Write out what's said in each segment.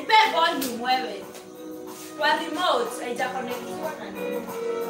nipe volume wewe kwa remote haijakonektiwa na nini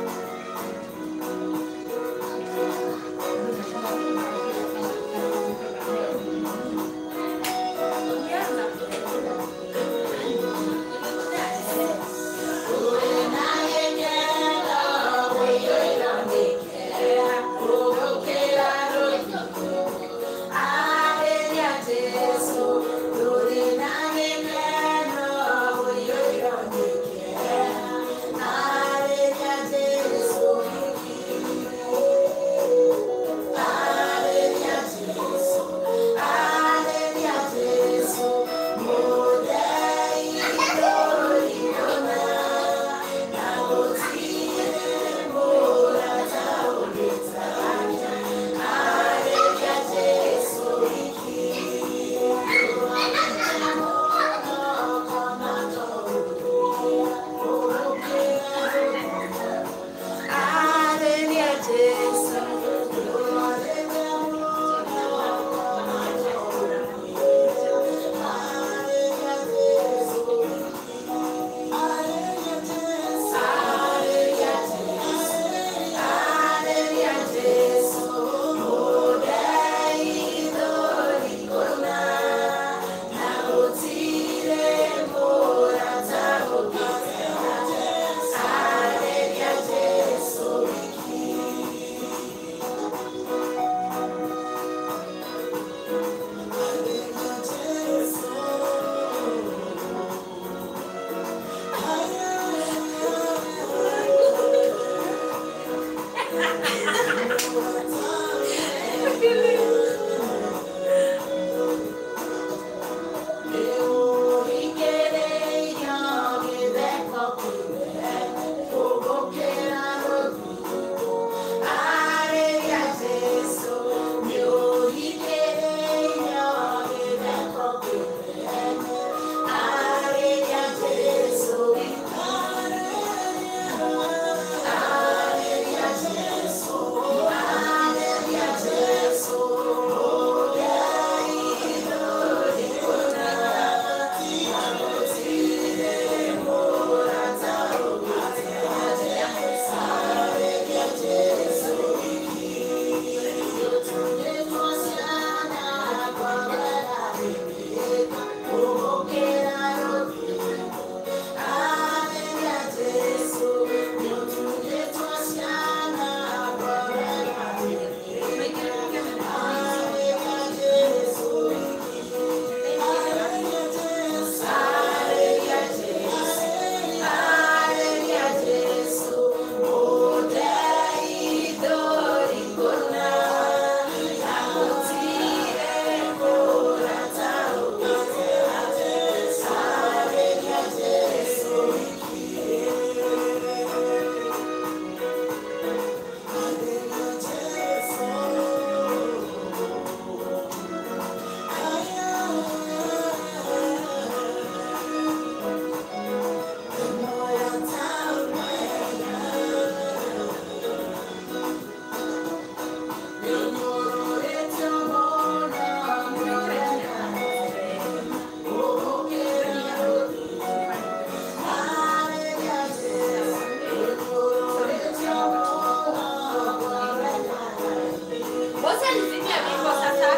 Bosi alizimia wimbo sasa.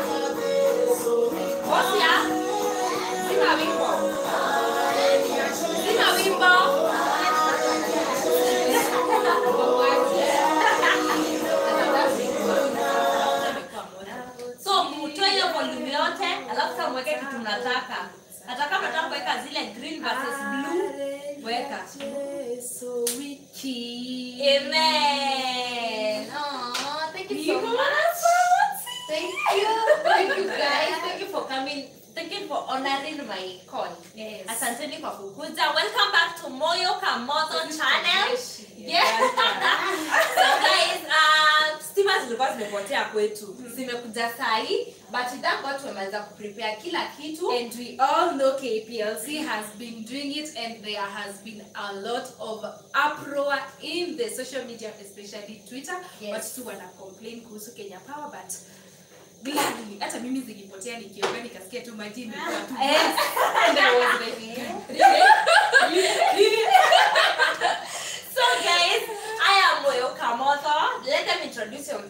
Bosi ya? Zima wimbo. Zima wimbo. So mtoe hiyo volume yote, alafu kama mweke kitu mnataka. Hata kama nataka kuweka zile green versus blue, weka. Amen. Aw, thank you so much. Thank you. Thank you guys. Thank you for coming. Thank you for honoring my call. Yes. Asanteni kwa kukuja. Welcome back to Moyo Kamoto channel. Yeah. so guys, uh, stima zilikuwa zimepotea kwetu. Zimekuja sahi, but thank God tumeweza kuprepare kila kitu. And we all know KPLC has been doing it, and there has been a lot of uproar in the social media, especially Twitter. Yes. Watu wana complain kuhusu Kenya Power, but gladly hata mimi zilipotea nikiomba nikasikia tu maji imekuwa tu Yes. and I was like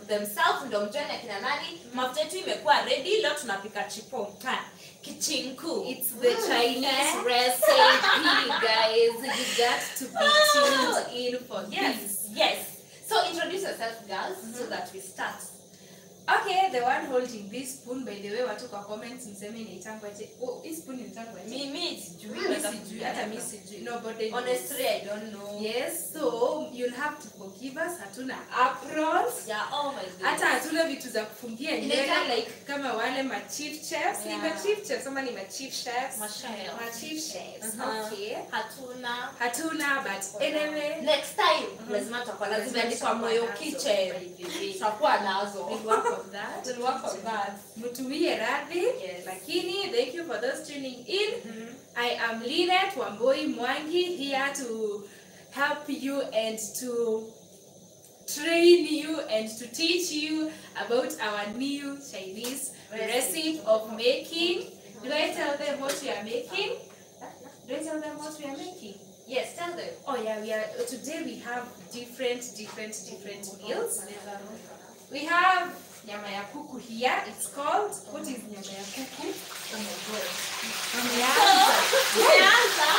themselves ndio mjoni akina nani mafuta yetu imekuwa ready leo tunapika chipo Ha, kichinku It's the Chinese Eh? recipe, guys. You got to be tuned in for yes this. yes so introduce yourself girls so that we start Okay, the one holding this spoon, by the way, watu kwa comments mseme inaitangwaje. Oh, hii spoon inaitangwaje? mimi sijui Mimi sijui, hata mimi sijui. Nobody knows. honestly i don't know Yes, so you'll have to forgive us. Hatuna aprons. yeah oh my god hata hatuna vitu za kufungia nywele Inaitwa- like kama wale ma chief chefs ni Yeah. ma chief chefs ama ni ma chief chefs Mashayao. ma chief chefs Uh-huh. okay hatuna hatuna but anyway next time lazima tutakuwa na zimeandikwa moyo kitchen tutakuwa nazo we'll work on that We'll work on that. mtumie radhi Yes. lakini thank you for those tuning in i am linet wamboi mwangi here to help you and to train you and to teach you about our new chinese recipe of making do i tell them what we are making do i tell them what we are making yes tell them oh yeah we are today we have different different different meals we have nyama ya kuku here it's called what is nyama ya kuku oh my god Wameanza. tumeanza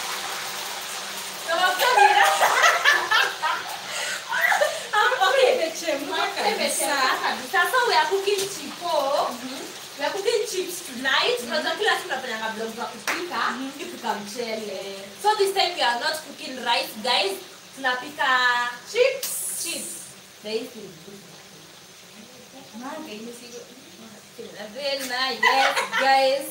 Tunafanya- Ah, okay. Imechemka kabisa. kabisa so we are cooking chipo we are cooking chips tonight unajua kila siku tunafanya vlog za kupika kupika mchele so this time we are not cooking rice guys tunapika chips chips Very good. Manga imesigo. Very nice. Yes, guys.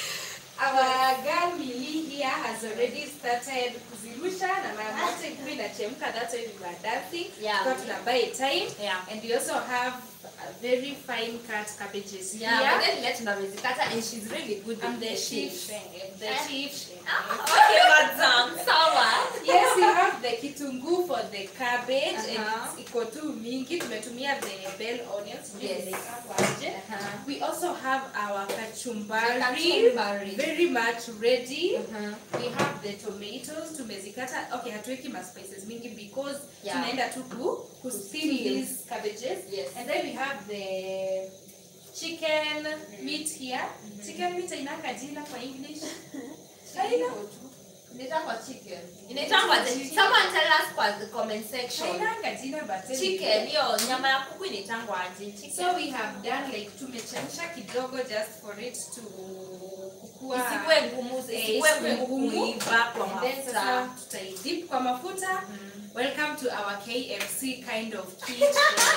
Our girl Millie here has already started kuzirusha na mara moja ilikuwa inachemka that's why we were dancing. Yeah. Kwa tuna buy time. Yeah. And we also have a very fine cut cabbages Yeah, here. but then let tunamezikata and she's really good I'm with the the chief chips. chef. The Eh? chief chef. Ah, okay, madam. Sawa. yes, we have the kitunguu for the cabbage Uh-huh. and it's iko tu mingi. Tumetumia the bell onions. Yes. Yes. Uh-huh. We also have our kachumbari, Kachumbari. very much ready. Uh-huh. We have the tomatoes tumezikata. Okay, hatuweki ma spices mingi because Yeah. tunaenda tu ku ku steam steam. these cabbages. Yes. And then we have the chicken meat here. Chicken meat inaka jina kwa English. Haina. Inaitangwa chicken. Inaitangwa the- Someone tell us kwa the comment section. Hainanga jina but anyway. Chicken, hiyo nyama ya kuku inaitangwa aje? Chicken. So we have done like tumechemsha kidogo just for it to kukua Isikuwe ngumu, Eh, isikuwe isikuwe ngumu ngumu. kuiva kwa And then sasa mafuta. tutaidip kwa mafuta. Welcome to our KFC kind of kitchen.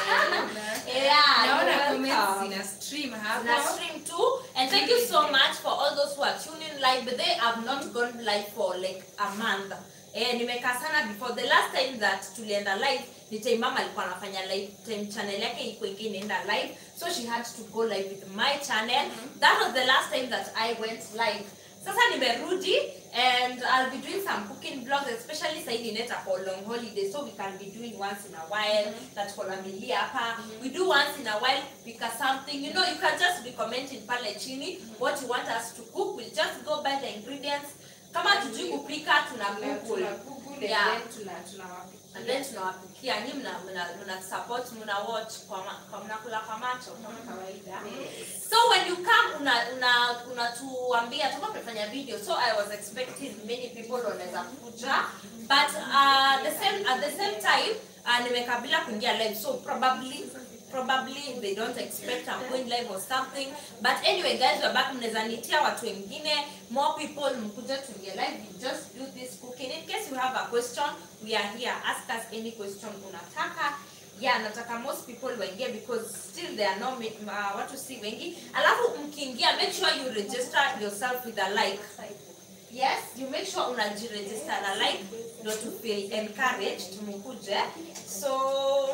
Yeah, Naona you're comments welcome. zina stream na hapa. stream too and thank you so much for all those who are tuning live but they have not gone live for like a month eh, nimekaa sana before the last time that tulienda live ni time mama alikuwa anafanya live time channel yake iko ingi inaenda live so she had to go live with my channel that was the last time that i went live sasa nimerudi and i'll be doing some cooking vlogs especially saidi neta for long holiday so we can be doing once in a while that for familia hapa we do once in a while kupika something you know you can just be commenting pale chini what you want us to cook we'll just go buy the ingredients kama tujui kupika tuna Tuna- google tuna Google and Yeah. then tuna- tunawapikia. and then tunawapikia nyi mna, mna, mna support mna watch kwa, ma, kwa mnakula kwa macho Kama kawaida. so when you come una una unatuambia tuko tunafanya video so i was expecting many people wanaweza kuja but uh, the same at the same time uh, nimekabila kuingia live so probably probably they don't expect I'm going live or something but anyway guys we're back mnaweza nitia watu wengine more people mkuja tuingie live we just do this cooking in case you have a question we are here ask us any question unataka yeah nataka most people waingie because still there are no ma- uh, watu si wengi alafu mkiingia make sure you register yourself with a like yes you make sure unajiregister na like ndo to feel encouraged mkuje so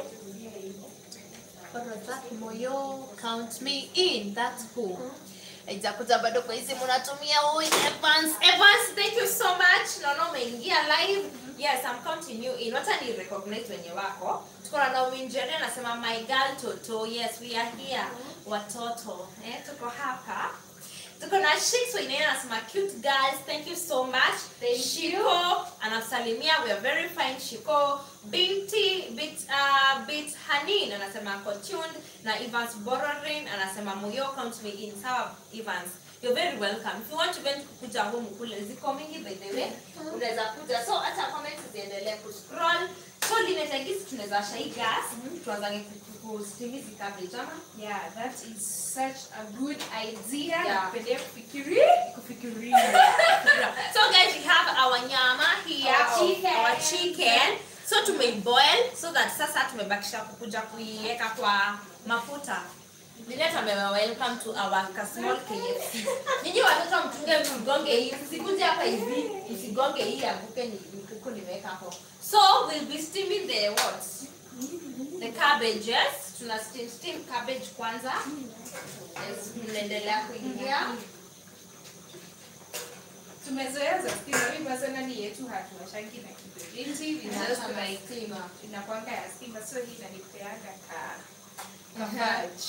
What was that? Moyo, count me in. That's who. Haijakuja bado kwa hizi mnatumia huyu Evans. Evans, thank you so much. Naona umeingia live. Yes, I'm counting you in. Wacha ni recognize wenye wako. Tuko na Naomi Njeri anasema my girl Toto. Yes, we are here. Watoto. Eh, tuko hapa. tuko na Shik Swainene anasema cute girls thank you so much Thank Shiko anatusalimia we are very fine Shiko Binti bit uh, bit Hanin anasema ako tuned na Evans Bororin anasema moyo count me in sawa Evans You're very welcome. If you want event kukuja home kule ziko mingi by the way. Unaweza kuja. So hata comments ziendelee kuscroll. So limetagisi tunaweza washa hii gas. Tuanze kustimizi cabbage ama Yeah, that is such a good idea. Yeah. Napendea kufikiria. Kufikiria. so guys we have our nyama here Our of- chicken. our chicken so tumeiboil so that sasa tumebakisha kukuja kuiweka kwa mafuta Linet amewa welcome to our ka- small KFC. Nyinyi watoto mtunge msigonge hii, msikuje hapa hivi, msigonge hii anguke ni ni kuku nimeweka hapo. So we'll be steaming the what? The cabbages. Tuna steam steam cabbage kwanza. Yes, mnaendelea kuingia. Tumezoea za stima. Mimi personally yetu hatuwashangi na kiberiti. We just Sasa like naistima. inakwanga ya stima so hii inanipeanga ka ka badge.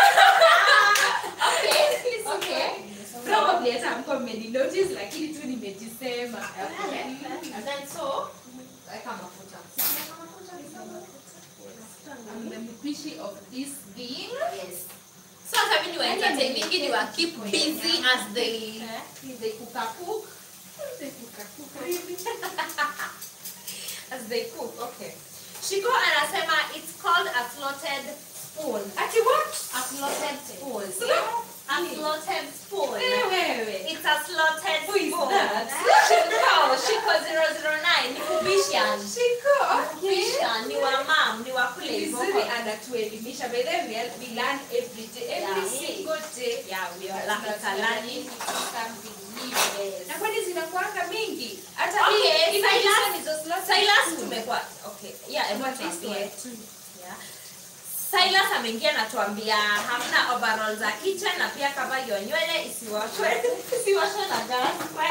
Okay, okay. Probably hata mko mmeni notice lakini tu nimejisema. Okay. And then so, weka mafuta. I'm the mpishi of this thing. Yes. So hata mimi ni wa entertaining, ni wa keep busy as they they cook a cook. As they cook, okay. Shiko anasema it's called a slotted spoon. Ati what? A slotted spoon. Slot- A slotted spoon. Wewe. It's a slotted Who is spoon. that? Shiko, Shiko 009, ni kubishan. Shiko. Kubishan, ni wa mam, ni wa kule hivyo. Vizuri anatuelimisha. By the way, we- we learn every day, every Yeah. single day. Yeah, we are like learning. Na kwani zinakuanga mingi? Hata Okay, hii- hivi Silas- hizo nizo slot- Silas tumekuwa okay. Yeah, hebu What is tuambie. it? Yeah. Silas ameingia na tuambia hamna overall za kitchen na pia kama hiyo nywele isiwashwe isiwashwe na gas.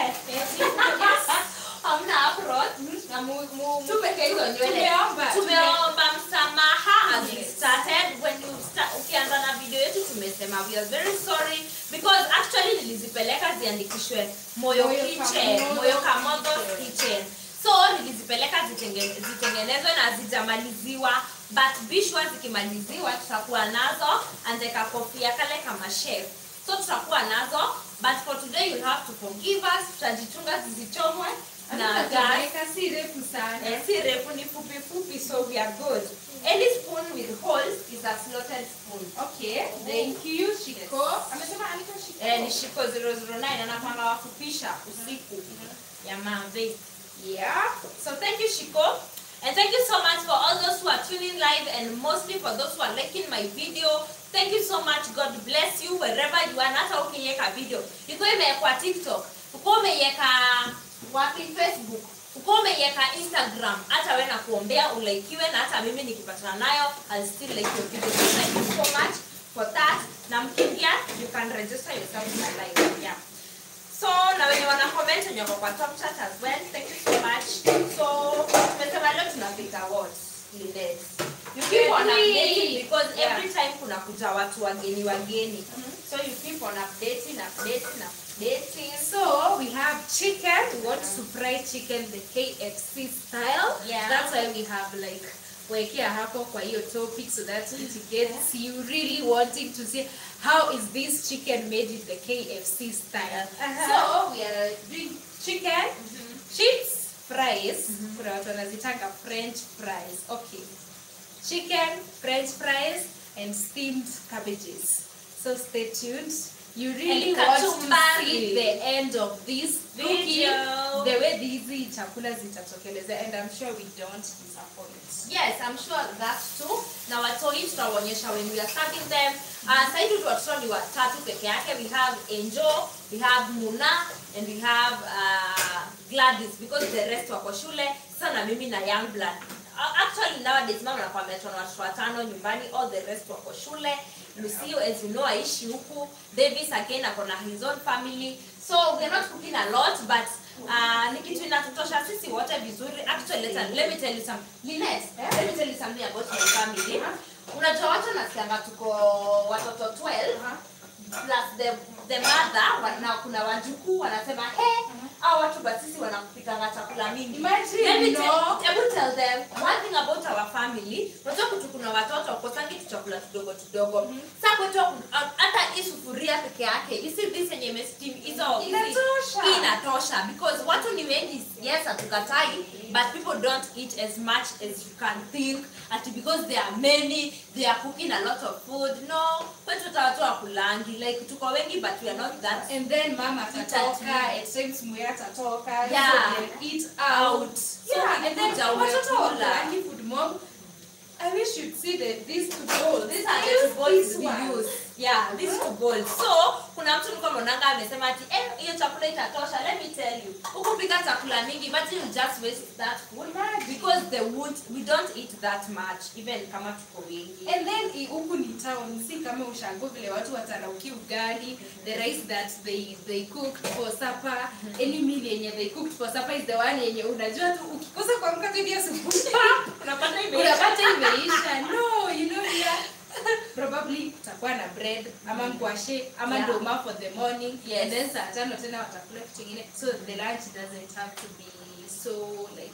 Hamna apron na mu mu tupeke hizo nywele. Tumeomba. Tumeomba msamaha as we started when you start ukianza na video yetu tumesema we are very sorry because actually nilizipeleka ziandikishwe Moyo Moyo Kitchen, Kamodo Moyo Kamodo Kitchen. Kitchen. So nilizipeleka zitenge- zitengenezwe na zijamaliziwa but bishwa zikimaliziwa tutakuwa nazo andeka kofia kale kama chef so tutakuwa nazo but for today you have to forgive us tutajichunga zisichomwe na Hata gas Jamaica si refu sana. Eh, si refu ni fupi fupi so we are good any spoon with holes is a slotted spoon Okay, thank you, Shiko. Amesema anaitwa Shiko. eh, ni shiko 009 anapanga wakupisha usiku ya mambe Yeah. So thank you, Shiko. And thank you so much for all those who are tuning live and mostly for those who are liking my video. Thank you so much. God bless you wherever you are. Na Hata ukiweka video. Iko imewekwa TikTok. Uko umeiweka wapi Facebook. Uko umeiweka Instagram. Hata wewe na kuombea ulaikiwe na hata mimi nikipatana nayo I'll still like your video. So thank you so much for that. Na mkiingia you can register yourself in the live. Yeah. So na wenye wana comment wenye wako kwa top chat as well. Thank you so much. So tumesema leo tunapika what? Linet. You keep on Every- updating because Yeah. every time kuna kuja watu wageni wageni. So you keep on updating, updating, updating. So we have chicken. We want to fry chicken the KFC style. Yeah. That's why we have like wekea hapo kwa hiyo topic so that it gets you really wanting to see how is this chicken made in the KFC style. Uh-huh. So we are doing chicken chips fries. Kuna watu wanazitanga French fries. Okay. Chicken, French fries, and steamed cabbages. So stay tuned. You really And want to kachumbari. see the end of this Video. cooking, the way hizi chakula zitatokeleza, and I'm sure we don't disappoint. Yes, I'm sure that too. Na watoi tutawaonyesha when we are serving them. Uh, sasa hivi watoto ni watatu peke yake. We have Angel, we have Muna, and we have uh, Gladys because the rest wako shule. Sasa na mimi na young blood. Uh, actually nowadays mama anakuambia tuna watoto watano nyumbani, all the rest wako shule. Lucio as you know aishi huku. Davis again ako na his own family. So we're not cooking a lot but uh, ni kitu inatutosha sisi wote vizuri. Actually let, let me tell you something. Linet, let me tell you something about my family. Unajua watu nasikianga tuko watoto 12 plus the the mother wa- na kuna wajukuu wanasema hey au watu basisi wanakupikanga chakula mingi Imagine, Let me no. tell- hebu tell them one thing about our family unajua kutu kuna watoto wakosangi tu chakula kidogo kidogo sa kwetu haku- hata hii sufuria peke yake isi this yenye imesteam hizo hizi- Inatosha. hii inatosha because watu ni wengi yes hatukatai but people don't eat as much as you can think ati because there are many they are cooking a lot of food no kwetu hata watu wakulangi like tuko wengi but we are not that and then mama atatoka Itati. at times muya atatoka Yeah. so they'll eat out Out. So yeah and then ukikuja watoto umekula. wakulangi food mom I wish you'd see that these two bowls. These are Use the bowls this we one. use. Yeah, these two bowls. So, kuna mtu nilikuwa naonanga amesema ati eh hiyo chakula itatosha. Let me tell you. Ukupika chakula mingi, imagine you just waste that food because they won't we don't eat that much even kama tuko wengi. And then i- huku ni town, si kama ushago vile watu watarauki ugali, the rice that they they cooked for supper, any meal yenye they cooked for supper is the one yenye unajua tu ukikosa kuamka tu hivi asubuhi Unapata imeisha. unapata imeisha. No, you know here probably utakuwa na bread ama mkwashe ama Yeah. ndoma for the morning Yes. and then saa tano tena watakula kitu kingine so the lunch doesn't have to be so like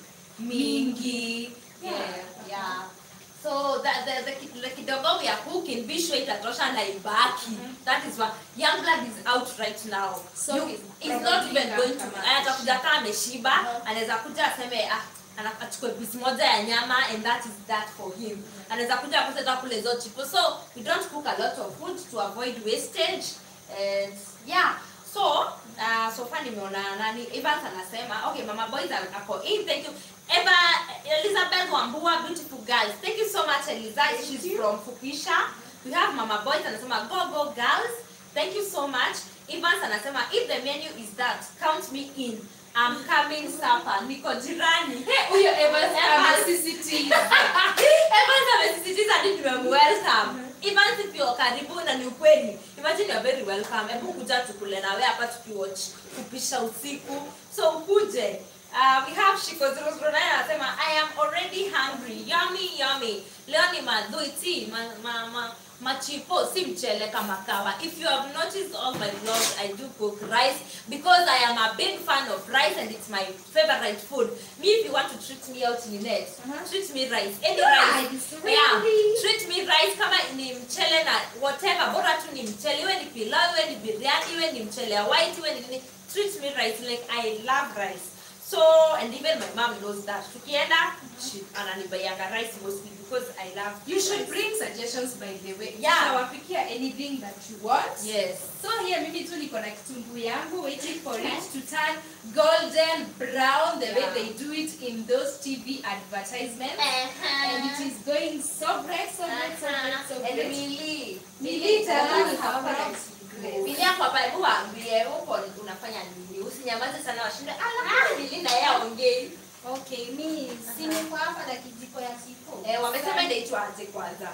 mingi Yeah, yeah. So that the, the, ki- the kidogo we are cooking, be sure itatosha na ibaki. That is why young blood is out right now. So you, he's he's not probably even going to. kama- Atakuja kama ameshiba, anaweza kuja aseme ah ana- achukue piece moja ya nyama and that is that for him. Anaweza kuja akose hata kule hizo chipo. So we don't cook a lot of food to avoid wastage and yeah. So uh, so far nimeona nani Evans anasema okay mama boys are- ako in thank you Eva Elizabeth Wambua beautiful girls thank you so much Eliza she's from Fukisha we have mama boys anasema go go girls thank you so much Evans anasema if the menu is that count me in I'm coming supper niko jirani Hey, huyo Evans Evans. amesisitiza. Evans amesisitiza hadi tumemwelcome. Evans pia karibu na ni ukweli. Imagine you're very welcome. Hebu kuja tukule na wewe hapa tukiwatch kupisha usiku. So ukuje. Uh, we have Shiko 009 anasema I am already hungry. Yummy yummy. Leo ni madhuiti ma, ma, ma, machipo si mchele kama kawa. If you have noticed all my vlogs I do cook rice because I am a big fan of rice and it's my favorite food. Me if you want to treat me out in net, Uh-huh. treat me rice. Any rice. Rice, Yeah. really? Treat me rice kama ni mchele na whatever bora tu ni mchele iwe ni pilau iwe ni biryani iwe ni mchele ya white iwe ni nini treat me rice like I love rice so and even my mom knows that tukienda she ananibaianga rice mostly because I love You should rice. bring suggestions by the way. Yeah. Tutawapikia anything that you want. yes So here mimi tu niko na kitunguu yangu waiting for it to turn golden brown the way Yeah. they do it in those TV advertisements. And it is going so bright, so bright, so bright, so and bright. Mili Milita, Mili hapa. hapa. Mili yako hapa hebu waambie huko unafanya nini usinyamaze sana washinde ala Mili na yeye aongei Okay, mi Si niko hapa na kijiko ya chipo. Eh, wamesema inaitwa aje kwanza?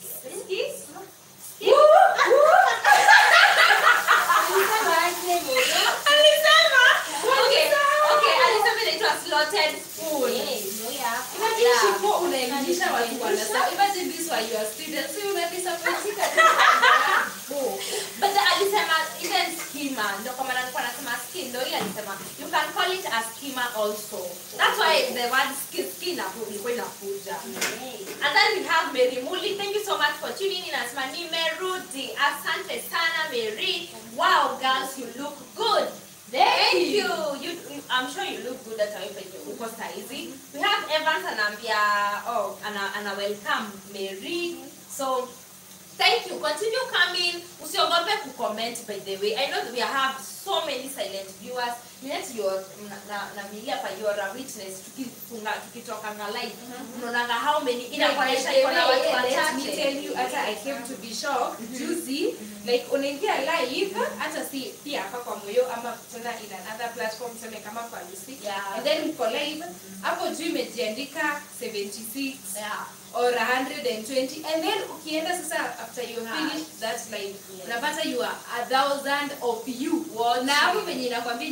Alisema aje moyo? Alisema. Okay, okay, alisema inaitwa slaughtered spoon. Eh, moyo hapa. Imagine Yeah. Shipo unaelimisha watu wanasema. Imagine this were your students. Si unadisappointika tu. But the- alisema even skimmer, ndio kwa maana nilikuwa nasema skin, ndio ile alisema you can call it a skimmer also. That's why the word skin skin hapo ilikuwa inakuja. And then we have Mary Muli. Thank you so much for tuning in. Anasema nimerudi. Asante sana Mary. Wow, girls, you look good. Thank you. you. you I'm sure you look good at penye uko saizi. We have Evans anaambia oh ana, ana welcome Mary. So Thank you. Continue coming. Usiogope kucomment by the way. I know that we have so many silent viewers. Yet your na na, na Milia pa you are a witness tukifunga tukitoka na live. Unaona how many inakuonyesha iko na watu Let me tell you, wachache. hata I came to be shocked juzi like unaingia live hata si pia hapa kwa moyo ama tena in another platform tuseme kama kwa Lucy Yeah. and then uko live hapo juu imejiandika 76 Yeah. or 120 and then ukienda sasa after you Yeah. finish that live Yes. unapata you are a thousand of you Watching. na hapo penye inakwambia inakwambia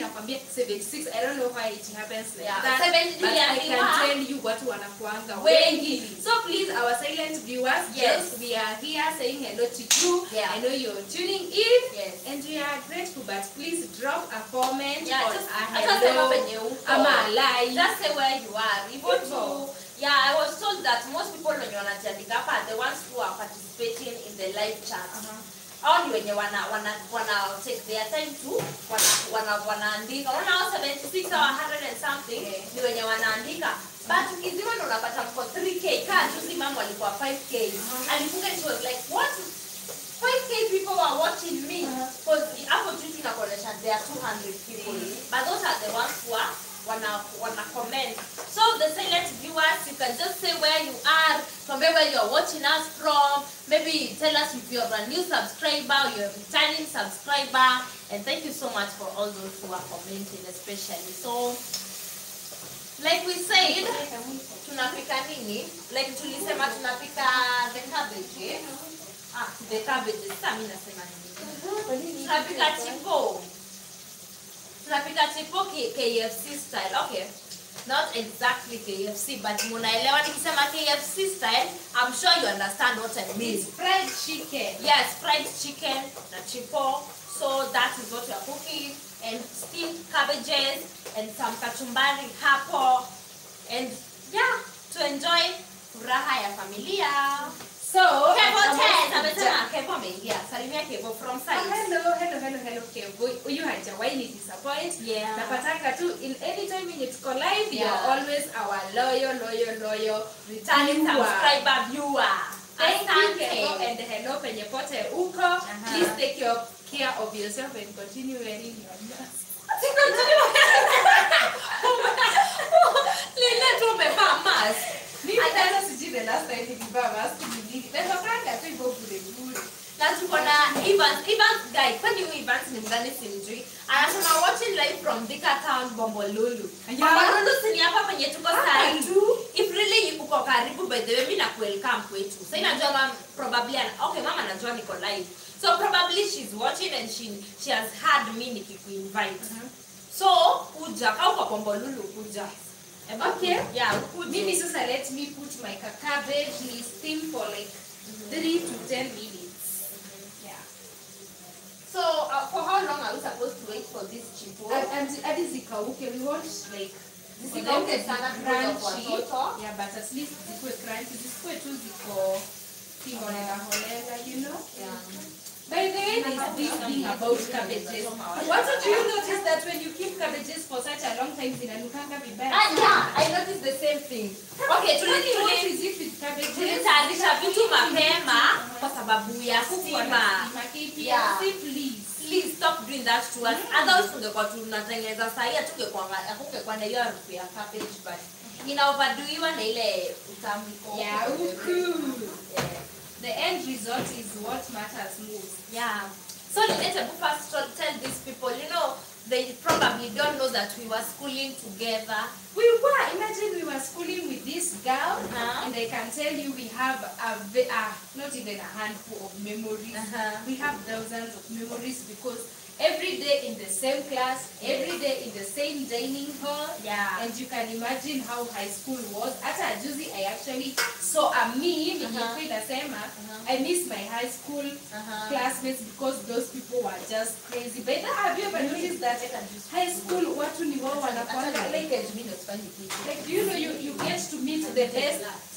76 i don't know why it happens like Yeah, that 70 but i niliambiwa. can tell you watu wanakuanga Wengi. wengi so please our silent viewers Yes. just we are here saying hello to you Yeah. i know you're tuning in Yes. and we are grateful but please drop a comment Yeah, or just- a hata sema hello penye uko. ama a like Just say where you are. Hivyo tu. Hivyo. Yeah, I was told that most people wenye wanajiandika hapa are the ones who are participating in the live chat. Hao ni wenye wana wana wana take their time to wana wana wanaandika. Unaona hao 76 au 100 and something Yeah. ni wenye wanaandika. But ukizima ndo unapata mko 3k. Kaa juzi mama alikuwa 5k. Alifunga and she was like, "What? 5k people are watching me." Because hapo juu tunakuonyesha there are 200 people. But those are the ones who are wana wana comment. So the silent viewers, you can just say where you are, from where you are watching us from. Maybe tell us if you're a new subscriber, you're a returning subscriber, and thank you so much for all those who are commenting, especially. So, like we said, tunapika nini? Like tulisema tunapika the cabbage. Eh? Ah, the cabbage. Sasa mimi nasema nini? Tunapika chipo. tunapika chipo K- KFC style. Okay. Not exactly KFC, but munaelewa nikisema KFC style, I'm sure you understand what I mean. it's fried chicken Yes, fried chicken na chipo. So that is what we are cooking. And steamed cabbages and some kachumbari hapo. And yeah, to enjoy furaha ya familia. so Kevo I'm 10, also amesema done. Kevo ameingia. Salimia Kevo from Ah, side. hello hello hello hello Kevo huyu hajawahi ni disappoint Yeah. napatanga tu in any time yenye tuko live Yeah. you're always our loyal loyal loyal Returning viewer. subscriber viewer. Thank you Asante. Kevo and hello penye pote uko please take your care of yourself and continue wearing your mask Lile tu umevaa mask. mimi hata sijui the last time nilivaa mask ni lini natokanga tu hivyo bure bure na tuko na Evans Evans guy kwani huyu Evans ni mgani simjui anasema watching live from Thika Town Bombolulu Yeah. Bombolulu si ni hapa penye tuko Hapa sahi tu. if really uko karibu by the way mimi na welcome kwetu sasa najua mam probably ana, okay mama anajua niko live so probably she's watching and she she has heard me nikikuinvite so kuja kama uko Bombolulu kuja Eba, Okay. yeah ukuje. mimi sasa let me put my ca- cabbage ni steam for like 3 to 10 minutes yeah so uh, for how long are we supposed to wait for this chipo And- and hadi zikauke we want like Zisikauke for them to be sana because of crunchy. watoto. yeah but at least zikuwe crunchy zisikuwe tu ziko kiholela holela you know yeah by the way there's this thing about cabbages what do you notice that when you keep cabbages for such a long time zinanukanga vibaya Ah, yeah, I noticed the same thing. Okay, tuli Really, what tuli is it with cabbages? tulitayarisha vitu mapema kwa sababu ya stima. Yeah. please Please stop doing that to us. Otherwise tungekuwa tunatengeneza sahi hatungekuwa hakungekuwa na hiyo harufu ya cabbage but inaoverdoiwa na ile utamu iko. Yeah, uku. Yeah. the end result is what matters most Yeah. So let me first tell tell these people, you know, they probably don't know that we were schooling together. we were imagine we were schooling with this girl Uh-huh. and i can tell you we have a, ve- a not even a handful of memories Uh-huh. we have thousands of memories because every day in the same class every day in the same dining hall Yeah. and you can imagine how high school was hata juzi i actually saw a meme Uh-huh. uh inasema Uh-huh. i miss my high school Uh-huh. classmates because those people were just crazy but have you ever noticed that high school watu ni wao wanakwanga like like do you know you, you get to meet the best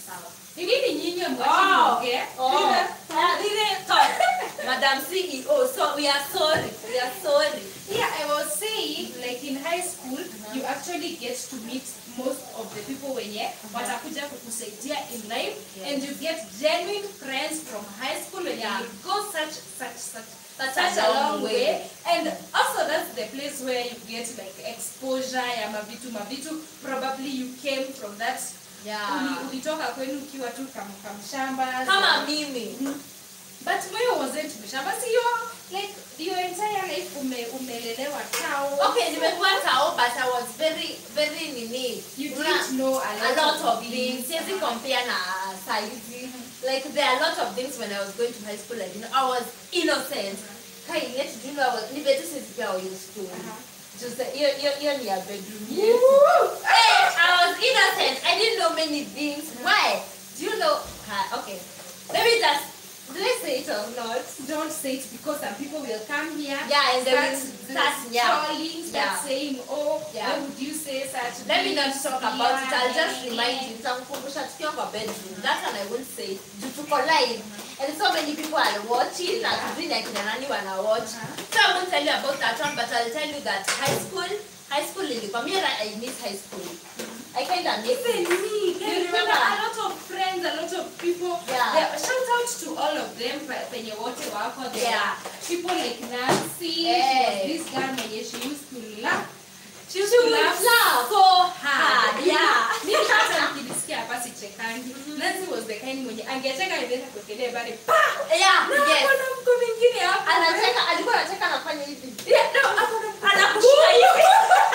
ni nini nyinyi Oh, mwachiongea oh. Uh, lile thought. Madam CEO, so we are sorry. We are sorry. Yeah, I was saying, like in high school, you actually get to meet most of the people wenye watakuja kukusaidia in life Yeah. and you get genuine friends from high school when Yeah. you go such such such Such such, a a long long way. way. and also that's the place where you get like exposure ya mavitu mavitu probably you came from that uli- ulitoka kwenu ukiwa tu kam, kamshamba Kama mimi. but moyo wasn't mshamba si your like your entire life ume, umelelewa tao Okay, nimekuwa tao but I was very very nini. You Una- didn't know a a lot, lot of things. things. Siwezi compare na saizi. Like there are a lot of things when I was going to high school I didn't I was innocent. Kai, yet do you know I was ni betu sisi pia wa hiyo school. Just hiyo hiyo hiyo ni ya bedroom yetu. Hey, I was innocent. I didn't know many things. Why? Do you know? Uh, okay. Let me just. Did I say it or not? Don't say it because some people will come here. Yeah, and they will start start, yeah. trolling, start Yeah. saying, "Oh, Yeah. why would you say such?" Let me not things talk about it. I'll just here?" remind you. Nitakukumbusha tukiwa kwa bedroom. That one I won't say. Juu tuko live. And so many people are watching. Na tujui ni akina nani wana watch. So I won't tell you about that one, but I'll tell you that high school, high school ilikuwa mimi I miss high school. I kind of miss Even it. me, You you remember? a lot of friends, a lot of people. Yeah. There- shout out to all of them pe- penye wote wako there. Yeah. People like Nancy, she Hey. was this girl mwenye she used to laugh. She used She to would laugh laugh. so hard. Hard, yeah. Mimi hata nikisikia hapa sichekangi. Nancy was the kind mwenye angecheka ingeweza kuekelea bali pa. Yeah, Na yes. kuna mko mwingine hapa. Anacheka, alikuwa anacheka anafanya hivi. Yeah, no, hapo na Anakushika hivi.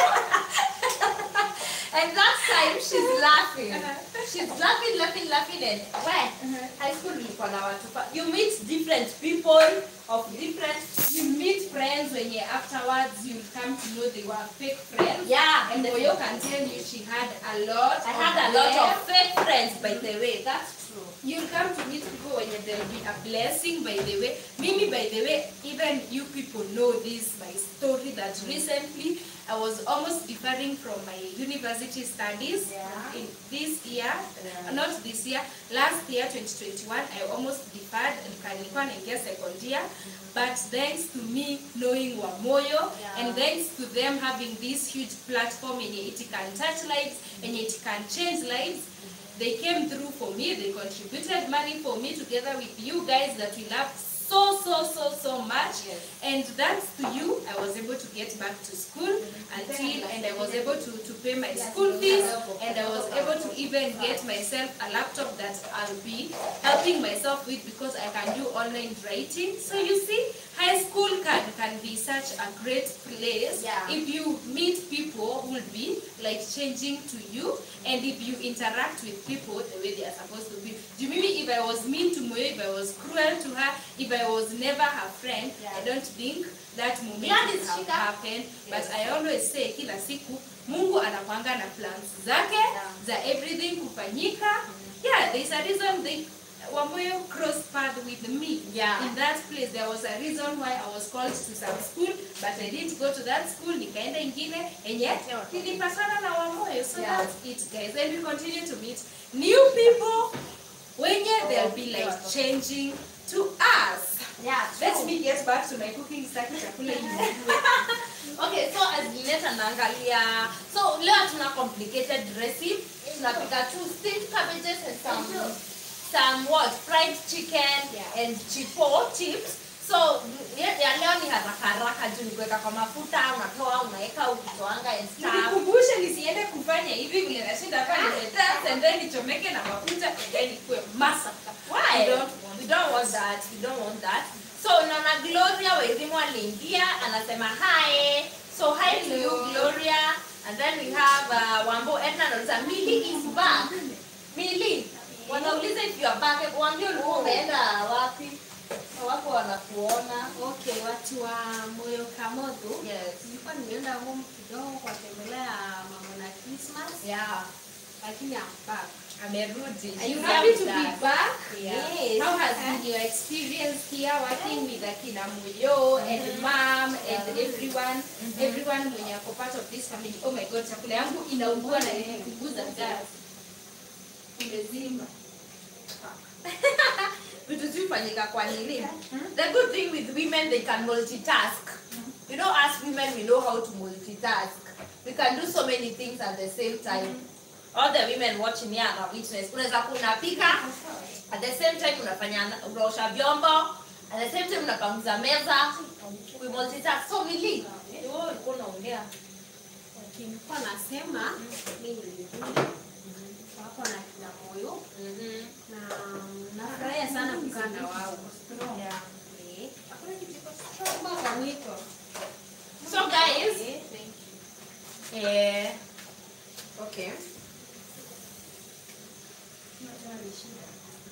And that time she's laughing. She's laughing, laughing, laughing and where? High school ilikuwa na watu. fa- You meet different people of different You meet friends when you afterwards you come to know they were fake friends. Yeah, And Moyo can tell you she had a lot. I had a of lot them. of fake friends by the way. That's true. You'll come to meet people when there'll be a blessing by the way. Mimi by the way, even you people know this my story that recently I was almost deferring from my university studies Yeah. in this year, Yeah. not this year, last year 2021 I almost deferred and nilikuwa naingia second year but thanks to me knowing Wamoyo Yeah. and thanks to them having this huge platform yenye it can touch lives and it can change lives they came through for me they contributed money for me together with you guys that we love so so so so much Yes. and thanks to you i was able to get back to school until and i was able to, to pay my school fees and i was able to even get myself a laptop that i'll be helping myself with because i can do online writing so you see high school can can be such a great place Yeah. if you meet people who will be like changing to you and if you interact with people the way they are supposed to be do you maybe if i was mean to moyo if i was cruel to her if i was never her friend Yeah. i don't think that moment Yeah, would it's have shika. happened but Yes. i always say kila siku mungu anakwanga na plans zake Yeah. za everything kufanyika yeah there's a reason they Wamoyo crossed path with me. Yeah. In that place, there was a reason why I was called to some school, but I didn't go to that school. Nikaenda ingine, and yet nilipatana na Wamoyo. So Yeah. that's it, guys. And we continue to meet new people. When they'll be like changing to us. Yeah, Let me get back to my cooking staki chakula hivi. Okay, so as Linet anaangalia, so leo tuna complicated recipe. Tunapika two steamed cabbages and some some what fried chicken Yeah. and chipo chips. So ya ya leo ni haraka haraka juu ni kuweka kwa mafuta, unatoa, unaweka, ukitoanga and stuff. Nikukumbushe nisiende kufanya hivi vile nashinda hapa nimedance and then nichomeke na mafuta and then ikuwe massacre. Why? I don't want we don't want that. We don't want that. So naona Gloria Wairimu aliingia anasema hi. So hi to you Hello. Gloria. And then we have uh, Wambo Edna anauliza Milly is back. Milly, wanauliza if you are back. Hebu Waambie ulikuwa umeenda wapi? Wako wanakuona. Okay, watu wa Moyo Kamodho. Yes. Nilikuwa nimeenda home kidogo kuwatembelea mama na Christmas, Yeah. lakini I'm back. Amerudi. Are you She's happy here to with be us. back? Yes. How has been your experience here working with Akina Muyo and mom and everyone everyone mwenye ako part of this family? Oh my god, chakula yangu inaungua na inapunguza gas. Imezima. vitu zifanyika kwa nini the good thing with women they can multitask you know as women we know how to multitask we can do so many things at the same time all the women watching here are witness unaweza kunapika at the same time unafanya unaosha vyombo at the same time unapanguza meza we multitask so mili wewe ulikuwa unaongea Okay, nilikuwa nasema mimi nilikuja wako na kina Moyo na nafurahia sana kukaa na wao. yeah. Eh, hakuna kitu kiko strong kwa mwiko. so guys Thank you. eh, okay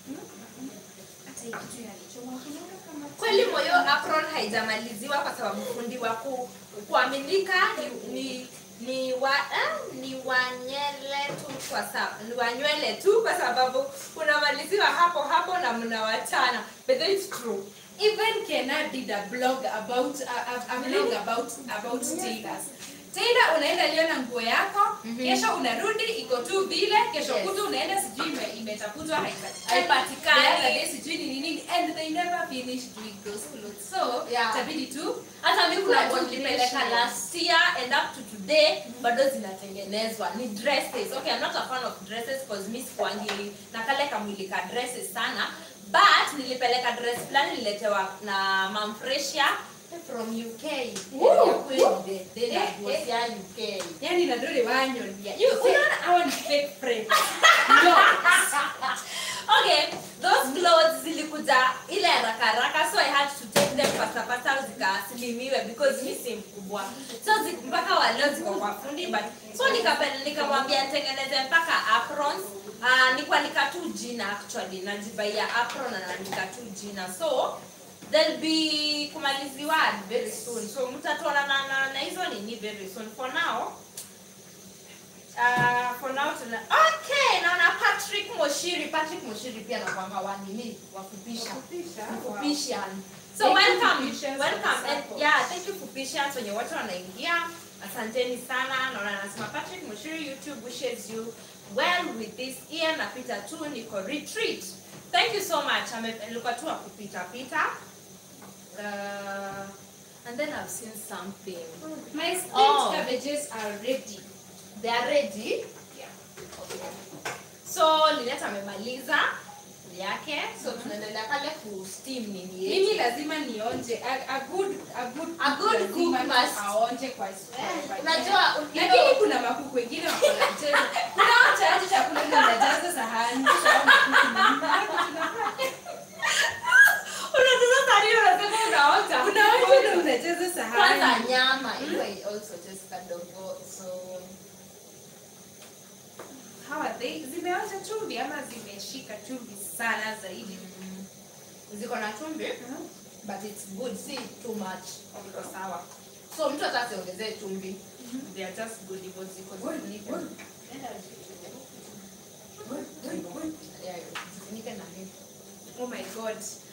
hata hii kitu inanichoma kunaona kama kweli moyo apron haijamaliziwa kwa sababu fundi wa ku, kuaminika ni, ni ni wa eh, ni wanyele tu kwa sababu ni wanywele tu kwa sababu unamaliziwa hapo hapo na mnawachana but then it's true even Kena did a blog about a, a, a blog about about tailors. Tailor unaenda leo na nguo yako, kesho unarudi iko tu vile, kesho Yes. kutu unaenda sijui ime, imetafutwa haipatikani. Haipatikani. The other day sijui ni nini and they never finish doing those clothes. So, Yeah. itabidi tu hata mi kuna Kuna nguo nilipeleka combination. last year and up to today bado zinatengenezwa ni dresses okay i'm not a fan of dresses because mi sikuangi na kale kamwili ka dresses sana but nilipeleka dress fulani nililetewa na mam Freshia from uk Woo! Ya kweli, the- the Eh, was eh. ya uk yani nadori wanyonia. You unaona hawa ni fake friends. No. okay those clothes zilikuja ile haraka haraka so i had to take them pasta pasta zikaslimiwe because mi si mkubwa so zi- mpaka waleo ziko kwa fundi but so nikapenda- nikamwambia nitengeneze mpaka aprons uh, nikuandika tu jina actually najibaia apron na naandika tu jina so they'll be kumaliziwa very soon so mtatuona na, na, na hizo nini very soon for now Uh, for now tuna okay naona patrick moshiri patrick moshiri pia nakwanga wanini wafupisha fupishan so Thank you, welcome Fupishan, welcome for the and support. yeah thank you fupishan wenye wote wanaingia asanteni sana naona nasema patrick moshiri youtube wishes you well with this year napita tu niko retreat thank you so much Ame- nilikuwa tu akupita pita uh, and then i've seen something My steamed Oh. cabbages are ready. they are ready Yeah. so linet amemaliza yake so tunaendelea pale ku steam nini mimi yetu. lazima nionje a, a good a good A good lazima cook must- aonje kwa kwa- unajua you lakini know, kuna makuku wengine wako na mchezo kuna wachache chakula unajaza sahani unataka sari unasema unaota kuna wengine unajaza kwanza sahani nyama iwe also just kadogo so how are they zimeonja chumvi ama zimeshika chumvi sana zaidi ziko na chumvi but it's good si too much iko sawa so mtu hata asiongezee chumvi they are just good hivyo ziko zilivyo. Yeah, zifunike na hivi oh my god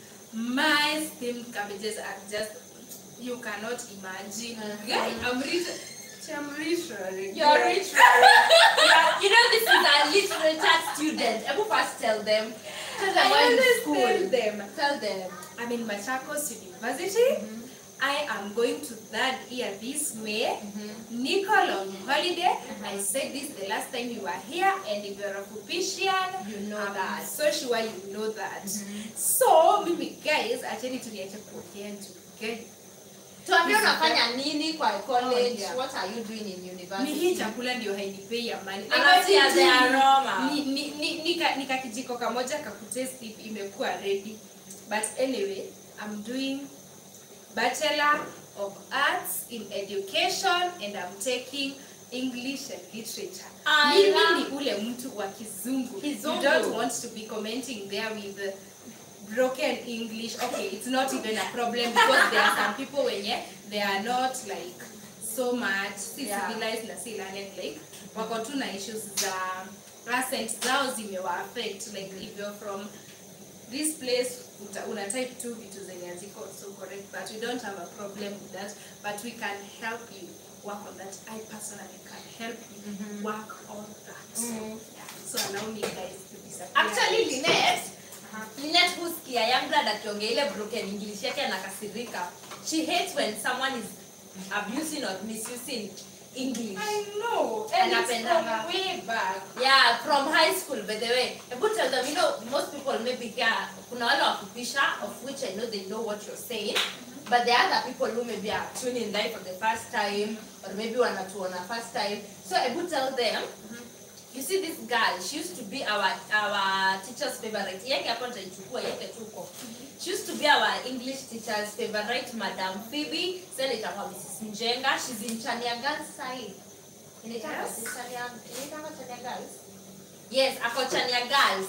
my steamed cabbages are just you cannot imagine Uh-huh. Guy, I'm rich I'm rich You're rich, yeah, you know this is a literature student. Ebu first tell them. Tell them I why in always school. tell them Tell them. I'm in Machakos University. I am going to third year this May. Nicole on holiday. I said this the last time you were here, and if you're a Fupishian, You know I'm that. so sure you know that. So, mimi guys, actually tuliacha kuongea juu guys. Tuambie This is unafanya nini kwa college? Oh, yeah. What are you doing in Ni hii university? chakula ndio hainipei amani. Anasia the aroma. Ni, ni, ni, nika, nika kijiko kamoja kakutesti if imekuwa ready. But anyway, I'm doing Bachelor of Arts in Education and I'm taking English and Literature. I Mimi love- ni ule mtu wa kizungu. Kizungu. You don't want to be commenting there with uh, broken English. Okay, it's not even a problem because there are some people wenye they are not like so much si Yeah. civilized na si learned like wako tu na issues za accent zao zimewa affect like if you're from this place uta, una type tu vitu zenye haziko so correct but we don't have a problem with that but we can help you work on that i personally can help you work on that Mhm. yeah. so allow me guys to disappear Actually, Lynette, Lynette husikia young blood akiongea ile broken English yake anakasirika. She hates when someone is abusing or misusing English. i know and it's Anapendanga. from way back Yeah, from high school by the way. Hebu tell them, you know, most people maybe here, kuna wale wakupisha, of which I know they know what you're saying. But there are other people who maybe are tuning in live for the first time, or maybe wanatuona first time. So Ebu tell them, you see this girl, she used to be our our teacher's favorite. Yeke hapo nitaichukua, yeke tuko. She used to be our English teacher's favorite, Madam Phoebe. Sasa itakuwa Mrs. Njenga. She's in Chania Girls side. Inaitwa Yes. Chania, inaitwa Chania Girls? Yes, ako Chania Girls.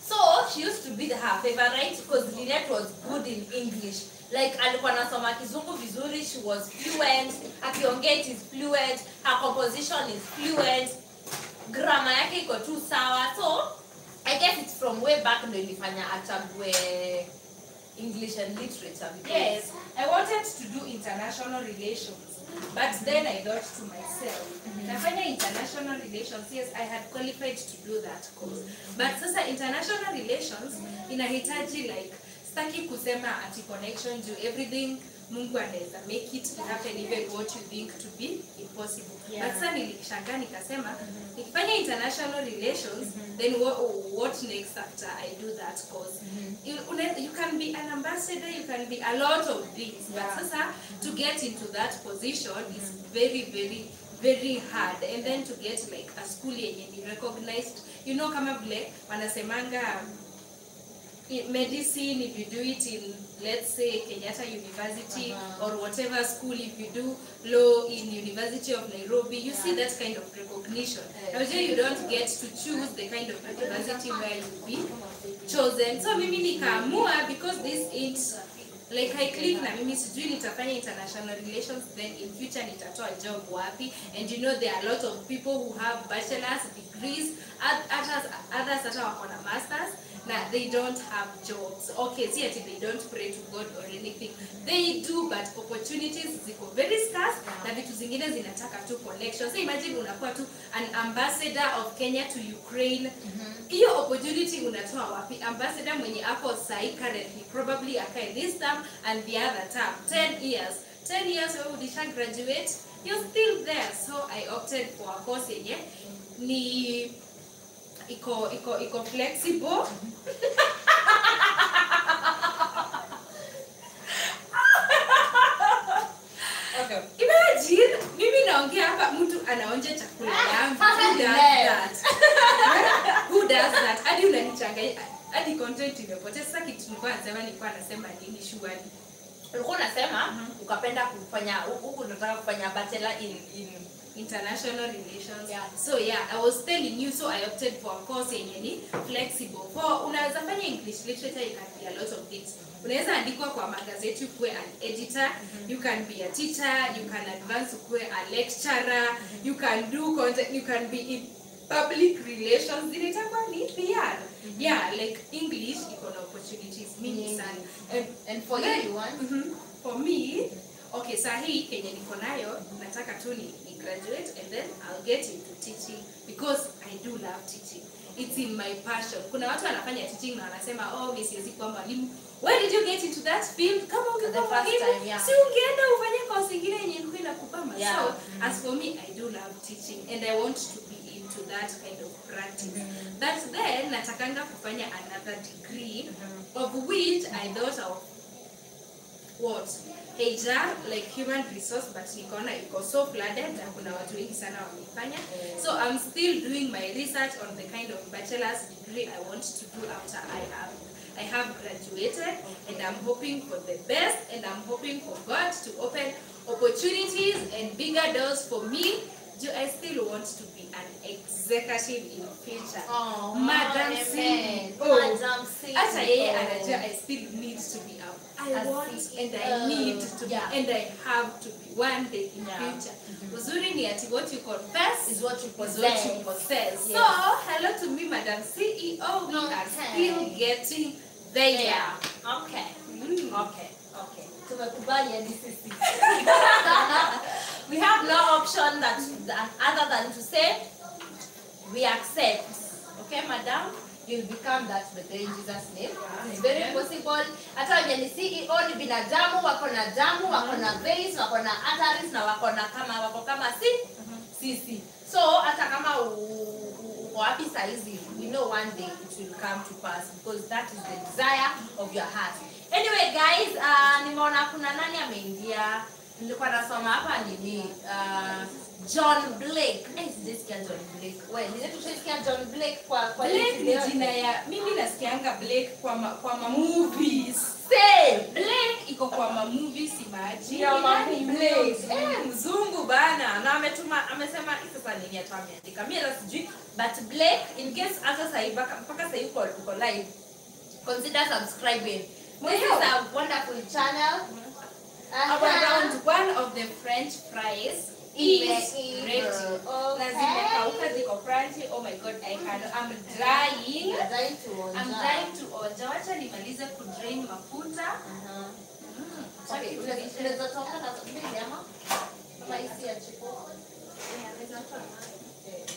so she used to be her favorite because Lynette was good in English like alikuwa anasoma kizungu vizuri she was fluent akiongea it is fluent her composition is fluent grammar yake iko tu sawa so i guess it's from way back ndo ilifanya achague english and literature because Yes, I wanted to do international relations, but then I thought to myself, nafanya international relations, yes, I had qualified to do that course. But sasa international relations inahitaji like staki kusema ati connection to everything Mungu anaweza make it happen even what you think to be impossible. Yeah. But sasa nilishangaa nikasema nikifanya international relations then what, what next after I do that course? you, una- you can be an ambassador, you can be a lot of things, but Yeah. sasa to get into that position is very, very, very hard. And then to get like a school yenye ni recognized, you know, kama vile wanasemanga in medicine, if you do it in, let's say, Kenyatta University Uh-huh. or whatever school, if you do law in University of Nairobi, you see that kind of recognition. Now, you don't get to choose the kind of university where you'll be chosen so mimi nikaamua because this ain't like I click na mimi sijui nitafanya international relations then in future nitatoa job wapi and you know there are a lot of people who have bachelor's degrees oth- others others hata wako na masters na they don't have jobs okay see ati they don't pray to god or anything they do but opportunities ziko very scarce na vitu zingine zinataka tu connection so imagine unakuwa tu an ambassador of kenya to ukraine hiyo opportunity unatoa wapi ambassador mwenye ako sahi currently probably akae this term and the other term 10 years 10 years wewe ulisha graduate you're still there so i opted for a course yenye ni iko iko iko flexible okay imagine mimi naongea hapa mtu anaonja chakula yangu who does that who does that hadi unanichanganya hadi content imepotea sasa kitu nilikuwa nasema nilikuwa nasema nini shughuli ulikuwa unasema ukapenda kufanya huku unataka kufanya bachelor in in international relations Yeah. so yeah i was telling you so i opted for a course yenye ni flexible for unaweza fanya english literature you can be a lot of things unaweza andikwa kwa magazeti ukuwe an editor you can be a teacher you can advance ukuwe a lecturer you can do content you can be in public relations zinaitangwa ni PR yeah like english iko na opportunities mingi Nyingi. sana and And for you, Then- you want? Mhm. For me, okay, saa hii kenye niko nayo nataka tu ni, ni graduate and then I'll get into teaching because I do love teaching. It's in my passion. Kuna watu wanafanya teaching na wanasema oh, mimi siwezi kuwa mwalimu. Why did you get into that field? Kama ungekuwa The first mwalimu, time, yeah. si ungeenda ufanye course ingine yenye ilikuwa inakupamba. Yeah. So, as for me, I do love teaching and I want to be into that kind of practice. But then natakanga kufanya another degree of which I thought of what HR like human resource but nikaona iko so flooded na kuna watu wengi sana wameifanya so I'm still doing my research on the kind of bachelor's degree I want to do after I have I have graduated and I'm hoping for the best and I'm hoping for God to open opportunities and bigger doors for me do I still want to be an executive in future Oh, Madam amen. CEO. Madam CEO. hata yeye anajua I still need to be up. I A want and I CEO. need to Yeah. be and I have to be one day in Yeah. future. Uzuri ni ati what you confess Is what you is what possess. you possess. Yes. So hello to me, Madam CEO. We are Okay. still getting there. yeah okay Mm. okay okay tumekubali hadi sisi we have no option that, that other than to say we accept okay madam You'll become that by in Jesus name. It's very possible. Hata wenye ni CEO ni binadamu, wako na damu, wako na veins, wako na arteries na wako na kama wako kama si sisi. So hata kama u- u- uko wapi saizi, we know one day it will come to pass because that is the desire of your heart. anyway guys uh, nimeona kuna nani ameingia nilikuwa nasoma hapa nini uh, john blake Eh, sijasikia john blake we nizetushasikia john blake kwa kwa Blake hii ni video. jina ya mimi nasikianga Blake kwa ma, kwa ma movies. Same. Blake iko kwa ma movies imagine. Ya ma Yaani Blake. huyo Eh, mzungu bana na ametuma amesema hii sasa nini hata ameandika mimi hata sijui but blake in case hata sasa mpaka mpaka sasa uko uko live consider subscribing this Ndio. is a wonderful channel Our Aha. round one of the French fries is Imeiva. ready. Okay. Na zimekauka ziko crunchy. Oh my god, I can I'm drying. You're dying to onja. I'm trying to onja. Wacha nimalize kudrain mafuta. Aha. Mm. Okay, tunaweza- tunaweza toka na mbili ama? Kama hii si ya chipo. Eh,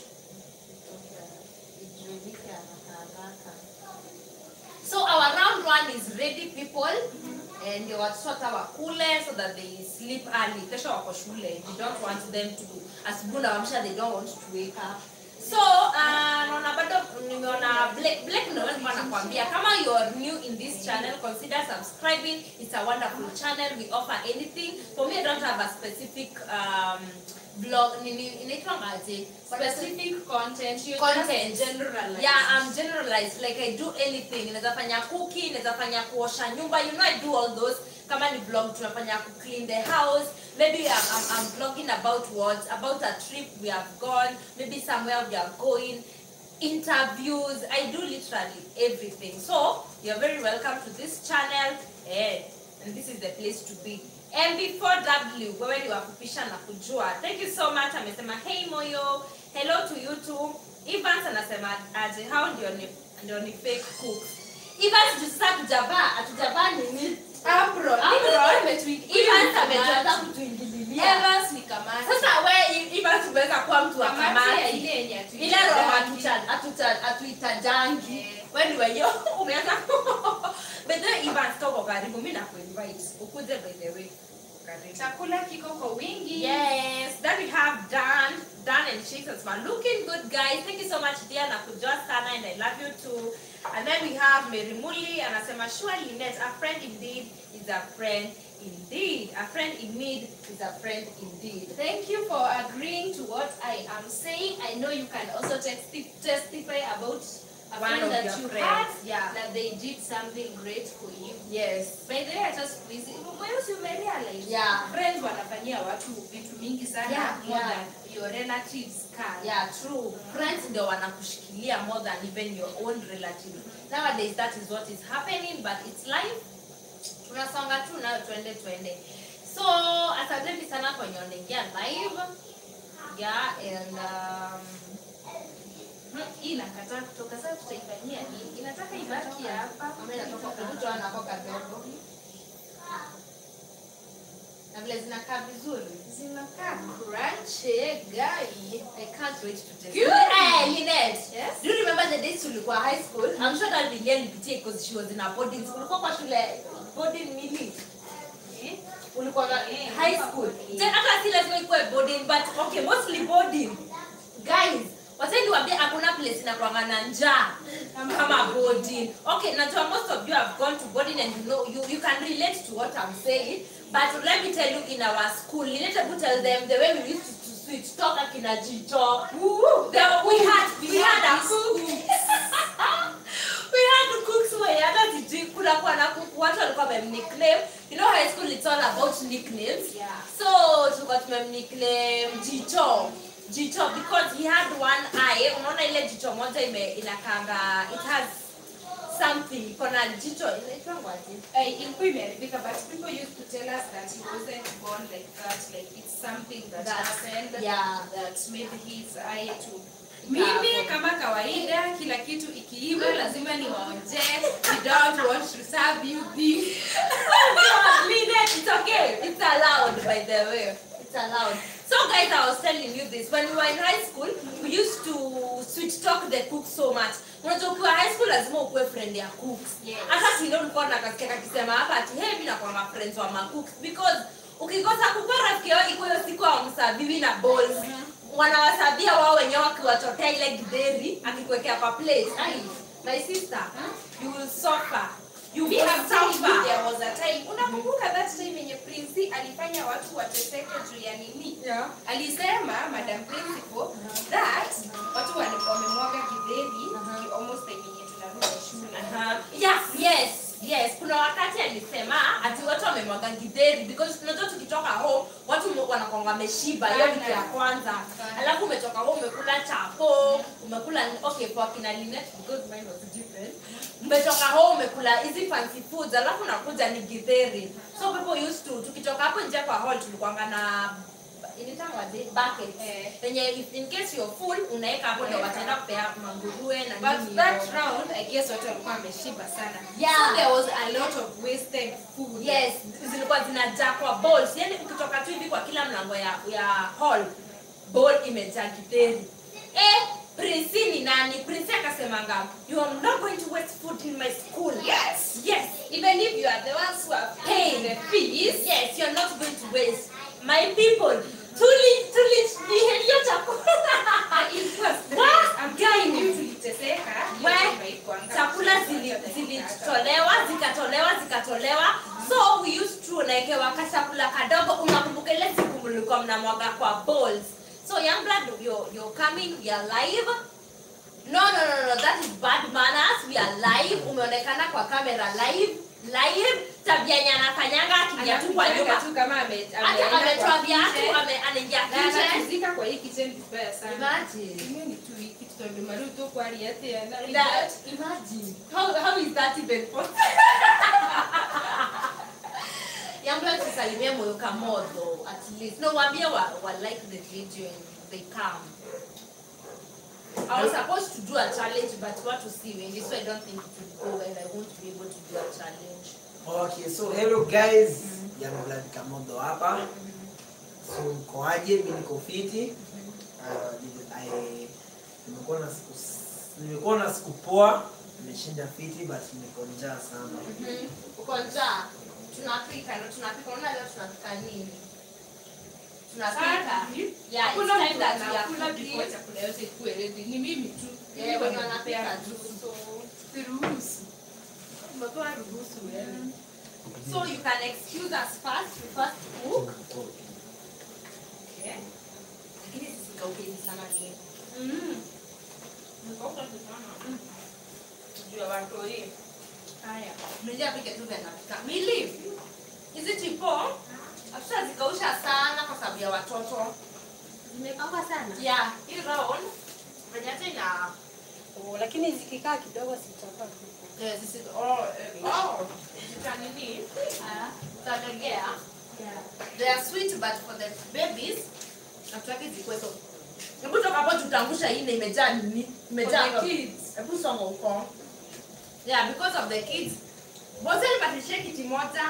ijulikane haraka haraka. So our round one is ready people and ndio watoto hata wakule so that they sleep early. Kesho wako shule. We don't want them to asubuhi na wamsha they don't want to wake up. so uh, naona bado nimeona black black ndio nilikuwa nakwambia kama you are new in this channel consider subscribing it's a wonderful channel we offer anything for me i don't have a specific um blog nini inaitwa ngaje Specific content. You Content. just generalize. yeah i'm generalized like i do anything naweza fanya cooking naweza fanya kuosha nyumba you know i do all those kama ni vlog tunafanya ku clean the house maybe I'm, I'm, I'm vlogging about what about a trip we have gone maybe somewhere we are going interviews i do literally everything so you're very welcome to this channel eh, and this is the place to be mb4w wewe ni wakupisha na kujua thank you so much amesema hey moyo hello to you too evans anasema aje how ndio ni ndio ni fake cooks Evans juu sasa hatujavaa, hatujavaa nini? Apron. Apron. Apron imetuingia. Evans ameanza kutuingililia. Evans ni kamati. Sasa we Evans umeweza kuwa mtu wa kamati ya kamati. ile yenye hatu- Ile roho hatuta- hatuta- hatuitajangi. Eh. Wewe ni wenyewe. umeanza but then evans toko karibu mimi nakuinvite ukuje by the way karibu Chakula kiko kwa wingi. Yes, then we have Dan. Dan and Chicks are looking good, guys. Thank you so much, dear. Nakujua sana and I love you too. And then we have Mary Muli and Asema surely net a friend indeed is a friend indeed. A friend in need is a friend indeed. Thank you for agreeing to what I am saying. I know you can also testi- testify about a One friend of that your you friends, had yeah. that they did something great for you. Yes. By the way, I just busy. Once you may realize, Yeah. friends wanafanyia watu vitu mingi sana Yeah, more yeah. than your relatives can. Yeah, true. Friends ndio wanakushikilia more than even your own relatives. Nowadays that is what is happening, but it's life. Tunasonga tu nayo tuende tuende. So asanteni sana kwa wenye wanaingia live. Yeah, and um, Hmm, Hii inakataa kutoka sasa, tutaifanyia nini? Inataka ibaki hapa. Mama inatoka kutoa na koka kadogo. Na vile zinakaa vizuri. Zinakaa crunchy, guy. I can't wait to taste. Good. Hey, Lynette. Yes. Do you remember the days tulikuwa high school? I'm sure that Lilia alipitia because she was in a boarding school. Ulikuwa kwa shule boarding mili. Eh? Ulikuwa na Eh, high ulikuwa school. boarding. Then hata si lazima ikuwe boarding but okay mostly boarding. Guys, waseni niwaambie hakuna place inakuanga na njaa Kama kama boarding. Okay, najua most of you have gone to boarding and you know you, you can relate to what I'm saying. But let me tell you in our school, Lynette Abu tell them the way we used to, to switch talk akina Jicho. The, we had we, had a cook. we had cooks wenye hata sijui kuna kuwa na cook watu walikuwa wamemnickname. You know high school it's all about nicknames. Yeah. So tulikuwa tumemnickname Jicho. Jicho because he had one eye. Unaona ile jicho moja ime inakanga it has something. Kuna jicho inaitwa ngaje? Uh, ilikuwa imeharibika but people used to tell us that he wasn't born like that like it's something that, That- happened yeah. that made his eye to Ikapo. mimi kama kawaida kila kitu ikiiva lazima niwaonje we don't want to serve you this Lynette, it's okay. It's allowed, by the way. It's allowed. So, guys, I was telling you this. When we were in high school, we used to switch talk the cooks so much. Unajua ukiwa high school lazima ukuwe friend ya cooks. Yes. Hata kile ulikuwa nakasikia kakisema hapa ati hey, mimi nakuwa ma friends wa ma cooks because ukikosa kukuwa rafiki yao iko hiyo siku hawamsabiwi na balls. Wanawasabia wao wenyewe wakiwachotea ile gideri akikuwekea kwa plate. Ai, my sister, you will suffer. you We will have told you suffer. there was a time. Unakumbuka that time yenye Prince alifanya watu wateseke juu ya nini? Yeah. Alisema Madam Principal that watu walikuwa wamemwaga githeri Uh-huh. almost time yenye tunarudi shule. Aha. Yes, yes, yes. Kuna wakati alisema ati watu wamemwaga githeri because unajua tukitoka home watu mu- wanakuanga wameshiba, hiyo ni kitu ya kwanza. Alafu umetoka home umekula chapo, umekula okay for kina Linet because mine was different. Umetoka home umekula hizi fancy foods, alafu unakuja ni githeri. So people used to tukitoka hapo nje kwa hall tulikuanga na inaitangwaje bucket Eh. yenye if- in case you're full unaweka hapo ndio wataenda kupea manguruwe na But nini that hivyo. round, I guess watu walikuwa wameshiba sana. Yeah. So there was a lot of wasted food. yes zilikuwa zinajaa kwa balls yani ukitoka tu hivi kwa kila mlango ya ya hall ball imejaa githeri eh prince ni nani prince akasemanga you are not going to waste food in my school Yes. yes Even if you are the ones who have paid the fees, yes you are not going to waste my people tuli tuli nihelio chakula ilikuwa stress. What? I'm telling you tuliteseka. We, Hiyo haikuanga- chakula zili- zilitolewa zikatolewa zikatolewa so we used to unaekewa kachakula kadogo unakumbuka ile siku mlikuwa mnamwaga kwa bowls so young blood you're, you're coming we are live no no no no that is bad manners we are live umeonekana kwa kamera live live tabia yenye anafanyanga akija tu kwa Anakujaga nyumba tu kama ame- hata ameenda ametoa kwa viatu kitchen, ame- anaingia na kitchen anatuzika kwa hii kitchen vibaya sana. imagine Hiyo ni tu hiki tutombe maru tu kwa riate na that imagine how how is that even possible Youngblood tusalimie moyo kamodo at least no waambie wa, wa like the video and they come I was supposed to do a challenge but what to see wengi so I don't think it will go and I won't be able to do a challenge Okay, so hello guys. Young Blood Kamodo hapa. So mkoaje? Mimi niko fiti. Uh, I nimekuwa na siku nimekuwa na siku poa. Nimeshinda fiti but niko njaa sana. uko njaa tunapika ndo tunapika unaona leo tunapika nini tunapika yeah it's Hakuna time mtu that we are anakula cooking before chakula yote ikuwe ready. Ni mimi tu. Yeah, Mimi wenye wananipea wanapika tu. ruhusu. Siruhusu. Umepewa ruhusu wewe. so you can excuse us first we first cook Okay. lakini sisikauke sana ni Mm. Mkauka tu sana. Juu ya watoi. Haya. Mili apike tu vya napika. Mili, hizi tipo hatutazikausha sana kwa sababu ya watoto. Zimekauka sana. Yeah, hii round venye hata ina Oh, lakini zikikaa kidogo zitakuwa tu. eh, sisi oh eh, oh zita nini? Ah, Zitalegea. yeah. They are sweet but for the babies hatutaki zikuwe so. Hebu toka hapo tutangusha hii na imejaa nini? Imejaa For the kids. Hebu songa huko. Yeah, because of the kids. Bosi alipatishia kiti moja.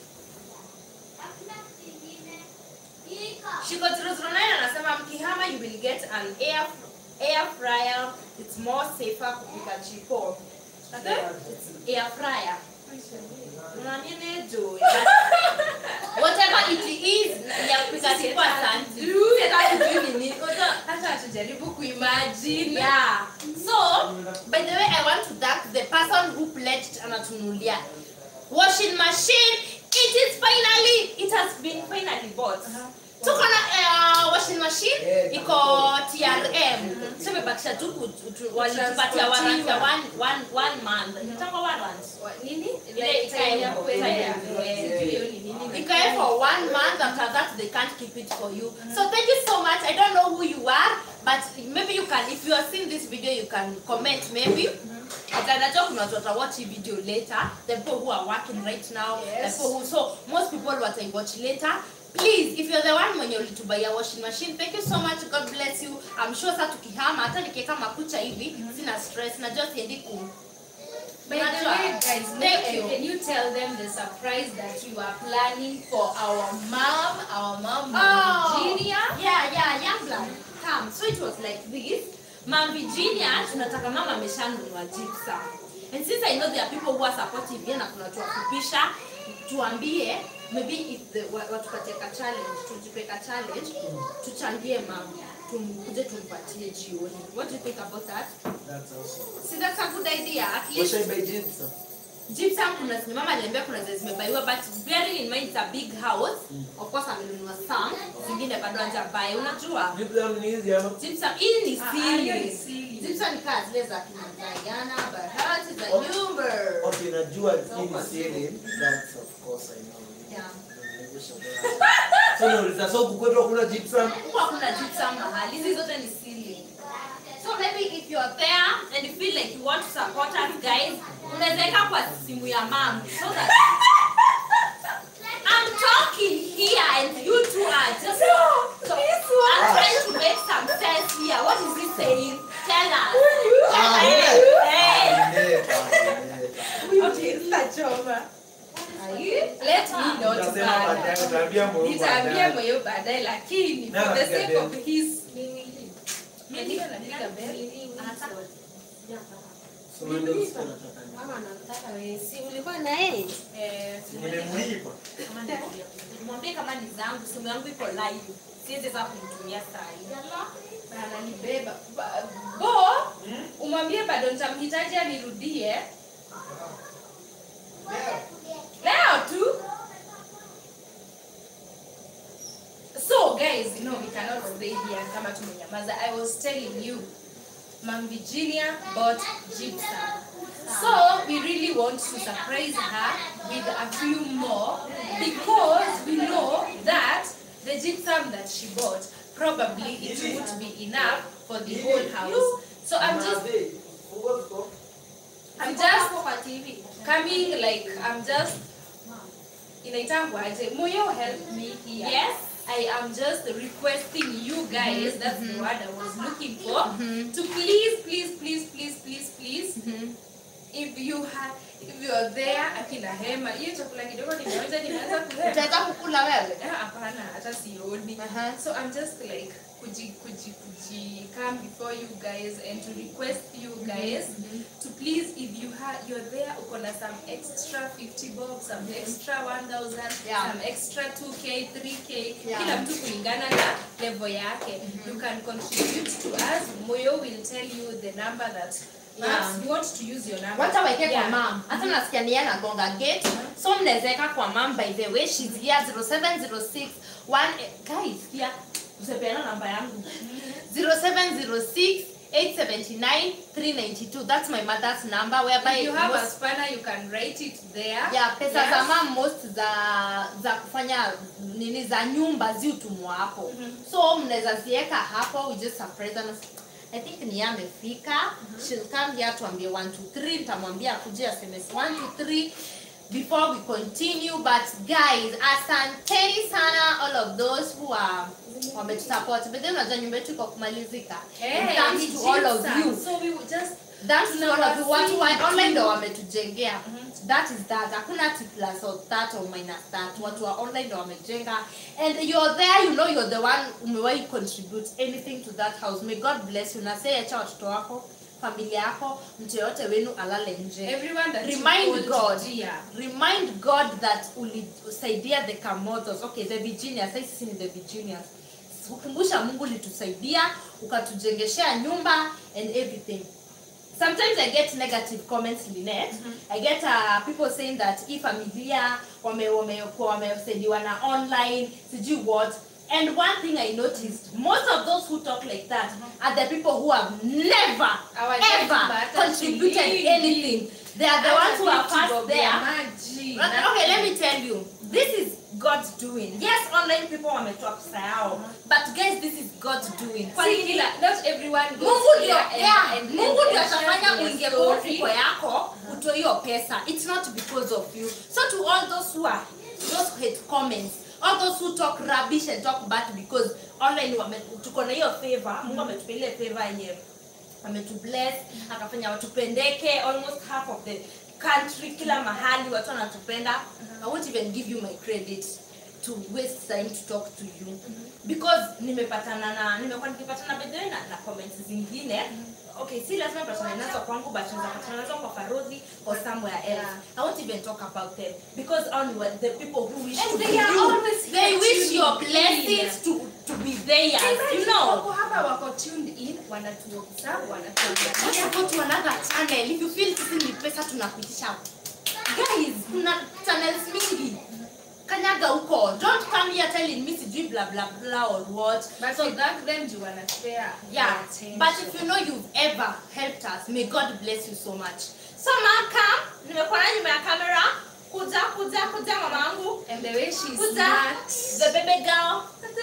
Shiko 009 anasema mkihama you will get an air air fryer. It's more safer kupika chipo. Okay? It's air fryer. Unanini juu? Whatever it is ya kupika chipo asante. Sasa sijui ni nini. Unajua, Hata hatujaribu kuimagine. Yeah. So, by the way, I want to thank the person who pledged anatunulia washing machine. It is finally, it has been finally bought. Tuko na uh, washing machine Yeah, iko TRM. So imebakisha tu ku- tu- walitupatia warranty ya one one one month. Inaitwa warranty. Wa- Nini? Ile ikae ya hapo, kuelea. ikae hapo, Eh, eh. sijui hiyo ni nini. Ikae for one month after that they can't keep it for you so thank you so much i don't know who you are but maybe you can if you are seeing this video you can comment maybe Atanajua kuna watu watawatch hii video later the people who are working right now the Yes. people who so most people wataiwatch later please if you're the one mwenye ulitubaia washing machine thank you so much god bless you i'm sure sa tukihama hata nikiweka makucha hivi sina stress najua siendi ku By the Unajua? way, guys, Thank can, you. can you tell them the surprise that you are planning for our mom, our mom Oh. Virginia? Yeah, yeah, young blood. Come. So it was like this. Mom Virginia, tunataka mama ameshanunua gypsum. And since I know there are people who are supportive here na kuna watu wakupisha, tuambie maybe if the wa- watupatie ka challenge, tujipe ka challenge, tuchangie mama. Tumkuje tumpatie jioni. What do you think about that? That's awesome. See that's a good idea. At What least should I buy gypsum? gypsum kuna zenye mama aliambia kuna zenye zimebaiwa but bearing in mind it's a big house of course amenunua some zingine bado hajabai unajua Gypsum ni hizi ama? gypsum hii ni Ah, ah, hiyo ni siri siri. gypsum ni kaa zile za kina Diana Bahati za Okay. nyumba Okay, najua hii ni siri. That's of course I know. Yeah. So nauliza, so huku kwetu hakuna gypsum? huku hakuna gypsum mahali hizi zote ni siri so maybe if you are there and you feel like you want to support us guys unaweza weka kwa simu ya mam so that I'm talking here and you two are just so I'm trying to make some sense here what is he saying tell us Ah, Hey, nileta. hey. Nileta, nileta. Okay, sitachoma. Are you? Let me not Utasema bother. baadaye, utaambia Mungu nitaambia baadaye. moyo baadaye lakini Na for the napiga sake of bell. his Ndio napiga bell. So wewe ndio ulikuwa unataka nini? Mama anataka wewe. Si ulikuwa na yeye? Eh, Nimemlipa. mwambie kama ni zangu simu yangu iko live siwezi sasa kumtumia saa hii ananibeba Ba- bo umwambie bado nitamhitaji anirudie leo tu so guys no we cannot stay here kama tumenyamaza i was telling you Mam Virginia bought gypsum. So we really want to surprise her with a few more because we know that the gypsum that she bought probably it won't be enough for the whole house. So I'm just I'm just kwa tv coming like I'm just inaitangwaje moyo help me here Yes. I am just requesting you guys that's the word I was looking for to please please please please please please if you have if you are there akina hema hiyo chakula kidogo nimeweza nimeanza kuhema utaweza kukula wewe Eh, hapana hata sioni Aha. so i'm just like kuji kuji kuji come before you guys and to request you guys to please if you have you're there uko na some extra 50 bob some extra 1000 Yeah. some extra 2k 3k Yeah. kila mtu kulingana na level yake you can contribute to us moyo will tell you the number that perhaps Yeah. you want to use your number wacha waeke kwa Yeah. mam hata nasikia ni yeye anagonga gate so mnawezeka kwa mam by the way she's here 0706 one guys here usepeana namba yangu 0706 879 392 that's my mother's number whereby if you have a most, spanner you can write it there yeah, pesa Yes. za mam most za za kufanya nini za nyumba ziutumwa hapo so mnaweza ziweka hapo we just surprise them I think ni yeye amefika she'll come here tuambie 1 2 3 nitamwambia akuje aseme 1 2 3 before we continue but guys asanteni sana all of those who are wametusupport but then unajua nyumba yetu iko kumalizika And Hey, thanks ni to all of gypsum. you So we will just Thanks to all of you. Watu wa Tunawasihi online tu. ndo wametujengea. That is that. Hakuna T plus or that or minus that. Watu wa online ndo wamejenga. And you're there, you know you're the one umewahi contribute anything to that house. May God bless you. Na say acha watoto wako, familia yako, mtu yoyote wenu alale nje. everyone that Remind you God. hold dear. Remind God that ulisaidia the Kamotos. Okay, the Virginias. Sasa sisi ni the Virginias. Kukumbusha Mungu ulitusaidia, ukatujengeshea nyumba and everything. Sometimes I get negative comments Lynette. I get uh, people saying that hii familia wame wame wamesaidiwa na online, sijui what. And one thing I noticed, most of those who talk like that are the people who have never Our ever dad, contributed but anything. They are the ones who are first there. Imagine. Okay, okay, let me tell you. This is God's doing. Yes, online people wametoa pesa yao. But guys, this is God's doing. Kwa See, nini? la- not everyone goes Mungu ndio there and- yeah, and- and- Mungu ndio and shares atafanya their uingie kwa story. mfuko yako utoe hiyo pesa. It's not because of you. So to all those who are those who hate comments, all those who talk rubbish and talk bad because online wame tuko na hiyo favor. Mungu ametupa ile favor yenye ametubless akafanya watupendeke almost half of the country kila mahali watu wanatupenda i won't even give you my credit to waste time to talk to you because nimepatana na nimekuwa nikipatana bedhe na, na comments zingine okay si lazima nipatane nazo kwangu but naweza patana nazo kwa farodhi or somewhere else Yeah. i won't even talk about them because only the people who wish And to they be are you always they here wish tuning your in. blessings to to be theirs you Imagine know wako hapa wako tuned in wanatuobserve wanatuangalia Let's go to another channel. If you feel sisi ni pesa tunakuitisha guys kuna channels mingi kanyaga huko don't come here telling me sijui bla bla bla or what But so we thank them juu wana spare yeah their attention. but if you know you've ever helped us may god bless you so much so maka nimekuona nyuma ya kamera kuja kuja kuja mamangu and the way she's kuja smart. the baby girl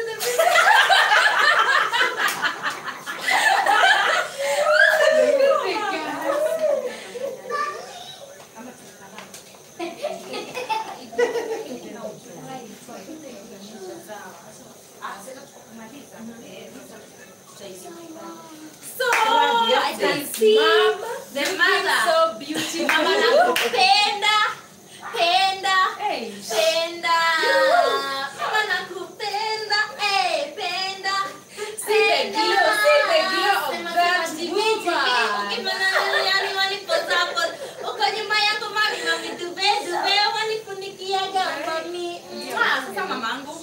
so i can see the mother so beautiful. mama nakupenda penda Hey, penda mama nakupenda eh penda See the glow, see the glow of Sema, that sema, jivi, woman. jivi. Ukimana yani walipozapo uko nyuma yako mami mami dube dube wanifunikiaga mami Mwah, sasa mamangu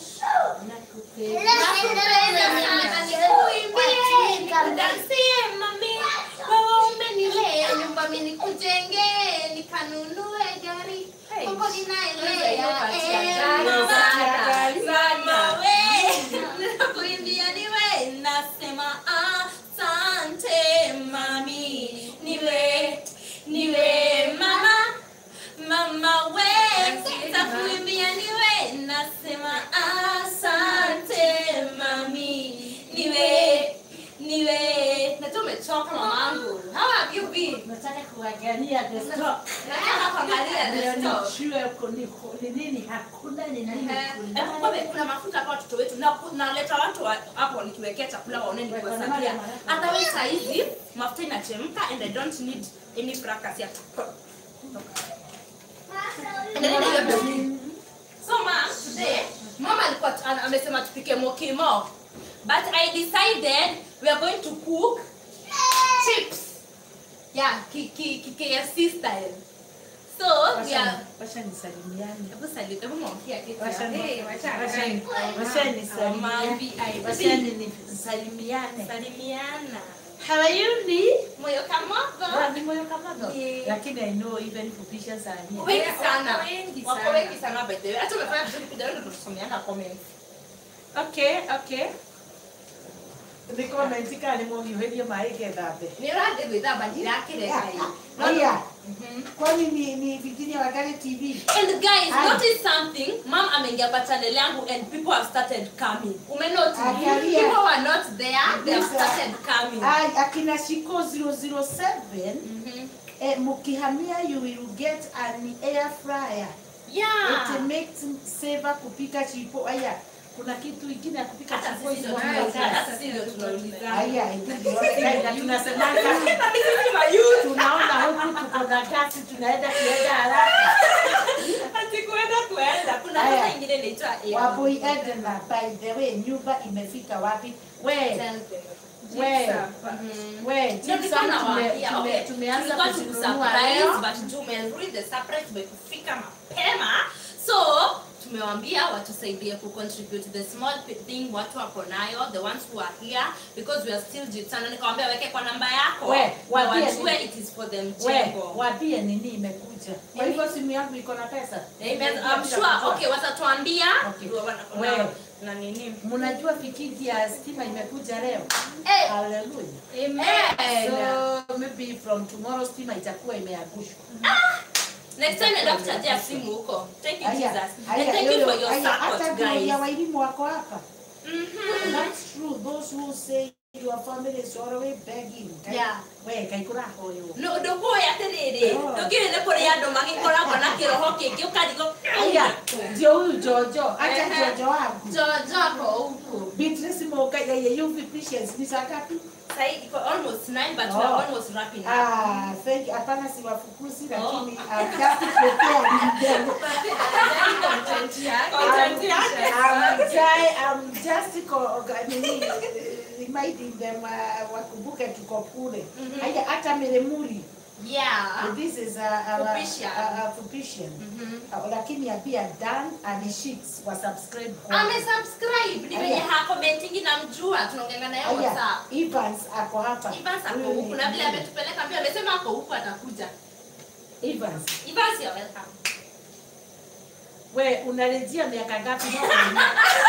Dansie mami wewe umenilea nyumbani nikujenge nikanunue gari Hey. Mungu ninaelea Unapatia eh, gari, mama. gari, Mama we nakuimbia niwe nasema asante mami niwe niwe mama mama we takuimbia niwe nasema asante mami niwe niwe najua umechoka mamangu how have you been nataka kuangalia the stock. nataka kuangalia Ndio the stock nijue uko ni ni nini hakuna ni nini kuna. Kumbe kuna mafuta kwa watoto wetu na naleta watu wa- hapo nikiwekea chakula waone nikiwasagia. Hata wewe saa hizi mafuta inachemka and I don't need any fracas ya Endelea na hiyo basi. So mom, today mama alikuwa tu- ana- amesema tupike mokimo. But I decided we are going to cook chips. Yeah, ki, ki, ki KFC style. So we are Wacha nisalimiane. Hebu sali- hebu mwamkia kitu Wacha ya- ni- Hey, wacha wacha ni- akae. wacha nisalimiane. Wacha ni- nisalimiane. salimiana How are you, Lee? moyo kamogo Ah, ni moyo kama ndo. Yeah. Lakini I know even Fupisha saa hii. wengi sana Wako wengi wako sana. wengi sana by the way hata umefanya vizuri kidogo ndio tusomeana comments Okay, okay. Ni comment kali mo hiyo mai gethabe. ni radi gwithamba ndirakire kai Haya, kwani ni ni Virginia Wagale TV? and guys Aye. notice something mom ameingia kwa channel yangu and people have started coming umenotice Angalia. people were not there they have Kabisa. started coming Ai, akina Shiko 007 Mhm. eh, mkihamia you will get an air fryer. yeah It makes saver kupika chipo. Aya, kuna kitu ingine ya kupika hata chipo sisi ndio hizo tunauliza mnaweka. hata sisi ndio tunauliza Aya, ndio Na tunasemanga tunaona huku tuko na kasi tunaenda kuenda haraka. ati kuenda kuenda kuna Aya. sasa ingine inaitwa air. Waboi Edna, by the way, nyumba imefika wapi? We, Tell them. we, Mhm. we, Ndio Gypsum nilikuwa tume- nawaambia, tume- okay, tumeanza tulikuwa kuzinunua tukusurprise, leo. but juu umerudi the surprise tumekufika mapema so tumewaambia watusaidie kucontribute the small p- thing watu wako nayo the ones who are here because we are still jitana nikawambia weke kwa namba yako We, na waambie wajue nini? it is for them We, jengo waambie nini imekuja. Kwa hivyo simu yangu iko na pesa. Amen. I'm sure okay watatuambia Okay. wana- We. wana- na nini Mnajua fikiti ya stima imekuja leo. Eh. Hallelujah. Amen. So maybe from tomorrow stima itakuwa imeangushwa. next time enda kuchajia simu huko thank you Aya, jesus and aya, thank you yoyo, for your aya, hata support ndugu guys ya walimu wako hapa. Mhm. That's true. Those who say your family is always begging. Kai- Yeah. We, kaikura hoyo. no ndũkũĩ atĩrĩrĩ Oh. ndũkĩrĩ nĩ kũrĩ andũ magĩkoragwo na kĩroho kĩngĩ ũkarigwo Aya, ndio huyu Jojo. Acha Ehe. Jojo wangu. jojoko huku Beatrice Moka ya ya UV Patience ni saa ngapi? Sahi iko almost nine but Oh. we are almost wrapping up Ah, thank you. Hapana siwafukuzi lakini I'm just preparing them. Content yake. I'm try, I'm just co- nini, reminding them uh, wakumbuke tuko kule. Mhm. Haya hata Meremuri. yeah This is a, a, Fupisha. a, a Fupishan. Mhm. Uh, lakini abia Dan and Shix wa subscribe kwa. amesubscribe ni venye Aya. hakomentingi namjua tunaongea naye Aya, whatsapp Evans ako hapa. Evans ako Huyu huku ni- na vile ametupeleka mbio amesema ako huku atakuja Evans, Evans, you're welcome. we unarejea miaka ngapi mwaka?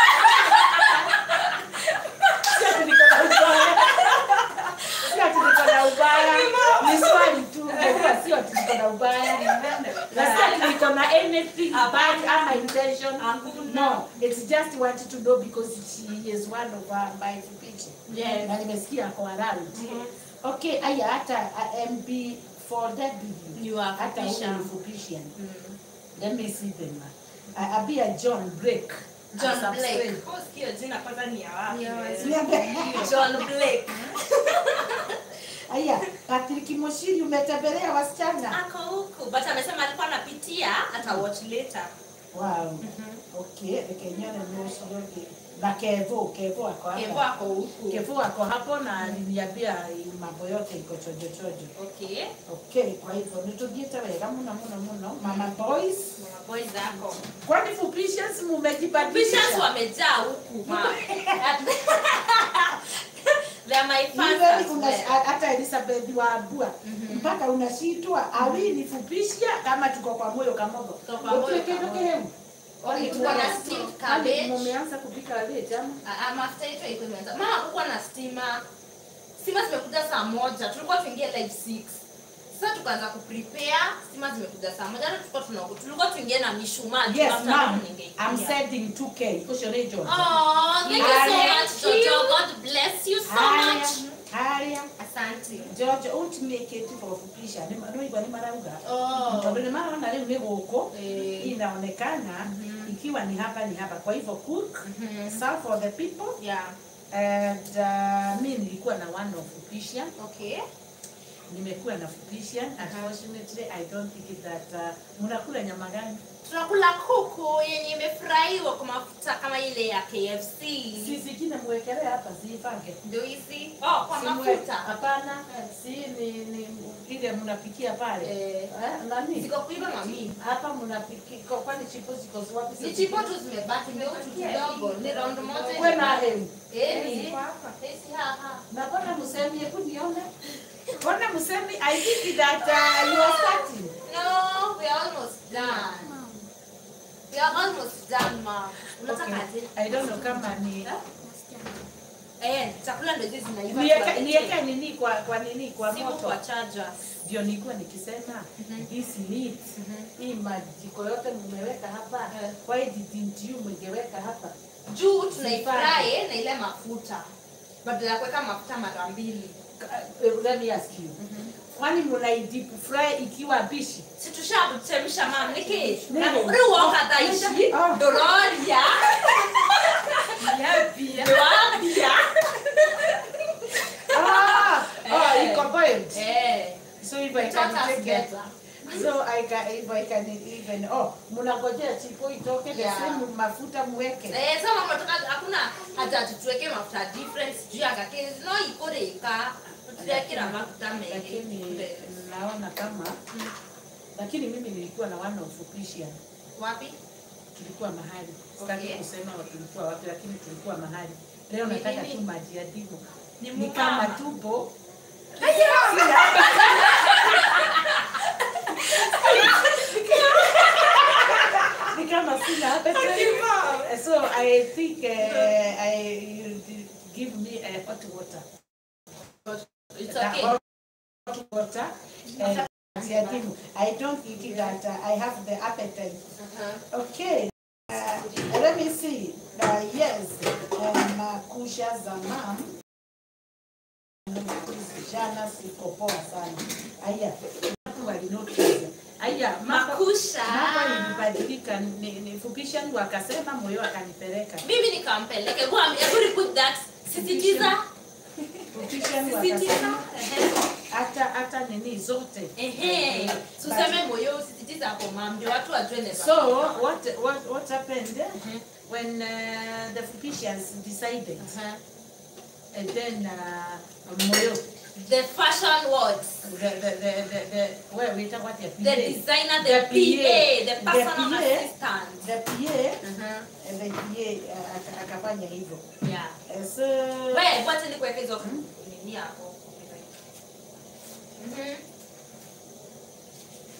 Si ati niko na ubaya. Si ati niko na ubaya. Ni swali tu. Unajua sio ati niko na ubaya. Na si ati niko na anything bad ama intention. No, it's just wanted to know because she is one of uh, my people. Yes. Na nimesikia ako around. Okay, aya hata uh, MB for that You are hata Fupisha. huyu ni Fupisha. Let me see them. Uh, Abia John Blake. John Subscribe. Blake. Oh, sikio jina kwanza ni ya wapi? Niambie. John Blake. Aya, Patrick Moshiri umetembelea wasichana? Ako huku. But amesema alikuwa anapitia ata watch later. Wow. Okay, Kenyana Moshiri. Na Kevo, Kevo ako Kevo hapa. ako huku. Kevo ako hapo na aliniambia mambo yote iko chojo chojo. Okay. Okay, kwa hivyo nitugiete wega muno muno muno. Mama boys, Mama boys zako. kwani Fupishes Bishops mumejibadilisha? wamejaa huku. ma. They are my fans Wewe as una- well. hata Elizabeth wa Abua mpaka unashitwa awi ni fupisha kama tuko kwa moyo kamogo. Tuko kwa moyo Utuweke kamogo. ndoke hemu. Okay, tuko na steamed cabbage. Mumeanza kupika cabbage ama? Ah, ah, mafuta yetu haikuwa imeanza. Mama hakukuwa na stima. Stima zimekuja saa moja. Tulikuwa tuingie live 6. Sasa tukaanza kuprepare. Stima zimekuja saa moja. Hata tulikuwa tuna tulikuwa tuingie na mishumaa. juu Yes, after ma'am. ningeingia. I'm sending 2K. Kusho rejo. Oh, thank you so Haya. much, Jojo. God bless you so Haya. much. Haya. Asante. George, don't it for fupisha. Ni no igwa ni marauga. Oh. Tondũ nĩ maraona rĩu nĩ gũkũ Eh. inaonekana ikiwa ni hapa ni hapa. Kwa hivyo cook, serve for the people Yeah. and uh, mi nilikuwa na one of fupisha. Okay. nimekuwa na fupisha unfortunately i don't think that uh, mnakula nyama gani Tunakula kuku yenye imefurahiwa kwa mafuta kama ile ya KFC. si zingine mwekelee hapa zipange Ndio hizi. Oh, kwa Si mwe- mafuta. hapana si ni, ni ile mnapikia pale Eh. eh, nani Ziko kuiva mami. hapa mnapikia kwani chipo ziko wapi Ni chipo tu zimebaki mbeutu kidogo. Ni round moja. Wewe na hemu Eh, ni. Esi haha. na mbona msemi hebu nione mbona msemi i think that uh, you are starting No, we are almost done. We are almost done, mom. Unataka okay. aje? i don't know kama ni Eh, chakula ndio hizi zinaiva. niweke tuwalete. niweke nini kwa kwa nini kwa Simu moto kwa charger. ndio nilikuwa nikisema hizi meat hii majiko yote mmeweka hapa why didn't you mngeweka hapa Juu tunaifry na ile mafuta. Badala ya kuweka mafuta mara mbili. Ka- eh, let me ask you kwani mnai deep fry ikiwa bishi Si tushakuchemsha mam niki. Nini? Na ruo kadaishi. Ah. Dororia. Yapia. Yapia. ah oh Eh. iko boiled Eh. so if I It taught can us take it better. so I can if I can even oh mnangojea chipo itoke the Yeah. same mafuta mweke Eh, sasa mnataka hakuna hata tutuweke mafuta difference juu ya kake no ikoreka tutekera mafuta mengi lakini naona kama lakini mimi nilikuwa na one of Christian wapi tulikuwa mahali sitaki Okay. kusema tulikuwa wapi lakini tulikuwa mahali leo Ni nataka nini? tu maji ya dimu Ni ni mumama. kama tupo ni kama sina appetite. so i think uh, i you give me a hot water it's Na okay hot water and maji ya dimu i don't think that uh, i have the appetite Uh-huh. Okay. Uh, let me see. Uh, yes. Um, Makusha za mam. Jana siko poa sana. Aya. Watu walinotice. Aya, mambo makusha mambo ilibadilika ni, ni fupisha ni wakasema moyo akanipeleka. mimi nikampeleke Go, I'm- hebu repeat that sisitiza Fupisha ni sisitiza wakasema Ehe. hata hata nini zote. ehe tuseme moyo usisitiza hapo mam ndio watu wajue neza So what what what happened when uh, the Fupishians decided Uh-huh. and then uh, moyo the fashion words the the the the, the where we talk about the the PA. designer the, The PA, PA, the the personal PA. assistant the PA uh-huh. and the PA uh, aka- akafanya hivyo yeah Eh, so wewe wacha nikuweke hizo nini hapo Mhm.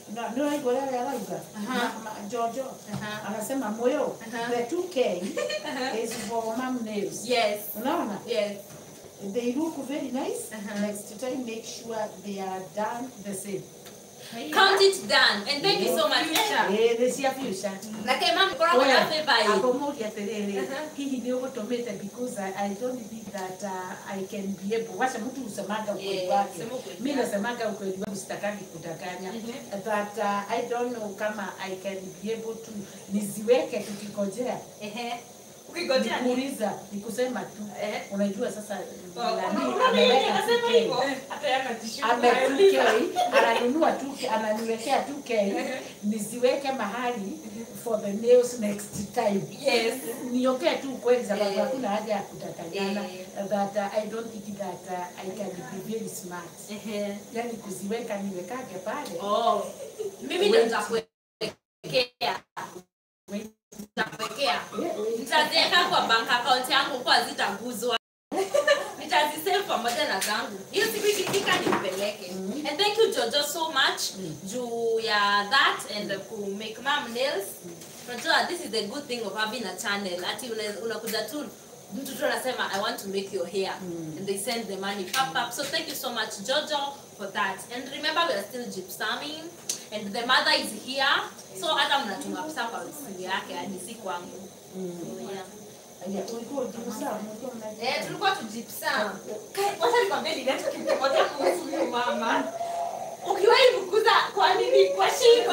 Na- ndio hivyo leo yarauga Aha. Ma- ma- Jojo Aha. anasema moyo Aha. the 2k is for mom nails Yes. unaona Yes. they look very nice Uh-huh. next time make sure they are done the same Count it done. And thank you so much. eh they see a future Like mama koragwo na favor hii. akomoria atiriri Uh-huh. hihi nä å gå tå mä te because I, I don't think that uh, I can be able wacha mtu usemaga ukweli Yeah, wake sema ukweli mi wake. nasemaga ukweli wangu sitakagi kudanganya Mhm. that uh, I don't know kama I can be able to niziweke tukikojea Ehe. Ukigojea ni nikuuliza ni kusema tu Eh. unajua sasa Oh, nani unaona yeye ameweka anasema 2K. hivyo. Hata yeye anatishuka. ame 2K ananunua 2K ananiwekea 2K niziweke mahali for the nails next time Yes. niongee tu kweli sababu Eh. hakuna haja ya kudanganyana Eh. that uh, I don't think that uh, I can be very smart Ehe. yani kuziweka niwekage pale Oh. Mimi ndo nitakuwekea. Nitakuwekea. Eh, eh, Nitaziweka kwa bank account yangu kwa hazitaguzwa. Nitazisave pamoja na zangu. Hiyo siku ikifika nipeleke. Mhm. And thank you Jojo so much Mm. juu ya that and ku make mom nails. Unajua this is the good thing of having a channel. Ati una- unakuja tu mtu tu anasema I want to make your hair Mm. and they send the money pop up. So thank you so much Jojo for that. And remember we are still gypsuming and the mother is here. So hata mnatunga pesa kwa simu yake hadi si kwangu. mm. So, yeah. Aya, ulikuwa ujiuza, ulikuwa mna- Eh, tulikuwa tujipsam. Wacha nikwambie nileta kitu kimoja kuhusu huyu mama. Ukiwahi fukuza kwa nini kwa shingo?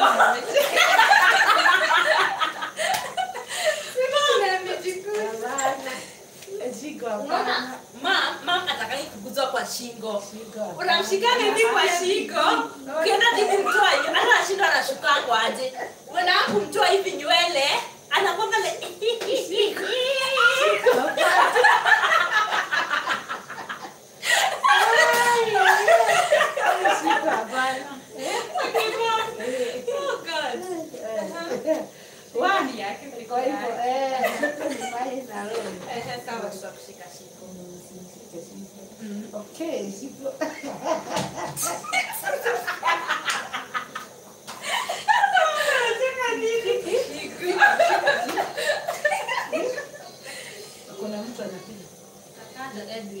Simama amejikuza. Hapana. Eh, Shiko, Unaona? hapana. Mam, mam atakai kuguzwa kwa shingo. Shiko, hapana. Unamshika nini kwa shingo? Ukienda tu kumtoa hivi, hata anashindwa anashukangwa aje. Unaenda kumtoa hivi nywele, anakuwa pale. Shiko, hapana. Oh God. Eh, Wani, kwa hivyo, eh, shiko ni mbaya na roho. Eh, sawa, tutakushika shingo. Okay, shiko. Kuna mtu anapiga. Kaka Edwin.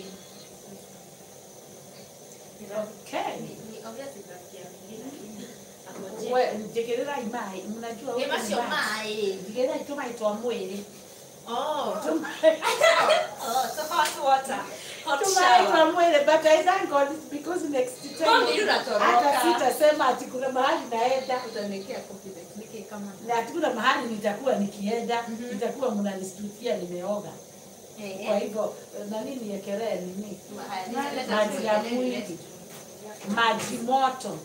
Okay. Ni- ni obviously rafiki yangu mwingine, lakini akojea. We, njegerera imai, mnajua huko Ema sio imai. mae. Njegerera ituma itwa mwili. Oh. Tuma Oh, so hot water. Hot itwa shower. mwili, but I thank God because next Mami, time unatoroka. hata sitasema ati kuna mahali naenda Utaniwekea kofi nike kama na ati kuna mahali nitakuwa nikienda Mhm. nitakuwa mnanistukia nimeoga. Eh, Kwa eh. hivyo na nini niekelee nini? Haya, leta Maji ya tuweke, mwili. leta. maji moto.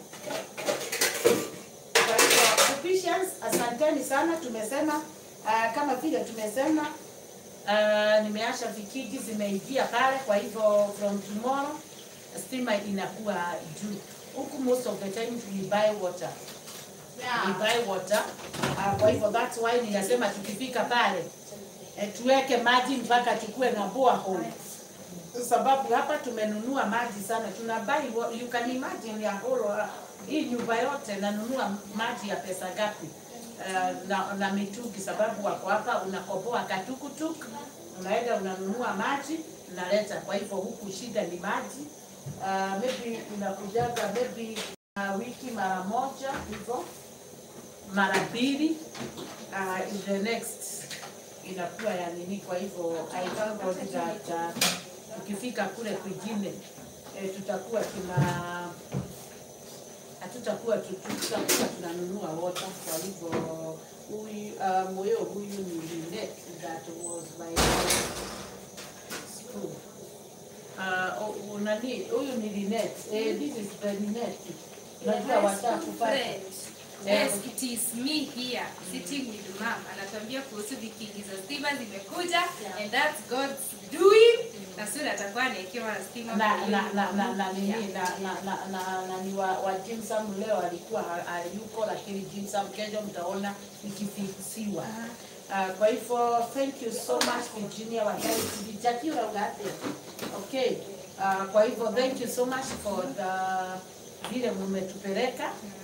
Kwa hivyo Ephesians, asanteni sana. Tumesema uh, kama vile tumesema uh, nimeasha vikiki zimeingia pale, kwa hivyo from tomorrow stima inakuwa juu huku. Most of the time we buy water we Yeah. buy water uh, kwa hivyo that's why ninasema tukifika pale eh, tuweke maji mpaka tukue na borehole sababu hapa tumenunua maji sana tuna buy wa- you can imagine ya whole uh, hii nyumba yote nanunua maji ya pesa gapi uh, na, na mitungi sababu wako hapa unakoboa katukutuk unaenda unanunua maji unaleta kwa hivyo huku shida ni maji uh, maybe unakujaga maybe uh, wiki mara moja hivyo mara mbili uh, in the next inakuwa ya nini. Kwa hivyo I thank God that uh, tukifika kule kwingine eh, tutakuwa tuna hatutakuwa tu- tutakuwa tunanunua water. Kwa hivyo huyu uh, moyo huyu ni Linet that was my school. Uh, oh, nani huyu ni Linet. Eh, this is the Linet. Najua watatu pale. Friend. Yeah. Yes, it is me here sitting with mom. Anatuambia kuhusu vikingi za stima zimekuja and that's God's doing. Na soon atakuwa anaekewa stima. na kwa na hiyo- na na na nini Yeah. na na na na na ni wa, wa Jim Sam leo alikuwa ha- hayuko, lakini Jim Sam kesho mtaona ikifiksiwa. Uh, kwa hivyo thank you so much Virginia Wadaiti Vijakira ugate. Okay. Uh, kwa hivyo thank you so much for the vile mmetupeleka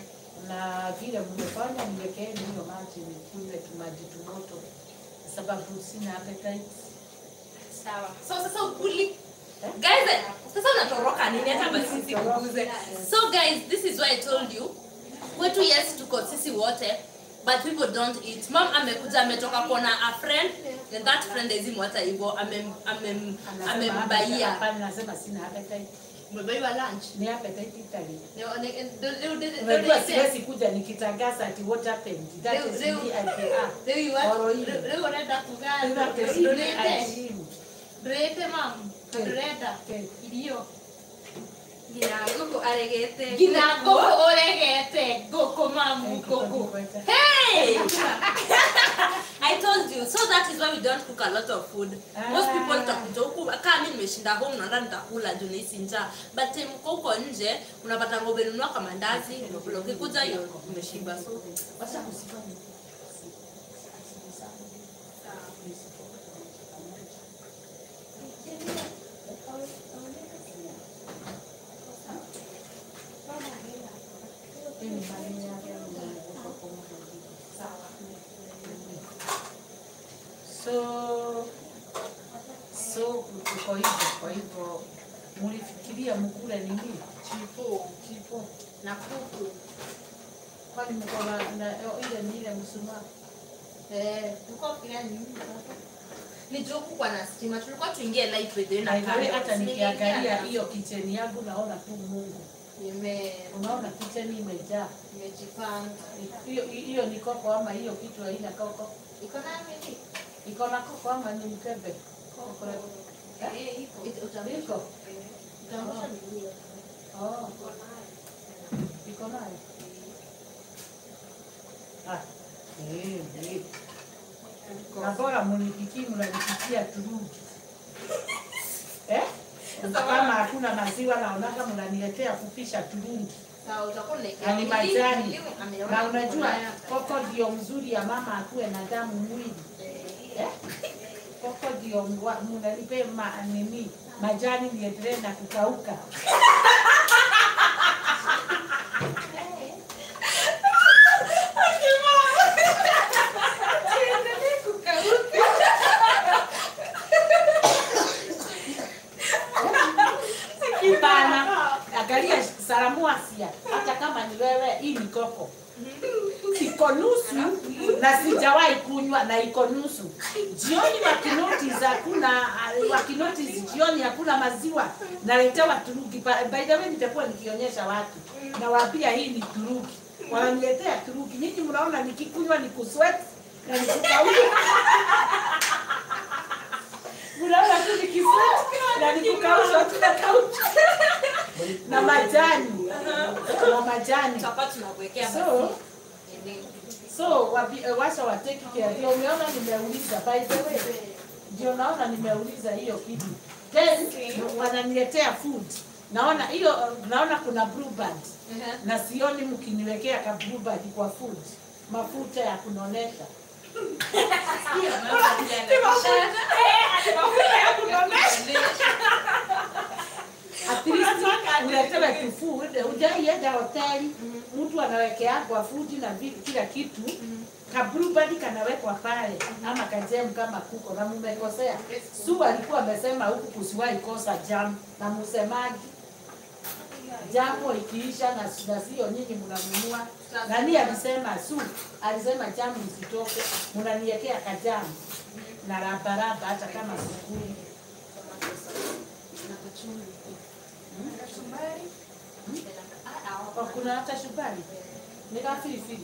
na vile mmefanya niwekeeni hiyo maji nikunywe tumaji tumoto sababu sina appetite. sawa so sasa ukuli guys eh, sasa unatoroka nini hata basi sikuguze so guys this is why i told you kwetu yes tuko sisi wote but people don't eat mom amekuja ametoka kuona a friend and that friend ezimwata hivyo amem- amem- Anasema amembaia hapana, nasema sina appetite. umebaiwa lunch Ni appetite Italy. Leo- ne- ndio- ndio- ndio- ndio Unajua niseme. siwezi kuja nikitangaza ati what happened. That Leo- is leo- me I can ah. leo you want- Oro hili. leo- leo unaenda kugaa- That is ndio me niende. I am. ndurete mamu Okay. ndurenda Okay. irio Nginya ngũkũ aregete ngina ngũkũ. ngũkũ ũregete ngũkũ mamu ngũkũ Hey! I told you. So that is why we don't cook a lot of food. Most people utakuja huku kama mimi nimeshinda home naona nitakula juu nahisi njaa. But time uko huko nje unapata ngombe nunua kama ndazi, unakula ukikuja hiyo umeshiba. So wacha kusifanya. So so kwa hivyo kwa hivyo mlifikiria mkule nini? Chipo. Chipo. Na kuku. Kwani mko na na- ile ni ile mshumaa? Eh, tulikuwa kila nini? Ni juu kwa na stima. Tulikuwa tuingie live video na By the way, kamera. hata Nimeingia nikiangalia na- hiyo kicheni yangu naona tu Mungu. Nime Unaona kicheni imejaa. nimejipanga. Hiyo hiyo ni koko ama hiyo kitu haina koko? Iko na nini? Iko na koko ama ni mkebe? Koko. Eh, iko. Utamlisha. Iko. Utamlisha miguu. Oh. Iko nayo. Ah. Eh, eh. Na bora munipikie mnanipikia turudi. Eh? Kama hakuna maziwa naonaka mnaniletea kupisha turudi. Sawa, utakuwa unaekea Na ni nini? majani. Nini? Ameona Na unajua kuna- koko ndio mzuri ya mama akuwe na damu mwili. Eh? Koko ndio mwa- mnanipe ma, nini majani niendelee na kukauka. Hapana, angalia salamu Asia, hata kama ni wewe, hii ni koko iko nusu na sijawahi kunywa na iko nusu. Jioni wakinotice hakuna wakinotice jioni hakuna maziwa, naletewa turuki. Pa- By the way, nitakuwa nikionyesha watu nawaambia hii ni turuki, wananiletea turuki. Nyinyi mnaona nikikunywa ni kusweat na nikukauka mnaona tu nikisweat na nikukausha tunakauka na majani na majani Tutakuwa tunakuwekea So, basi. Nini? so wapi- eh, wacha wateki care. Ndio umeona nimeuliza, by the way, ndio naona nimeuliza hiyo kitu. Then wananiletea food, naona hiyo, eh, naona kuna blueband Ehe. na sioni mkiniwekea ka blueband kwa food, mafuta ya kunonesha. At least uletewe tu food. Hujaienda hoteli, mtu anawekea kwa food na vi- kila kitu ka blueband kanawekwa pale ama kajemu kama kuko na mumekosea. Su alikuwa amesema huku kusiwahi kosa jam na msemaji jambo ikiisha na na sio nyinyi mnanunua. Nani alisema su alisema jamu isitoke, mnaniwekea kajamu na rabaraba hata kama sikuli. Kwa kuna hata shubari ni kama filifili.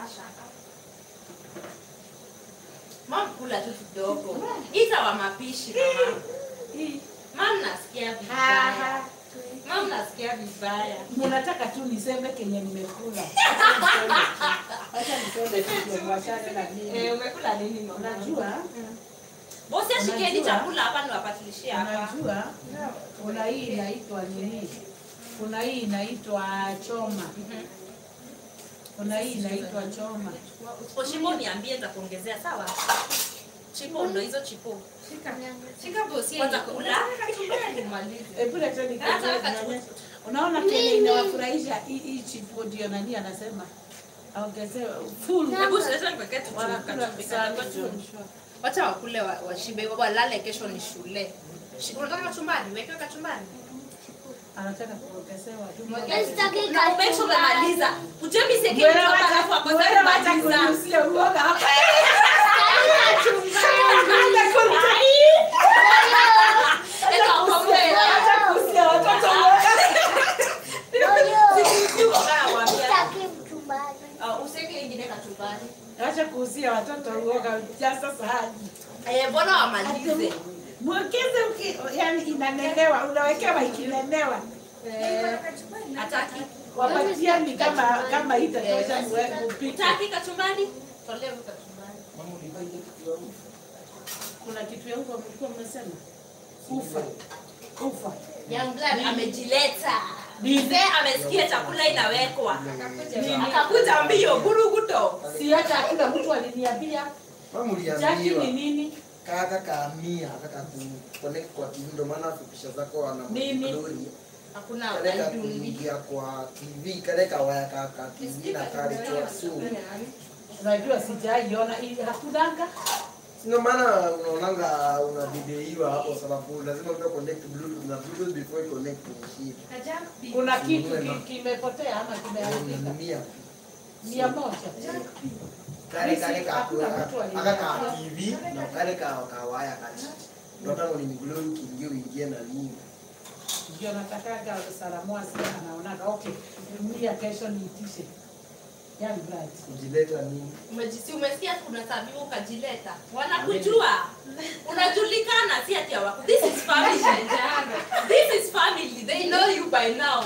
Mom, kula tu kidogo. Ita wa mapishi mama. Hii Mom, nasikia vibaya. Mom, nasikia vibaya. mnataka tu niseme kenye nimekula. Acha niseme tu ndio mwachane na mimi. Eh, umekula nini mama? Unajua, Bosi ashikeni Unajua- chakula hapa niwapatilishie hapa. unajua kuna hii inaitwa nini? Kuna hii inaitwa choma. Kuna hii inaitwa choma. Usiposhiba niambie nitakuongezea sawa? Chipo ndo hizo chipo. Shika bosi Kwanza yako. kula. Nimalize. Hebu leta Nataka nionyeshe. Unaona kenye inawafurahisha hii hii chipo ndio nani anasema aongezee full Hebu sasa niweke tu wanakula kachumbari sana kadogo. wacha wakule wa- washibe walale kesho ni shule Shi- unataka kachumbari wekewe kachumbari anataka kuongezewa na umake sure umemaliza ujemi seke Wewe hapa wacha- alafu akose wewe wacha kumaliza kunusia uoga hapa. Eka ukombe. Wacha kunusia watoto uoga. Ah, useke ingine kachumbari Wacha kuuzia watoto uoga jaza sahani. Eh, mbona wamalize Mwongeze uki, yani inanenewa, unawekewa ikinenewa. hataki Wapatia ni kama kama itatosha mwe- upike. taki kachumbari tolea huyu kachumbari Kuna kitu ya huko mlikuwa mmesema? Ufa. Ufa. Young blood amejileta Nini? mzee amesikia chakula inawekwa akakuja mbio guruguto Si hata kila mtu aliniambia Mama Jackie ni uliambiwa nini? kaka kaamia kaka ku connect kwa TV ndio maana picha zako wana Nini? glory. hakuna Kale ka unaiduni kuingia kwa TV kale ka waya ka ka TV na kale kwa so. Unajua sijaiona ili hakunanga. Ndio maana unaonanga una video hapo sababu lazima uta connect bluetooth na bluetooth before you connect to machine. Kuna kitu ki- kimepotea ama kimeharibika. Unatumia Mia moja. kale kale ka Hakuna mtu aka aliye- ka TV na kale ka ka waya kati. Ndio tangu ni glory kiingie uingie na nini. Ndio natakaga Salamwa sasa anaonaga okay. Mia kesho niitishe. Young blood. Kujileta nini? umejisi umesikia kuna sabibu ukajileta wanakujua unajulikana si ati hawaku this is family this is family they know you by now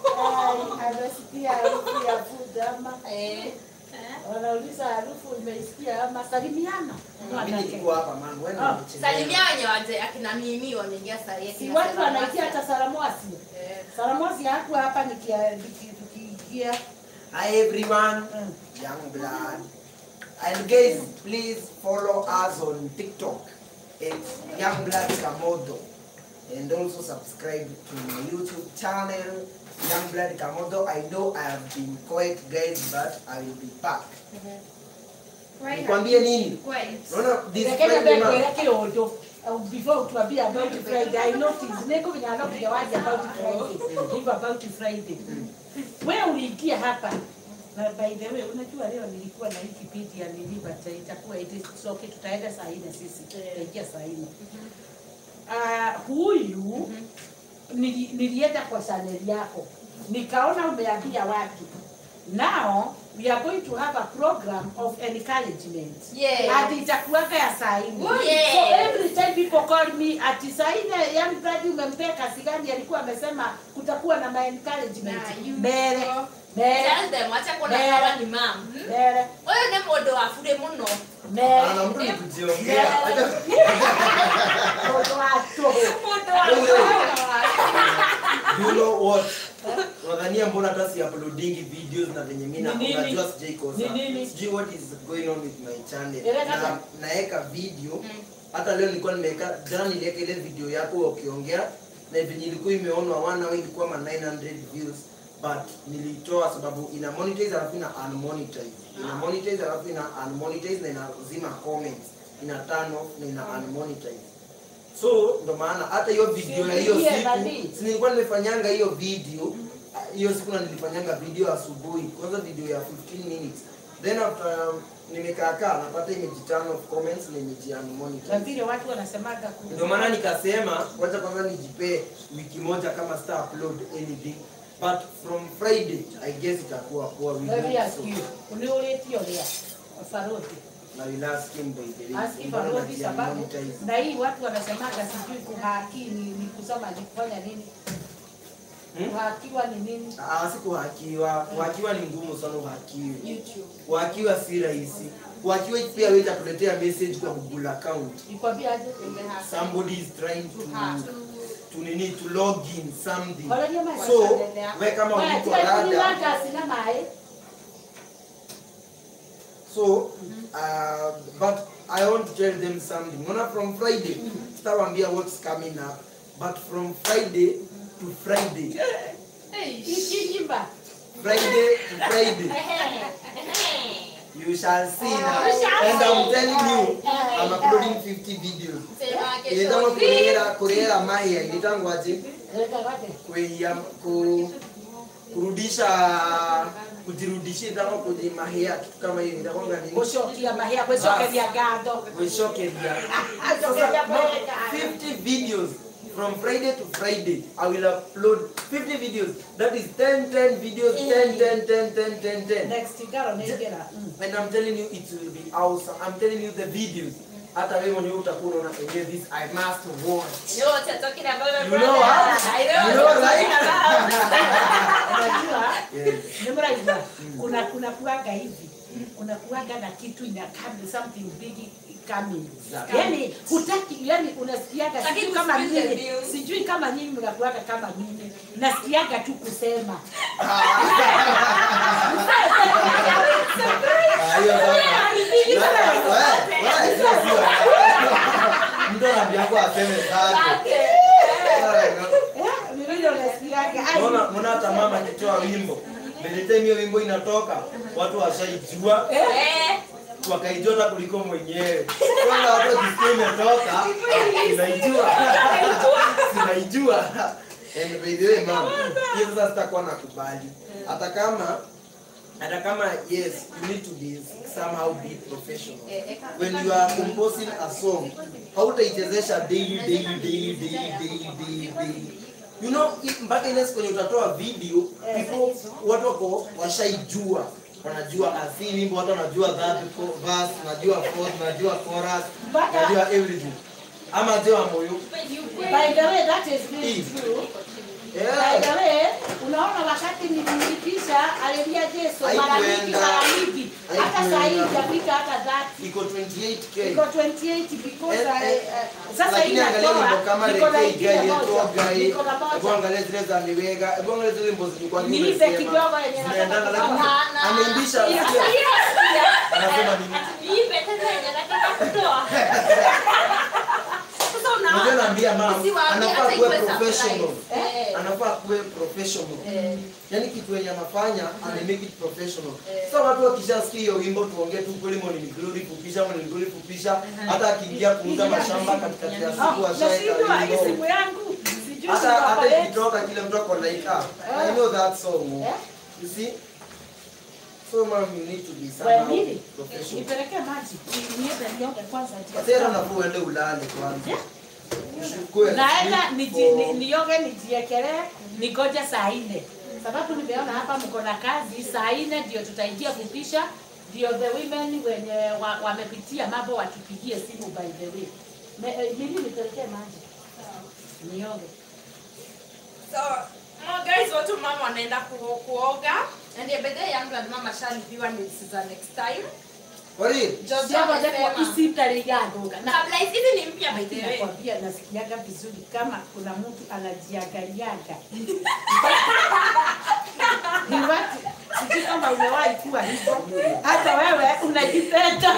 Anasikia harufu ya food ama eh wanauliza harufu imeisikia ama salimiana. Mimi nilikuwa hapa man, wewe ndio Ah, umechelewa. salimia wenye waje akina mimi wameingia sahi Si watu wanaitia hata Salamwasi. Salamwasi hakuwa hapa nikia niki- tukiingia. Hi everyone, Mm. Young Blood. And guys, please follow us on TikTok. It's Young Blood Kamodo. And also subscribe to my YouTube channel, Young Blood Kamodo. I know I have been quiet guys, but I will be back. Nikwambie nini? Unaona this Rekenya Friday mbele month, yake ojo. Uh, Before tuambie about Friday, I noticed niko venye anakuja waje about Friday. Hivyo about Friday. Wewe uliingia hapa. Na by the way, unajua leo nilikuwa na hii kipindi ya Niliba itakuwa it is okay, tutaenda saa nne sisi. Tutaingia saa nne. Ah, huyu nili, nilienda kwa channel yako nikaona umeambia watu now we are going to have a program of encouragement Yeah. ati itakuwaga ya saa nne Oh, yeah. so every time people call me ati saa nne yani bradi umempea kasi gani alikuwa amesema kutakuwa na ma encouragement Na you mbele go. mbele tell them acha kuona Mbele. hawa ni mam mbele oyo ne modo afure muno mbele ana mtu ni kujiongea. Hata Moto wako. you know what? Unadhania mbona hata si uploading videos na venye mimi na Ni nini? unajua sijai kosa. Ni nini? Sijui what is going on with my channel. Eleza Na tu. naeka video hata leo nilikuwa nimeweka jana niliweka ile video yako ukiongea na venye ilikuwa imeonwa wana wewe ilikuwa ma 900 views but nilitoa sababu ina monetize alafu ina unmonetize. Ina monetize alafu ina unmonetize na inazima comments. Ina turn off na ina unmonetize. So ndo maana hata hiyo video ya hiyo Siulizie siku nani? si nilikuwa nimefanyanga hiyo video hiyo siku na nilifanyanga video asubuhi kwanza video ya 15 minutes then after um, nimekaakaa napata imejiturn off comments na na imejiunmonetize vile watu wanasemaga ku- ndio maana nikasema kwanza kwanza nijipee wiki moja kama sita upload anything but from friday i guess itakuwa poa we Let me hope ask so. you, uliulitio lia faroti na will ask him by the way aski Mbona faroti sababu najiunmonetize? na hii watu wanasemaga sijui kuhaki ni, ni kusoma ni kufanya nini Hmm? kuhakiwa ni nini Ah, si kuhakiwa kuhakiwa ni ngumu sana uhakiwe kuhakiwa si rahisi kuhakiwa pia wewe itakuletea message kwa google account nikwambia aje somebody is trying to to nini to log in something Walalia maji. so we kama Waya, uliko tia kuni rada waka sina mae so uh, but i want to tell them something Mona from friday sitawambia what's coming up but from friday to friday ikinyimba Friday to Friday. You shall see now. And I'm telling you, I'm uploading 50 videos. Ilitangwa kurehera kurehera mahia ilitangwa aje? Kuia ku kurudisha kujirudishia itangwa kujimahia kitu kama hiyo itakwanga nini? Gũcokia mahĩa, gwĩcokeria ngatho. Gũcokeria. Gũcokeria mwega. 50 videos from Friday to Friday. I will upload 50 videos. That is 10, 10 videos, 10, 10, 10, 10, 10, 10. Next ngaro nĩ ngera. Mm. And I'm telling you, it will be awesome. I'm telling you the videos. Hata wewe mwenyewe utakuwa unaona "Okay, this I must watch. You know what you're talking about, my You brother? know what? I know You know what you're right? talking about. Unajua Yes. nĩ mũraigua kuna kuna kuaga hivi kuna kuaga na kitu ina come something big coming Exactly. yani hutaki yani unasikiaga Lakini sijui kama usikize mimi news. sijui kama nyinyi mnakuaga kama mimi nasikiaga tu kusema Ah, hiyo sasa. Wewe, wewe, sio sio. Mtu anaambia kwa aseme zake. Eh, ni vile unasikiaga ai Mbona mbona hata mama akitoa wimbo by the time hiyo wimbo inatoka watu washaijua Eh, wakaijua hata kuliko mwenyewe. Kwanza watu wakisikia imetoka inaijua. Sinaijua. And by the way mama, hiyo sasa sitakuwa nakubali. Hata kama hata kama yes, you need to be somehow be professional. When you are composing a song, hautaichezesha daily daily daily daily daily daily daily. You know, i- mpaka ile siku yenye utatoa video, people watu wako washaijua wanajua asi wimbo watu wanajua that co- verse wanajua fourth wanajua chorus Mpaka- wanajua everything ama jua moyo by the way that is really Eve. true By yeah the way, unaona wakati nilimlipisha alilia Yesu mara mingi Haikuenda. mara mingi hata saa hii Haikuenda. hajafika hata 30 iko 28k iko 28 because Eh, I, eh, uh, sasa hii lakini angalia wimbo natoa kama niko na Rekei ingine Gai moja Etoa Gai niko na hebu moja angalia zile za Niwega hebu angalia zile wimbo zilikuwa Niipe nimesema. kidogo yenye nataka Zinaendana, lakini kutoa. ameimbisha sikia. anasema nini niipe tena yenye nataka kutoa. Sasa unaona? Unajua naambia mama Usiwaambie anafaa hata kuwe ikuwe professional surprise. Eh. anafaa kuwe professional Eh. yaani kitu yenye anafanya ame make it professional sasa watu wakishasikia hiyo wimbo tuongee tu kweli Morning Glory fupisha Morning Glory fupisha hata akiingia kuuza mashamba katikati ya siku Ah, ashaeka nashindwa hii wimbo simu yangu sijui hata siko hata pale. ikitoka kile mtu ako like ah I know that song Eh? you see so mom you need to be Wewe somehow nini? professional Nipelekee maji niende nioge kwanza Sasa nafuu uende ulale kwanza Ushukue naenda sleep niji- for- ni- nioge nijiekelee nigoje saa nne sababu nimeona hapa mko na kazi saa nne ndio tutaingia kupisha ndio the women wenye wa- wamepitia mambo watupigie simu by the way Me- eh, nini nipelekee maji nioge So, oh guys, watu mama wanaenda ku- kuoga. And yeah, by the way, young blood mama shalipiwa ni this is the next time. Kwa nini? Jojo Siagoje kwa amesema. isitaligadoga na Kabla hizi hizi ni mpya by the way. nakwambia nasikiaga vizuri kama kuna mtu anajiangaliaga Ni watu sijui kama umewahi kuwa hivyo hata wewe unajipenda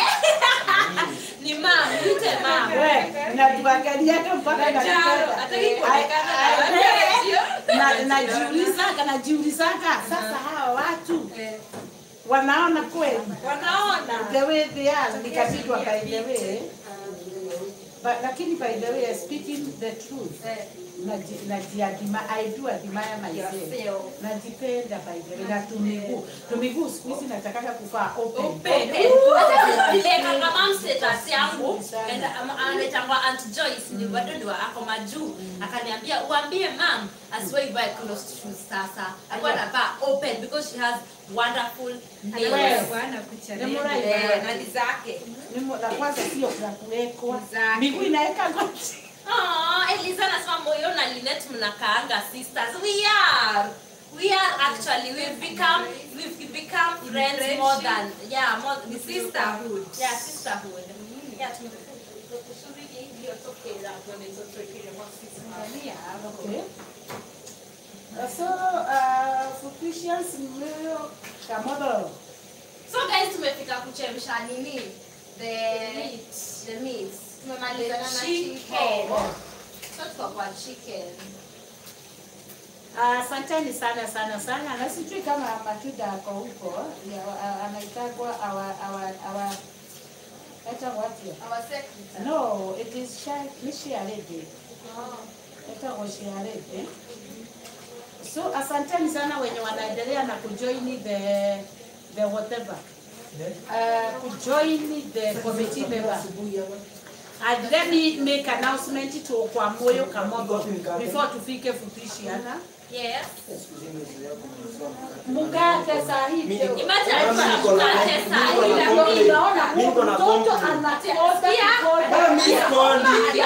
Ni mama, nite mama. we najiangaliaga mpaka Jaro, najipenda hataki kuonekana na I- watu. na najiulizaga najiulizaga sasa hawa watu wanaona kweli Wanaona. the way they are nikapitwa by the way but lakini by the way speaking the truth Eh, naji- najiadima I do admire myself yourself. najipenda by the way na tumiguu tumiguu siku hizi natakaga kuvaa open Open. Hata vile kaka mom status yangu and um, anaitangwa Aunt Joyce ni bado ni wa ako majuu akaniambia uambie mom asiwahi buy closed shoes sasa alikuwa anavaa open because she has wonderful nails Nimefurahi. Eh, na ni zake Nimo- la kwanza sio za kuwekwa Zake. miguu inaweka goti Oh, Eliza anasema moyo na Linet mnakaanga sisters. We are. We are actually we've become we've become friends more than yeah, more ni sisterhood. Yeah, sisterhood. Yeah, tumekusudi hiyo toke la bwana hizo toke le Okay. So, uh, for Christians, mlio kamodo. So guys tumefika kuchemsha nini? The meat. The meat. Tumemaliza na Chicken. chicken. So tuko kwa chicken. Asanteni sana sana sana, na sijui kama Matuda ako huko, ya- a- anaitagwa awa awa awa eta what here? Our secretary. No, it is Shai, ni Shiarede. Eta kwa Shiarede. So asanteni sana wenye wanaendelea na kujoin the the whatever. Uh, kujoin the committee member. And let me make announcement to kwa moyo kamogo before tufike fupishiana. Yes. Mkate saa hii leo. Imagine Mama, alikuwa niko na- mkate niko saa na hii. complaint. Unaona Mimi niko na mtoto complaint. anakoda Bwana, mimi sikondi.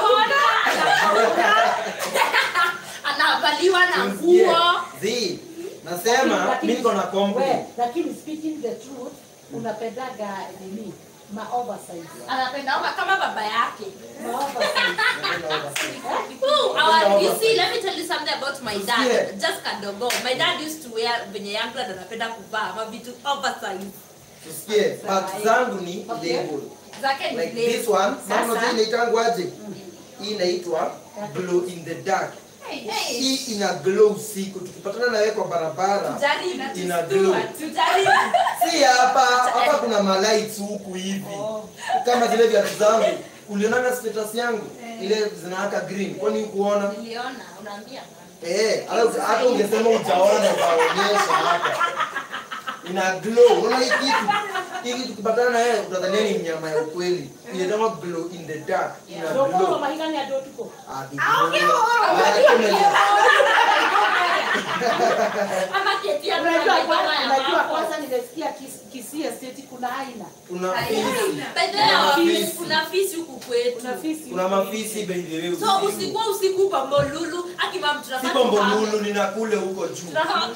anavaliwa na Msikie. nguo Zi, nasema mimi niko na complaint. lakini speaking the truth unapendaga nini ma oversize anapendanga kama baba yake ma oversize Ooh, our, you see, let me tell you something about my dad. Yeah. Just kadogo. My dad used to wear venye young blood anapenda kuvaa mavitu oversize. Tusikie, part zangu ni Okay. label. Zake ni Like lace. this one, Sasa. mama unajua inaitangwa aje? Hii inaitwa glow in the dark. Hii ina glow usiku. Tukipatana na wewe kwa barabara, Tujaribu. ina glow. Tujaribu. Si hapa, hapa kuna malights huku hivi. Kama zile viatu zangu. Ulionanga status yangu ile zinawaka green. Kwani kuona? Niliona, unaambia. Eh, hata hata ungesema utaona utaonyesha hapa. Ina glow. Unaona hii kitu? Hii kitu tukipatana na yeye utadhania ni nyama ya ukweli. Inaitwa glow in the dark. Ina ndokoro glow. mahigani ado tuko Ah, bibi. Ah, kama- Ama keti ya unajua mama kwanza ya unajua mambo. kwanza nimesikia Kis- Kisii estate kuna aina Kuna fisi. By the way, Kuna our fisi. fisi- kuna fisi huku kwetu. kuna fisi Kuna mafisi by the way. So usiku. usiku usiku pambolulu akimam Si Bombolulu nina kule huko juu.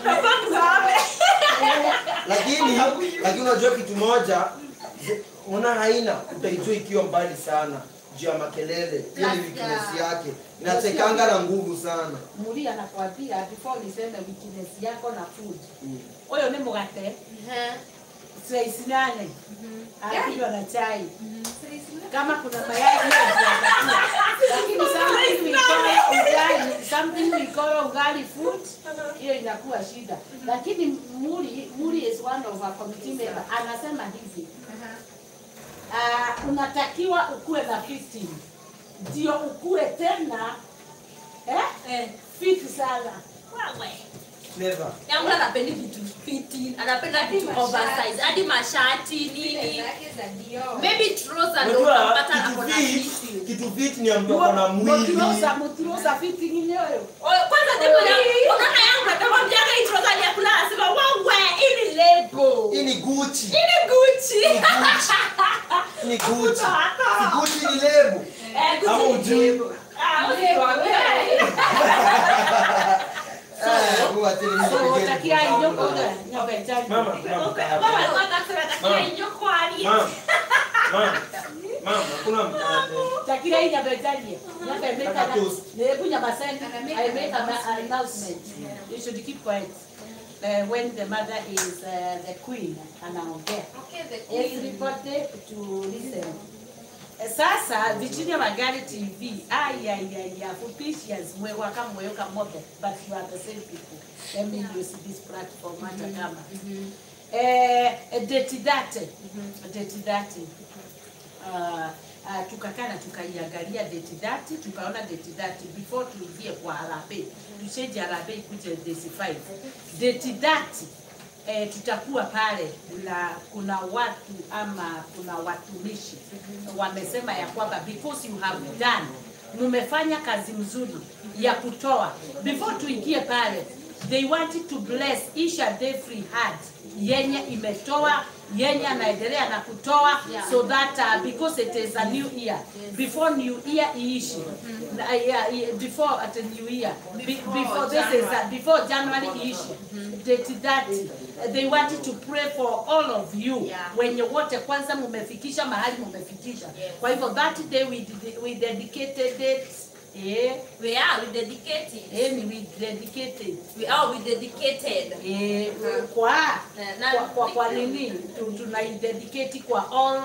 Lakini lakini unajua kitu moja una haina utaijua ikiwa mbali sana juu ya makelele. Hiyo ni weakness yake. Inatekanga na nguvu sana. muri anakwambia before niseme weakness yako na food huyo ni mugate slice nane anakunywa na chai kama kuna mayai hiyo ndio lakini something we call ugali something we call ugali food hiyo inakuwa shida lakini muri muri is one of our committee member anasema hivi uh, unatakiwa ukuwe na 15 ndio ukuwe tena eh? Eh, fit sana wewe. Never. yangu anapendi vitu fiti anapenda vitu oversize hadi mashati nini Zake za Dior. maybe trouser ndio Unajua utapata kitu hapo na fit, fiti kitu fit ni ya mtu ako na mwili. mutirosa mutirosa fiti nginyoyo Oye, kwanza ndipo na- unaona yangu natamwambiaga hii trouser ni ya kulala anasema wawe hii ni lego Hii ni Gucci. hii ni Gucci Ni Gucci. Ni Gucci. Si Gucci ni lebo. Eh, Gucci Ama ni ujui. lebo. Ah, usikwambie. Eh, huwa tena mimi so nipigeni takia kwa inyoko sababu- oga nyabetani Mama, kuna mkate. Mama alikuwa anasema atakia Mama. inyoko ali. Mama. Mama. Mama, kuna mkate. takira hii nyabetani nyabemeka Kaka toast. nebu nyabasendi i make an announcement you should keep quiet uh, when the mother is uh, the queen anaongea Okay, the queen. everybody to listen Eh, sasa Virginia Magari TV ayayaya fupishias mwewaka mweweka mobe but you are the same people let me use this platform hata kama eh, deti date deti date uh, uh, tukakaa na tukaiangalia deti dati tukaona deti dati before tuingie kwa harambee tusheje harambee ikuje desi 5 deti dati eh, tutakuwa pale na kuna watu ama kuna watumishi wamesema ya kwamba because you have done mmefanya kazi mzuri ya kutoa before tuingie pale they wanted to bless each and every heart yenye imetoa yenye anaendelea na kutoa so that uh, because it is a new year before new year iishi Na, yeah, yeah, before at a new year be, before this is uh, before January iishi date that uh, they wanted to pray for all of you Yeah. wenye wote kwanza mumefikisha mahali mumefikisha kwa hivyo that day we, ded- we dedicated it eh, We are, we dedicated. eh, ni we dedicated We are, we dedicated. eh, kwa Na- kwa, kwa, kwa nini tu- tunaidedicate kwa all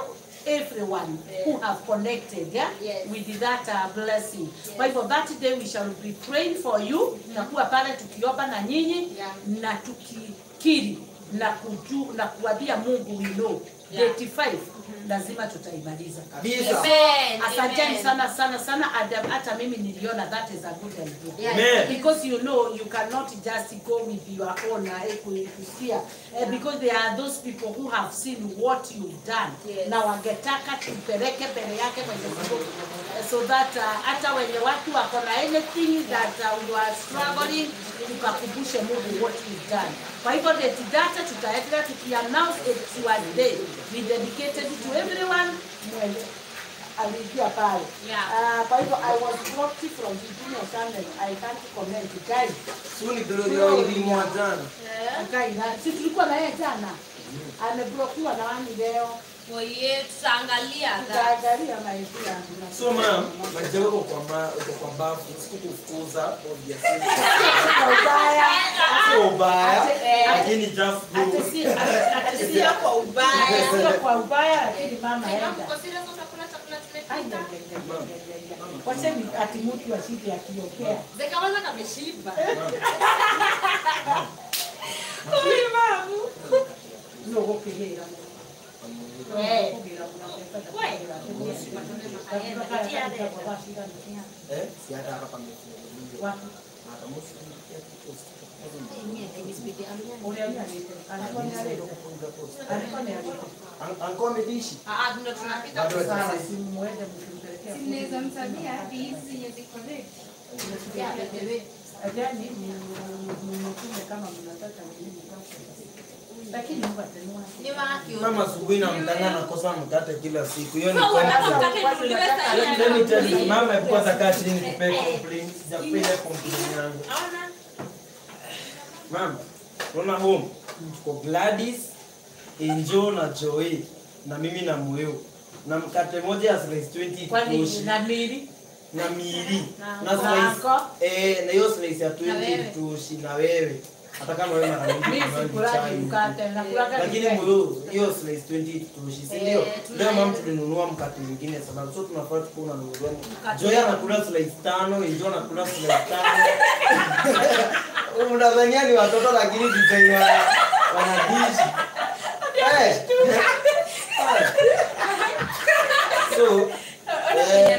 everyone who have connected yeah, Yes. with that uh, blessing. Kwa hivyo that day we shall be praying for you. Tutakuwa pale tukiomba na nyinyi Yeah. na tukikiri na kuju, na kuambia Mungu we know Yeah. 85 lazima tutaimaliza. Kabisa. Amen. Asanteni Amen. sana sana sana Adam, hata mimi niliona that is a good idea. Yeah. Amen. Because you know you cannot just go with your own uh, equi- fear uh, because there are those people who have seen what you've done Yes. na wangetaka tupeleke mbele yake Mwenyezi Mungu uh, so that uh, hata wenye watu wako na anything that uh, you are struggling tukakumbushe Mungu what you've done. Kwa hivyo date data tutaendelea tukiannounce it your day be dedicated to everyone mwenye aliingia pale. Yeah. Uh, kwa hivyo I was blocked from the junior channel. I can't comment. Guys, Suni tulio ilimwa jana. guys, na- si tulikuwa na yeye jana. Ameblokiwa na wani leo. Oye, tutaangalia that. Tutaangalia maisha yangu. na- So ma'am, maji yako kwa ma uko kwa bafu, sikukufukuza obviously. Kwa ubaya. Sio ubaya, Ate- eh, lakini just do. ate si- ate- ate si- Sio kwa ubaya. Sio kwa ubaya lakini mama enda. Uko serious utakula chakula Ai, tumepika? ai, ai, ai, ai, ai, ai. Wacheni ati mtu ashike akiongea. Zekawaza kameshiba. No, gukihira. Eh. Eh, si hata hapa pamefunguliwa. Wapi? Hata msi ya post. Ule aliyalete. Alikuwa ni alete. Alikuwa ni alete. Anko amedishi. Ah, ah, ndio tunapika. Bado Sawa, hajasisi. simuende mkimpelekea food. Mnaweza msabia hadi hizi zenye ziko ready. Yeah, bebe. Yaani ni ni mtume kama mnataka nini basi. Lakini Mungu atanua. Ni waki. Mama asubuhi na mtanga nakosa mkate kila siku. Hiyo ni So, complaint. unataka tununuliwe saa hii Let me tell you, hapa? mama alikuwa atakaa chini kupea complaint. Sijakupa ile complaint yangu. Ona. Mama, unaona home? Tuko Gladys, Enjo na Joey na mimi na Moyo. Na mkate moja ya slice 20 Kwani itoshi. na mili na miili Na na slice wako? eh na hiyo slice ya Na 20 wewe? itoshi na wewe hata kama wewe mara nyingi mimi unanywa sikulaki chai. mkate na kulaka lakini moyo hiyo slice 20 itoshi si ndio Eh, leo tunayo. mama tulinunua mkate mwingine sababu so tunafaa tuko unanunua Mkate. Joy anakula slice tano Enjo anakula slice tano unadhania ni watoto lakini design wana wanadishi eh so eh,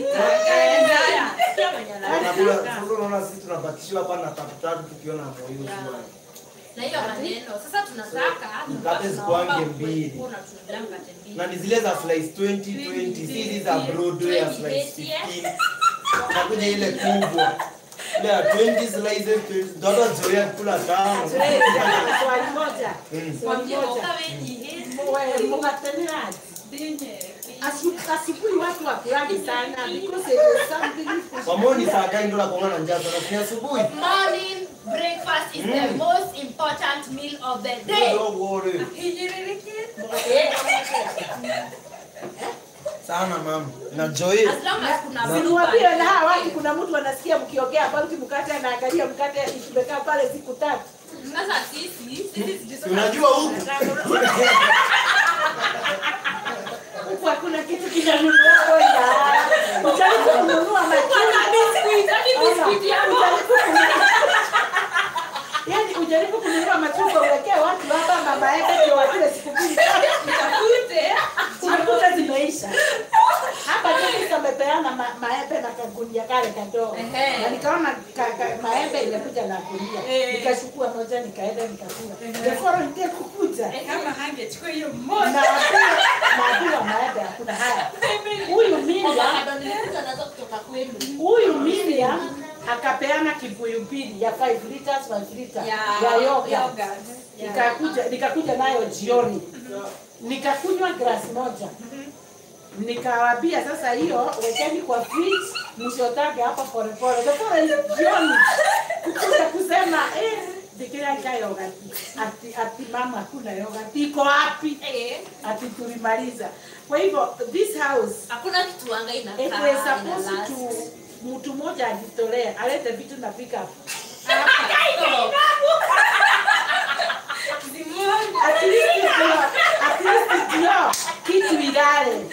Unakula- sasa unaona sisi tunabatishiwa hapa na tatu tatu tukiona moyo tu. Na hiyo maneno. Sasa tunataka Mkate tunaomba zikuange ukue- mbili. ukue unatununulia mkate mbili. na ni zile za slice 20 20 si hizi za Broadway ya slice 15 nakuja ile kubwa ile ya 20 slices 20 ndoto zoea kula tano swali moja Mm. swali Mwambie moja woka wenye. Mwe- mwateniraji Asu- asubuhi watu wakulagi sana because it is something wamoni saa gani ndo nakuanga na njaa sana ni asubuhi Morning breakfast is the Mm. most important meal of the day. Don't worry. sana mama na Joy As long as kuna blue Simwambie band. na hawa watu kuna mtu anasikia mkiongea about mkate anaangalia mkate ikimekaa pale siku tatu. Sasa sisi, sisi sisi Si unajua huku Huku hakuna kitu kinanunuliwa kwenda. Ujaribu kununua matunda. biscuit ya Ujaribu kununua- Yaani ujaribu kununua machungwa uwekee watu hapa mama yake ndio wakile siku mbili tatu. Unakuta zimeisha. Hapa Joyce amepeana ma, maembe na kagunia kale kadogo. Ehe. Na nikaona ka, ka, maembe imekuja na gunia. Nikachukua moja nikaenda nikakula. The following day kukuja. Kama hangechukua hiyo Naambiwa naambiwa maembe hakuna haya. Huyu Miriam, Bado nilikuja nazo kutoka kwenu. huyu Miriam akapeana kibuyu mbili ya 5 liters 5 liters Ya ya yogurt. yogurt. Nikakuja nikakuja nayo jioni. Nikakunywa glasi moja. Nikawaambia sasa hiyo wekeni kwa fridge msiotage hapa pole pole. Sasa jioni kukuja kusema eh Bikira cha yogurt. Ati ati mama hakuna yogurt. Iko wapi? Eh, Ati tulimaliza. Kwa hivyo this house hakuna kitu anga it inakaa was ina supposed last. to mtu mmoja ajitolee alete vitu na pick up. Hapa. At least ndio at least ndio kitu ilale.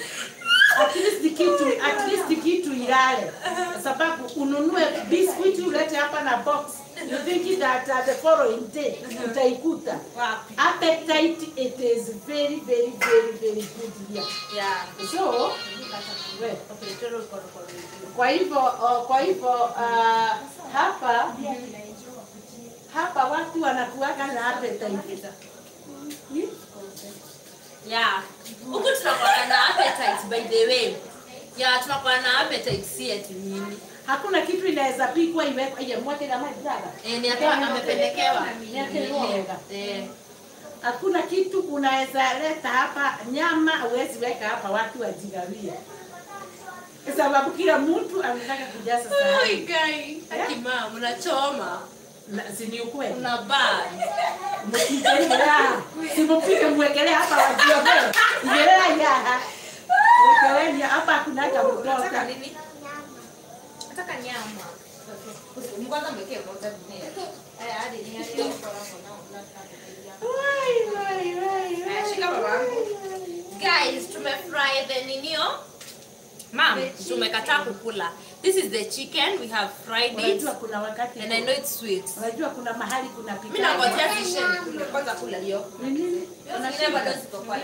na box you think that uh, the following day utaikuta Wapi? appetite it is very very very very good here Yeah. so we, Okay, toro uko uko uko. kwa hivyo uh, kwa hivyo uh, hapa hapa watu wanakuwaga na appetite Hmm? Yeah. Huku tunakuwa na appetite by the way. Yeah, tunakuwa na appetite si eti nini. hakuna kitu inaweza pikwa iwekwa ile mwake na maji dada Eh, ni ata amependekewa. Niakeroga. Eh. hakuna kitu unaweza leta hapa nyama huwezi weka hapa watu wajigawie Kwa sababu kila mtu anataka kujaza Oi, sahani guy. Akima, mnachoma. Na- si ni ukweli Una ban. mkijelea simupike mwekelea hapa wajiogee ijelea yaha wekeleni hapa hakunaga Unataka mtoka nini? Nataka nyama. Mkwanza mwekee moja dunia. Eh, hadi ni hadi hapo hapo na Wai, wai, wai, wai. Shika babangu. Guys, tumefry the ninio. Mom, tumekataa kukula. This is the chicken. We have fried it. unajua kuna wakati And I know it's sweet. unajua kuna mahali kuna Mimi nangojea pika zishe nikule. Kwanza kula hiyo. Ni nini Hiyo zingine bado ziko kwa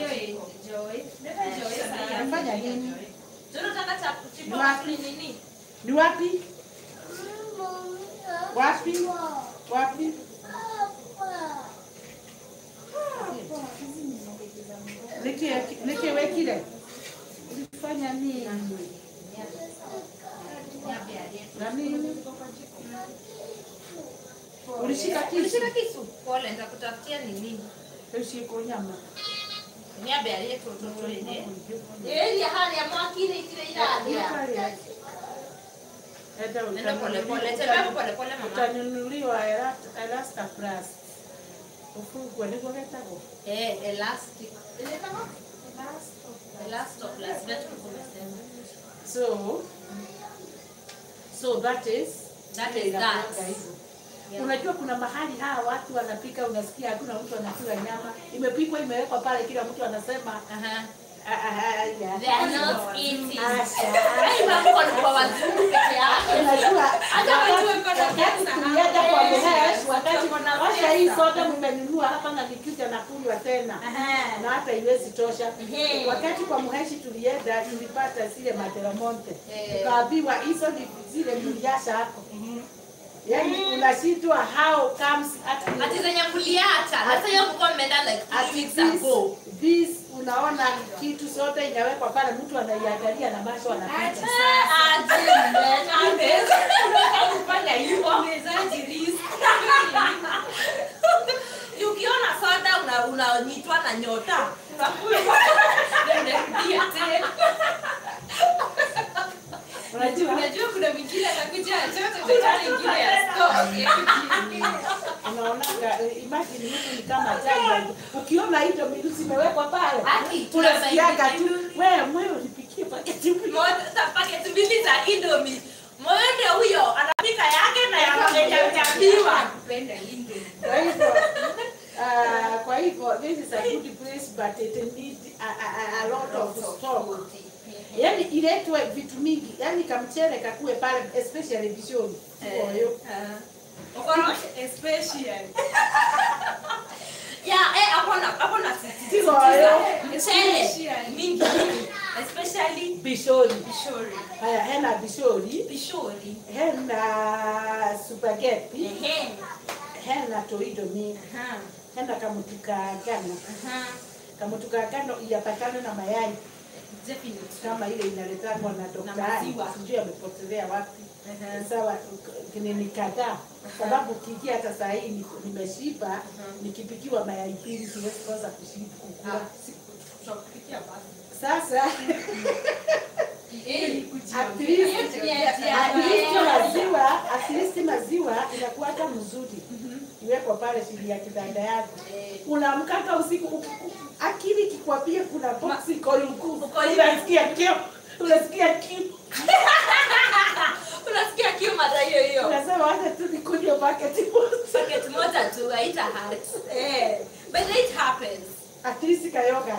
unafanya nini Jono nataka cha Ni wapi? kuchipa nini? ni wapi wapi wapi Niki- nikiwekile ulifanya nini na nini ulishika kisu Ulishika kisu? Pole, nitakutafutia nini? ushiko nyama Niabe aliyetu mtoto ile. Yeye hali ya mwakile kile iradia. Enda Nenda pole pole, utanunuliwa- tembea pole pole mama. utanunuliwa Ela- Elasta Plus ufungwe niguo getagwo Eh, elastic. Ile kama Elastoplas, vitu kumesema. so so that is That is inakuwanga that. hivyo. Yeah. Unajua kuna mahali hawa watu wanapika, unasikia hakuna mtu anakula nyama, imepikwa imewekwa pale, kila mtu anasema Aha. "Ah, ah, ah, ya." They are not eating. Asha, Ai, mambo ni kwa wazungu peke yake. Unajua Hata wakati- watu wako na wakati pesa. tulienda kwa Yes, Muhesh, wakati wako na washa hii pesa. soda mmenunua hapa na nikija na kunywa tena Aha. na hata iwezi tosha. Ehe. Wakati kwa Muheshi tulienda, tulipata zile Materamonte, Eh. tukaambiwa hizo ni zile mliasha hapo, yaani unashindwa how comes at Ati zenye mliacha. Na sasa hiyo mko mmeenda like at three weeks this, ago. this unaona kitu sote inawekwa pale, mtu anaiangalia na macho anapita. ukiona soda una- unanyitwa na nyota Unajua, Unajua kuna mwingine atakuja chote chote ingine ya store. unaonaga eh, imagine mtu ni kama jana, ukiona hizo mirusi imewekwa pale, Haki, unasikiaga tu tunasaidia. wewe mwewe ulipikie paketi mbili. paketi mbili za indomi moyonde huyo anapika yake na yamejabiwa Kupenda Indomie. Kwa hivyo uh, kwa hivyo this is a good place but it need a, a, a, a lot of stock. Yaani iletwe vitu mingi, yaani kamchele kakue pale especially vishoni. Oyo. Especially. ya eh hapo na hapo na Siko oyo. mchele mingi especially Bishori. bishori Haya hena bishori, bishori hena spaghetti, ehe hena toidomi, aha hena kamutuka gano. aha Kamutuka gano iyapatane na mayai definitely kama ile inaletangwa na Na daktari, maziwa. sijui amepotelea wapi. Aha. Sawa, ni kadhaa sababu ukiingia hata saa hii ni- nimeshiba, nikipikiwa mayai pili siwezi kosa kushiba kukula. tutakupikia basi Sasa eh at least at least maziwa at least maziwa inakuwa hata mzuri iwekwa pale chini ya kitanda yako. Unaamkaka usiku u- u- akili kikwambia kuna box iko luku, Uko hivi. unasikia kiu, unasikia kiu, unasikia kiu mara hiyo hiyo unasema wacha tu nikunywe bucket moja. packet moja tu haita hurt eh but it happens at least kayoga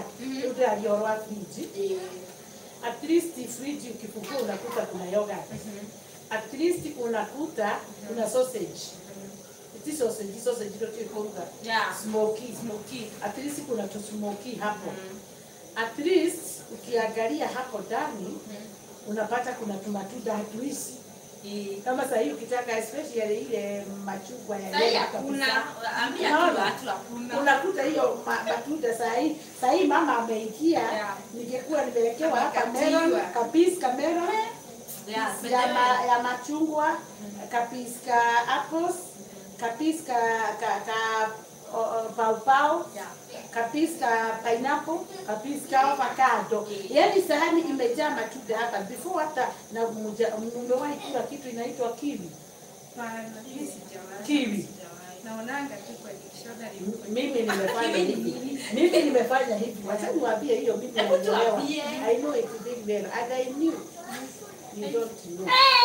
utaliorwa friji at least friji ukifungua unakuta kuna yogurt at least unakuta kuna sausage ti sausage sausage ndio tuikuruga Yeah. smoky smoky at least kuna tu smoky hapo at least ukiangalia hapo ndani unapata kuna tumatunda hatuisi kama sahii ukitaka especially ile machungwa ya Sahii yellow hakuna, kabisa. ambia Unaona? tu watu hakuna. unakuta hiyo ma- matunda sahii sahii mama ameingia Yeah. ningekuwa nimewekewa hapa Amekatiwa. melon kapisi ka melon Yeah, but ya, then- ma, ya machungwa kapisi ka apples kapisi ka, ka, ka o- o- paupau Yeah. kapisi ka pineapple kapisi ka avocado yaani sahani imejaa matunda hapa before hata na mja- mmewahi kula kitu inaitwa kiwi Hapana, mimi sijawahi. Kiwi. Naonanga tu kwa dictionary. M- mimi nimefanya hivi mimi nimefanya hivi wacha niwaambie hiyo mimi naelewa tuambie. i know it very well and i knew you don't know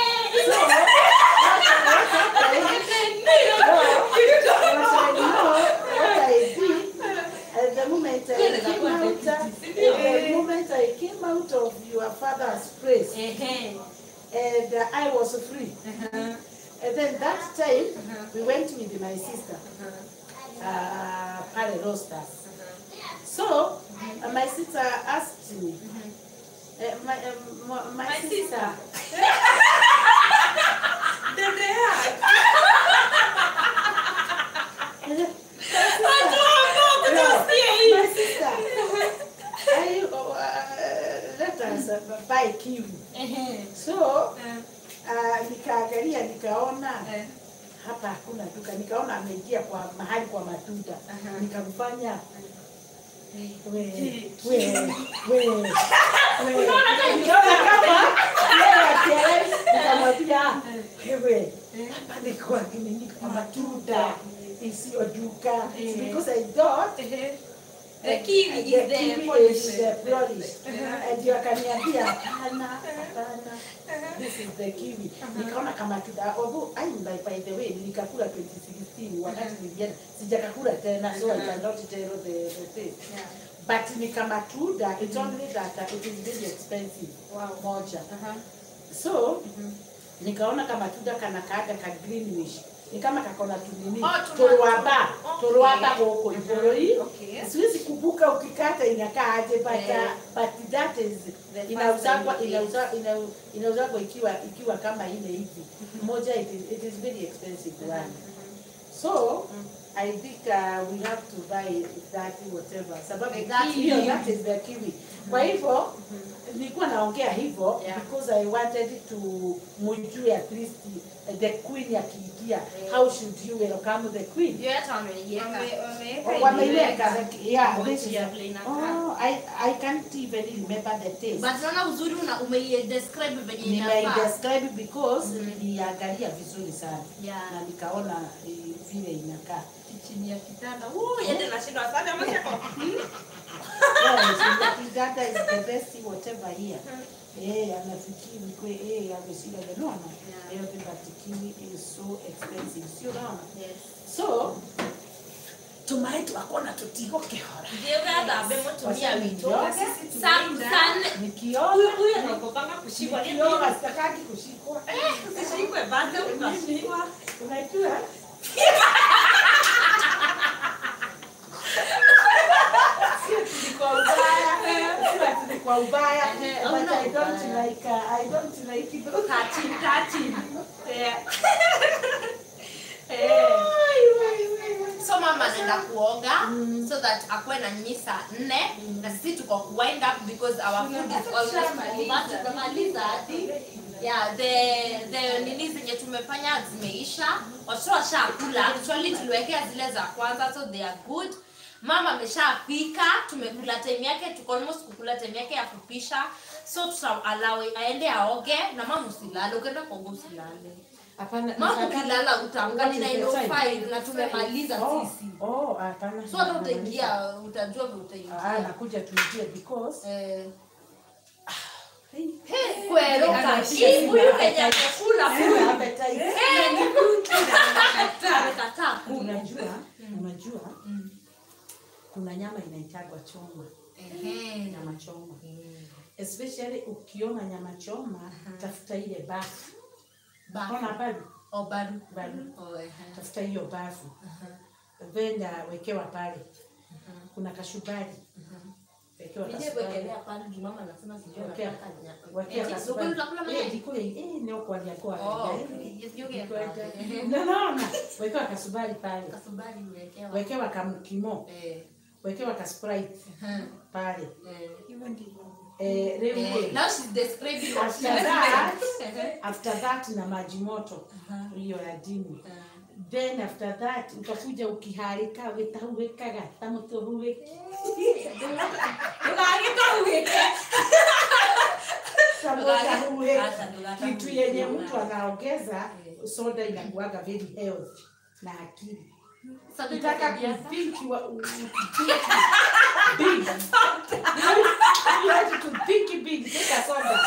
At the moment I came out, at the moment I came out of your father's place, Ehe. and uh, I was free. And then that time, we went with my sister, uh, Pale Rosters. So, uh, my sister asked me, uh, my, um, my, my, My sister, my sister, I, uh, let us uh, buy kiwi. Ehe. So, uh, nikaangalia nikaona hapa hakuna duka, nikaona ameingia kwa mahali kwa matunda, nikamfanya we we we we, nikaona kama yeye akielewi, nikamwambia wewe, hapa ni kwa nini kwa matunda isiyo duka, because I thought The kiwi is the the kiwi polish. is the polish. Ndio akaniambia hapana, hapana, this is the kiwi. Nikaona kama tuda, although I by, by the way nilikakula 2016 wakati nilienda sijakakula tena, so I cannot tell the the taste. But ni kama tuda, it's only that uh, it is very expensive. Moja. So nikaona kama tuda kana kaaga ka greenish ni kama kakona tunini Oh, tuna- tolwaba okay. tolwaba goko igoro hii Okay. siwezi kubuka ukikata inakaa aje but, Eh. uh, but that is The inauzagwa first inauza- inau- inauzagwa ikiwa ikiwa kama ile hivi moja it is, it is very expensive one so I think uh, we have to buy that whatever sababu The that kiwi. hiyo that is the kiwi kwa hivyo nilikuwa naongea hivyo Yeah. because I wanted to mujue at least uh, the queen akiingia how should you welcome the queen Ndio hata wameiweka. Wame- wameweka Oh, wameiweka imeweka. yeah Ngoja this is ya vile inakaa. oh I I can't even remember the taste But naona uzuri una umeidescribe venye inafaa. nimeidescribe because niliangalia vizuri sana Yeah. na nikaona eh, vile inakaa chini ya kitanda. Uh, yende nashindwa sana ama siko. Yes, Uganda is the best whatever here. Eh, anafikiri kwe eh ameshinda the no no. Yeah. Eh, but kiwi is so expensive. Sio naona. Yes. So tumai twakona tutigo kehora. Ndio gathambe mutumia witũ. Ndio. Sisi Sa- tumeenda. sana- Nikiona Huyu huyu anakopanga kushikwa ni nikiona sitakaki kushikwa. usishikwe bado ukashikwa. Unajua? Sio ati ni kwa ubaya. Sio ati ni kwa ubaya. Eh, But hauna I don't ubaya. like uh, I don't like those. Touching, touching. Yeah. so mama anaenda kuoga so that akuwe na nyinyi saa nne na sisi tuko kuwind up because our food is almost over tunamaliza hadi yeah the the nini zenye tumefanya zimeisha watoto washakula actually tuliwekea zile za kwanza so they are good mama ameshapika tumekula time yake tuko almost kukula time yake ya kupisha so tutalawe aende aoge na mama usilale ukienda kuoga usilale Hapana. mama nataka- ukilala utaamka ni What is the time? 905 na tumemaliza Oh, sisi oh, hapana. so hata utaingia utajua vile Ah, utaingia nakuja tuingie because Eh, Hey, Hey, kwero Anapiga kashi simu. huyu kenye amekula sina huyu appetite. Eh, ni kuki na amekataa kula Unajua, unajua kuna nyama inaitagwa choma, Ehe. nyama choma. Especially ukiona nyama choma, tafuta ile bafu ona baru Oh, bado. baru Oh, ehe. tafuta hiyo bafu then uh, wekewa pale kuna kashubari wekewa Nije kasubari kuwekelea pale juu mama anasema sijui Wekea. anataka nya- wekea Eti, kasubari ukuli utakula mayai? eh jikule eh ndio kwa ndia kwa Oh, yes, you get that. Ehe. no no no wekewa kasubari pale Kasubari uwekewa. wekewa kamkimo Eh, wekewa kasprite ehe, pale eh. eh rĩu Eh, rĩ, now she's describing what After she's that, doing. Ehe. after that na maji moto hiyo ya dini Eh. then after that utakuja ukiharika witahuwekaga tamutuhuwe tamutuhuwe Hata ndo hata kitu yenye mtu anaongeza soda inakuaga very health na akili Sasa ukitaka tunakwambia- kuthink wa- u- kuthink big you have to think big take a soda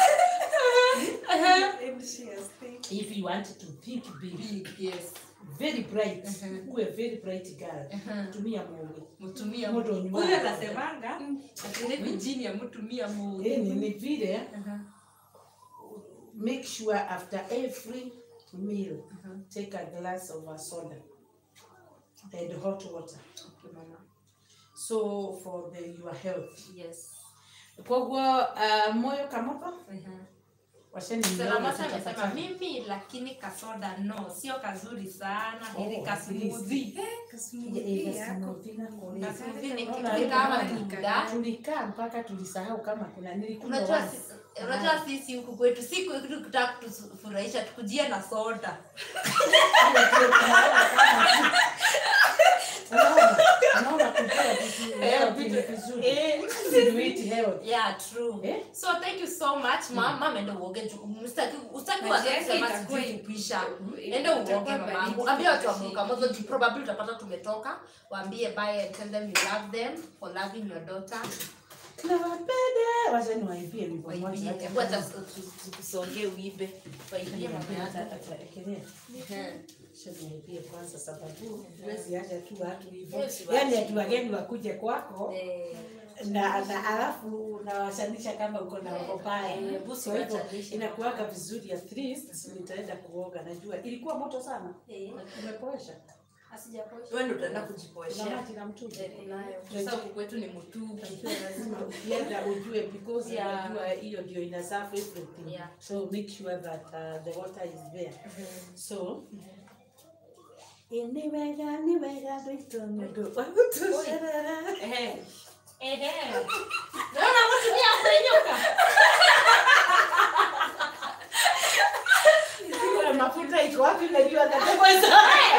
if you want to think big Big, yes. very bright Mhm. uwe very bright girl Mhm. tumia mungu Mtumia Moto Mungu. nyumbani. Huyu anasemanga ati Virginia mtumia Mungu. yani ni vile Mhm. make sure after every meal take a glass of a soda and hot water Okay, mama. so for the your health Yes. koguo uh, moyo kamopa Mhm. washeni Salamata amesema mimi lakini kasoda no, sio kazuri sana, heri Oh, kasmoothie. Kasmoothie ni Unaona, kitu kama unaona, muda. tulikaa mpaka tulisahau kama kuna nilikunywa Unajua once. sisi- unajua sisi huku kwetu siku kitu kitaka kutufurahisha tukujia na soda. Unaona? Unaona kujua vitu Eh, health ni vitu- vizuri. eh. You eat health. Yeah, true. Eh? So thank you so much mama, mama enda uoge juu ustaki ustaki Maji waanze yake kusema itakuwa sijui kupisha. Mm. Enda uoge Itakuwa mamangu. baridi Ambia watu wa kidogo. Muka Mozo juu probably utapata tumetoka. Waambie bye and tell them you love them for loving your daughter. Nawapenda. Wacha niwaibie wimbo Waibie. moja. Hebu acha tusongee uibe. Waibie mama Hata- yako. hata ekelea. Mhm. Acha niwaibie kwanza sababu huwezi acha tu watu hivyo. Yes, Yaani wacha. ati wageni wakuje kwako Eh, na na alafu unawashanisha kama uko na roho mbaya. Eh, busi Kwa hivyo wachanishe. inakuwaga vizuri at least nitaenda kuoga najua ilikuwa moto sana. eh. Umepoesha. Wewe ndio utaenda Kuna kujipoeshea. maji na mtungi. Eh, kunayo. Sasa huku kwetu ni mtungi. lazima ukienda ujue because Yeah. unajua hiyo ndio ina serve everything Yeah. so make sure that uh, the water is there so ni wega ni wega gwitå nä ndå wa gå tå cerera Ehe. Ehe. Naona mtumia kwenyoka. Kuna mafuta iko wapi najua nataweza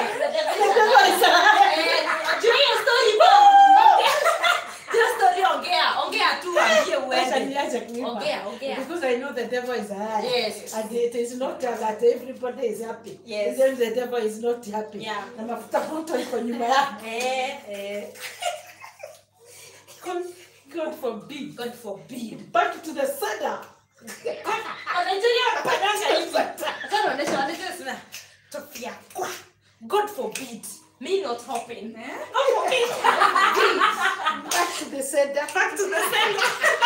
niache kuimba Ongea, ongea. because I know the devil is high Yes. and it is not that everybody is happy Yes. then the devil is not happy Yeah. na mafuta moto iko nyuma yake God, God forbid God forbid. back to the sender Wanainjilia wanapandanga hivi. Sasa wanaonyesha wanaonyesha sana. Tofia kwa. God forbid. Me not hoping. God forbid. back to the sender Back to the center.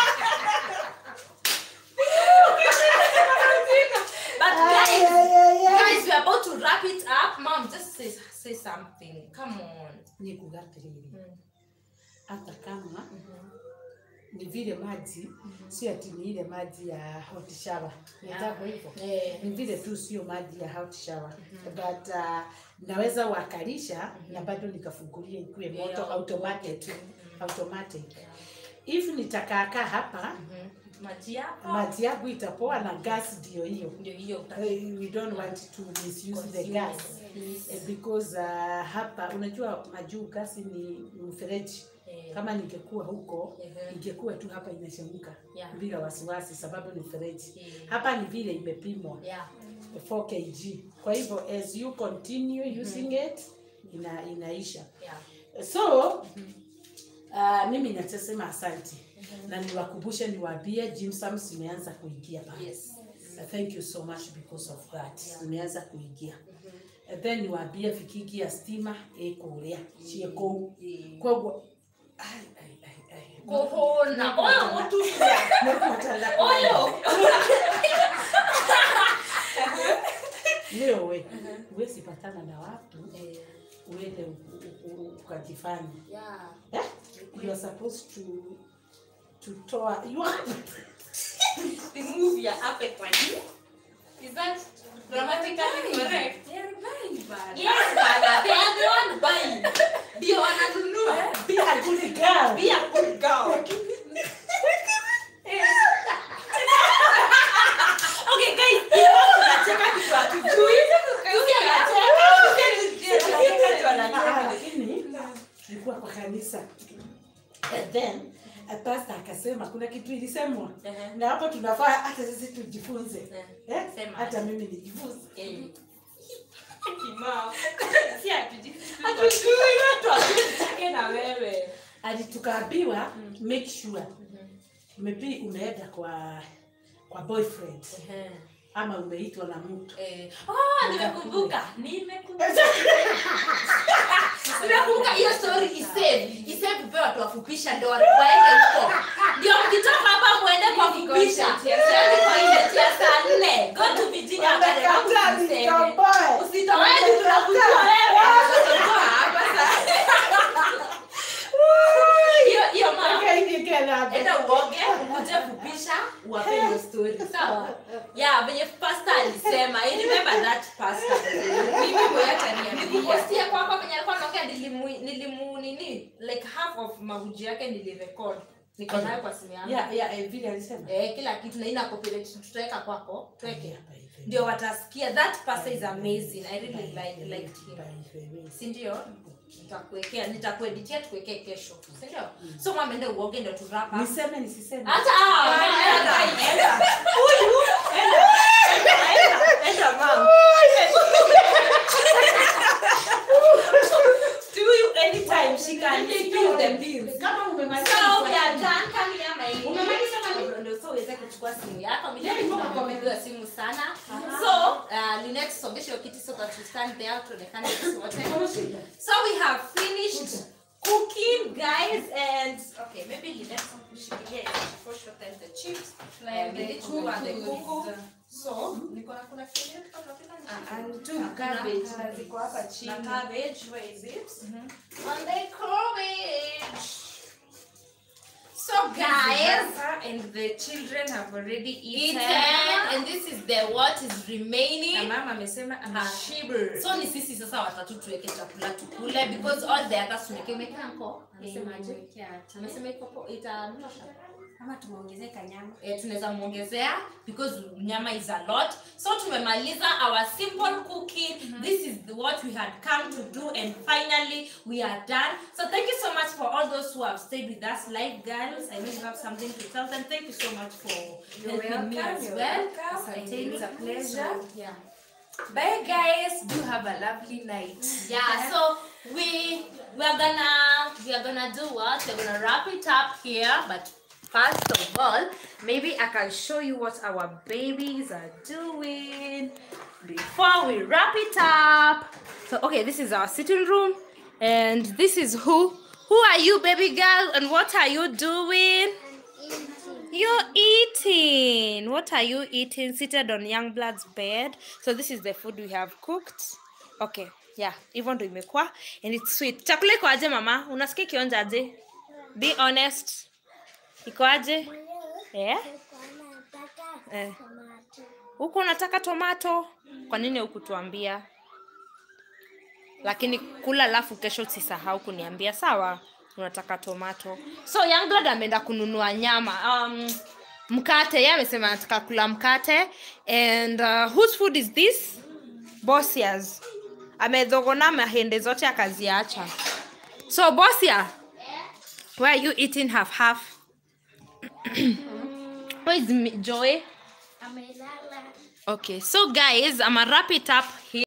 But Ay, guys, ay, ay, ay. guys, we're about to wrap it up. Mom, just say say something. Come on. nikugatiriri Mm. hata kama ni vile maji sio ati ni ile maji ya hot shower nataka hivyo Eh. ni vile tu sio maji ya hot shower but uh, naweza wakalisha na bado nikafungulia ikuwe moto Yeah. automatic automatic if nitakaakaa hapa Mhm. Maji yako. maji yangu itapoa na gas ndio hiyo Ndio hiyo uta- Eh, we don't want to misuse the Consume gas it. Eh, because uh, hapa unajua majuu gasi ni mfereji Eh. kama ningekuwa huko Mhm. ingekuwa tu hapa inachemka Yeah. bila wasiwasi sababu ni mfereji Eh. hapa ni vile imepimwa Yeah. 4 kg kwa hivyo as you continue using it ina, inaisha Yeah. so uh, mimi nachosema asante na niwakumbushe niwaambie Jimsams imeanza kuingia pale Yes. Uh, thank you so much because of that imeanza kuingia And then niwaambie vikingi ya stima ikuria ciĩkũu koguo ai, ai, ai, ai. Kuhuna. Oyo mutumia. Nĩngũhotaga Oyo. wewe huwezi patana na watu uende u- u- u- ukajifanya Yeah. eh? you are supposed to to toa you are Remove your appetite. Is that grammatically correct? They're buying bad. Yes, bana. They are the one buying. Ndio wananunua. be a good girl Be a good girl. Okay, guys, hiyo tunacheka kitu hatujui. Yuki anacheka, Yuki anacheka kitu Ah, anacheka. lakini tulikuwa kwa kanisa and then a pastor akasema kuna kitu ilisemwa Ehe. na hapo tunafaa hata sisi tujifunze eh? Sema. hata mimi nijifunze Eh. Si hatujui. Hatujui, watu hawajui na wewe. hadi tukaambiwa make sure maybe umeenda kwa kwa boyfriend Ehe. ama umeitwa na mtu Eh, oh, nimekumbuka nimekumbuka nimekumbuka hiyo story isave isave pia watu wafupisha ndio watu waende huko ndio mkitoka hapa muende kwa kupisha Yaani kwa ile ya saa nne go to Virginia Academy, Wamekataa usiseme. nitomboe. usitoe tunakujua wewe Utatoka hapa sasa. hiyo hiyo mama Akaingia enda uoge ukuje kupisha uwape hiyo story sawa yeah venye pastor alisema I remember that pastor Mimi mwenyewe ataniambia. nilipostia kwako venye alikuwa anaongea nilimu nilimu nini like half of mahuji yake nilirecord niko nayo kwa simu yangu ya ya eh, vile alisema eh kila kitu na ina copyright tutaweka kwako tuweke Hapa hivi. ndio watasikia that pastor is amazing i really like liked him Hapa hivi. si ndio nitakuwekea nitakueditia tukuwekee kesho si ndio so mwamende uoge ndio turapa niseme nisiseme hata ah, enda, enda. Huyu, enda, enda, enda, mom. To you anytime she can spill the beans. kama umemaliza So we kufuatilia. are done. Come here, my Umemaliza Ndio- ndio so uweze kuchukua simu yako. Mimi nilikuwa nimepewa simu sana. So, uh, Linet songesha hiyo kiti so that we stand there tuonekane sisi wote. So we have finished cooking, guys, and okay, maybe Linet shikilia before she time the chips. And the kuku and the kuku. So, niko na kuna kile tunapika ni Two cabbage na ziko hapa chini. na cabbage, where is it? And the cabbage. So, guys, and the children have already eaten. eaten, and this is the what is remaining. Na mama amesema ameshiba. so ni sisi sasa watatu tuweke chakula tukule because all the others tumeke umekea nko anasemaje amesema iko po- itanosha Kama tumeongezeka nyama. eh, tunaweza muongezea because nyama is a lot so tumemaliza our simple cooking this is the, what we had come to do and finally we are done so thank you so much for all those who have stayed with us live girls i know you have something to tell them thank you so much for You're helping me welcome, as you're well welcome. Asanteni. It's a pleasure. So, yeah Bye guys. Do have a lovely night. yeah so we we're gonna we're gonna do what we're gonna wrap it up here but first of all maybe i can show you what our babies are doing before we wrap it up so okay this is our sitting room and this is who who are you baby girl and what are you doing you're eating. What are you eating? Seated on Youngblood's bed. So this is the food we have cooked. Okay, yeah, hivyo ndo imekuwa and it's sweet. Chakula iko aje mama? Unasikia kionja aje? Be honest. Iko aje? Eh? Eh. Huku unataka tomato? Kwa nini hukutuambia? Lakini kula alafu kesho usisahau kuniambia sawa? Unataka tomato. So Youngblood ameenda kununua nyama. Um, mkate yeye amesema anataka kula mkate and uh, whose food is this? Bosia's. Amedhogona mahende zote akaziacha. So Bosia, where are you eating half half? Where is Mi- Joy? Okay, so guys, I'm gonna wrap it up here.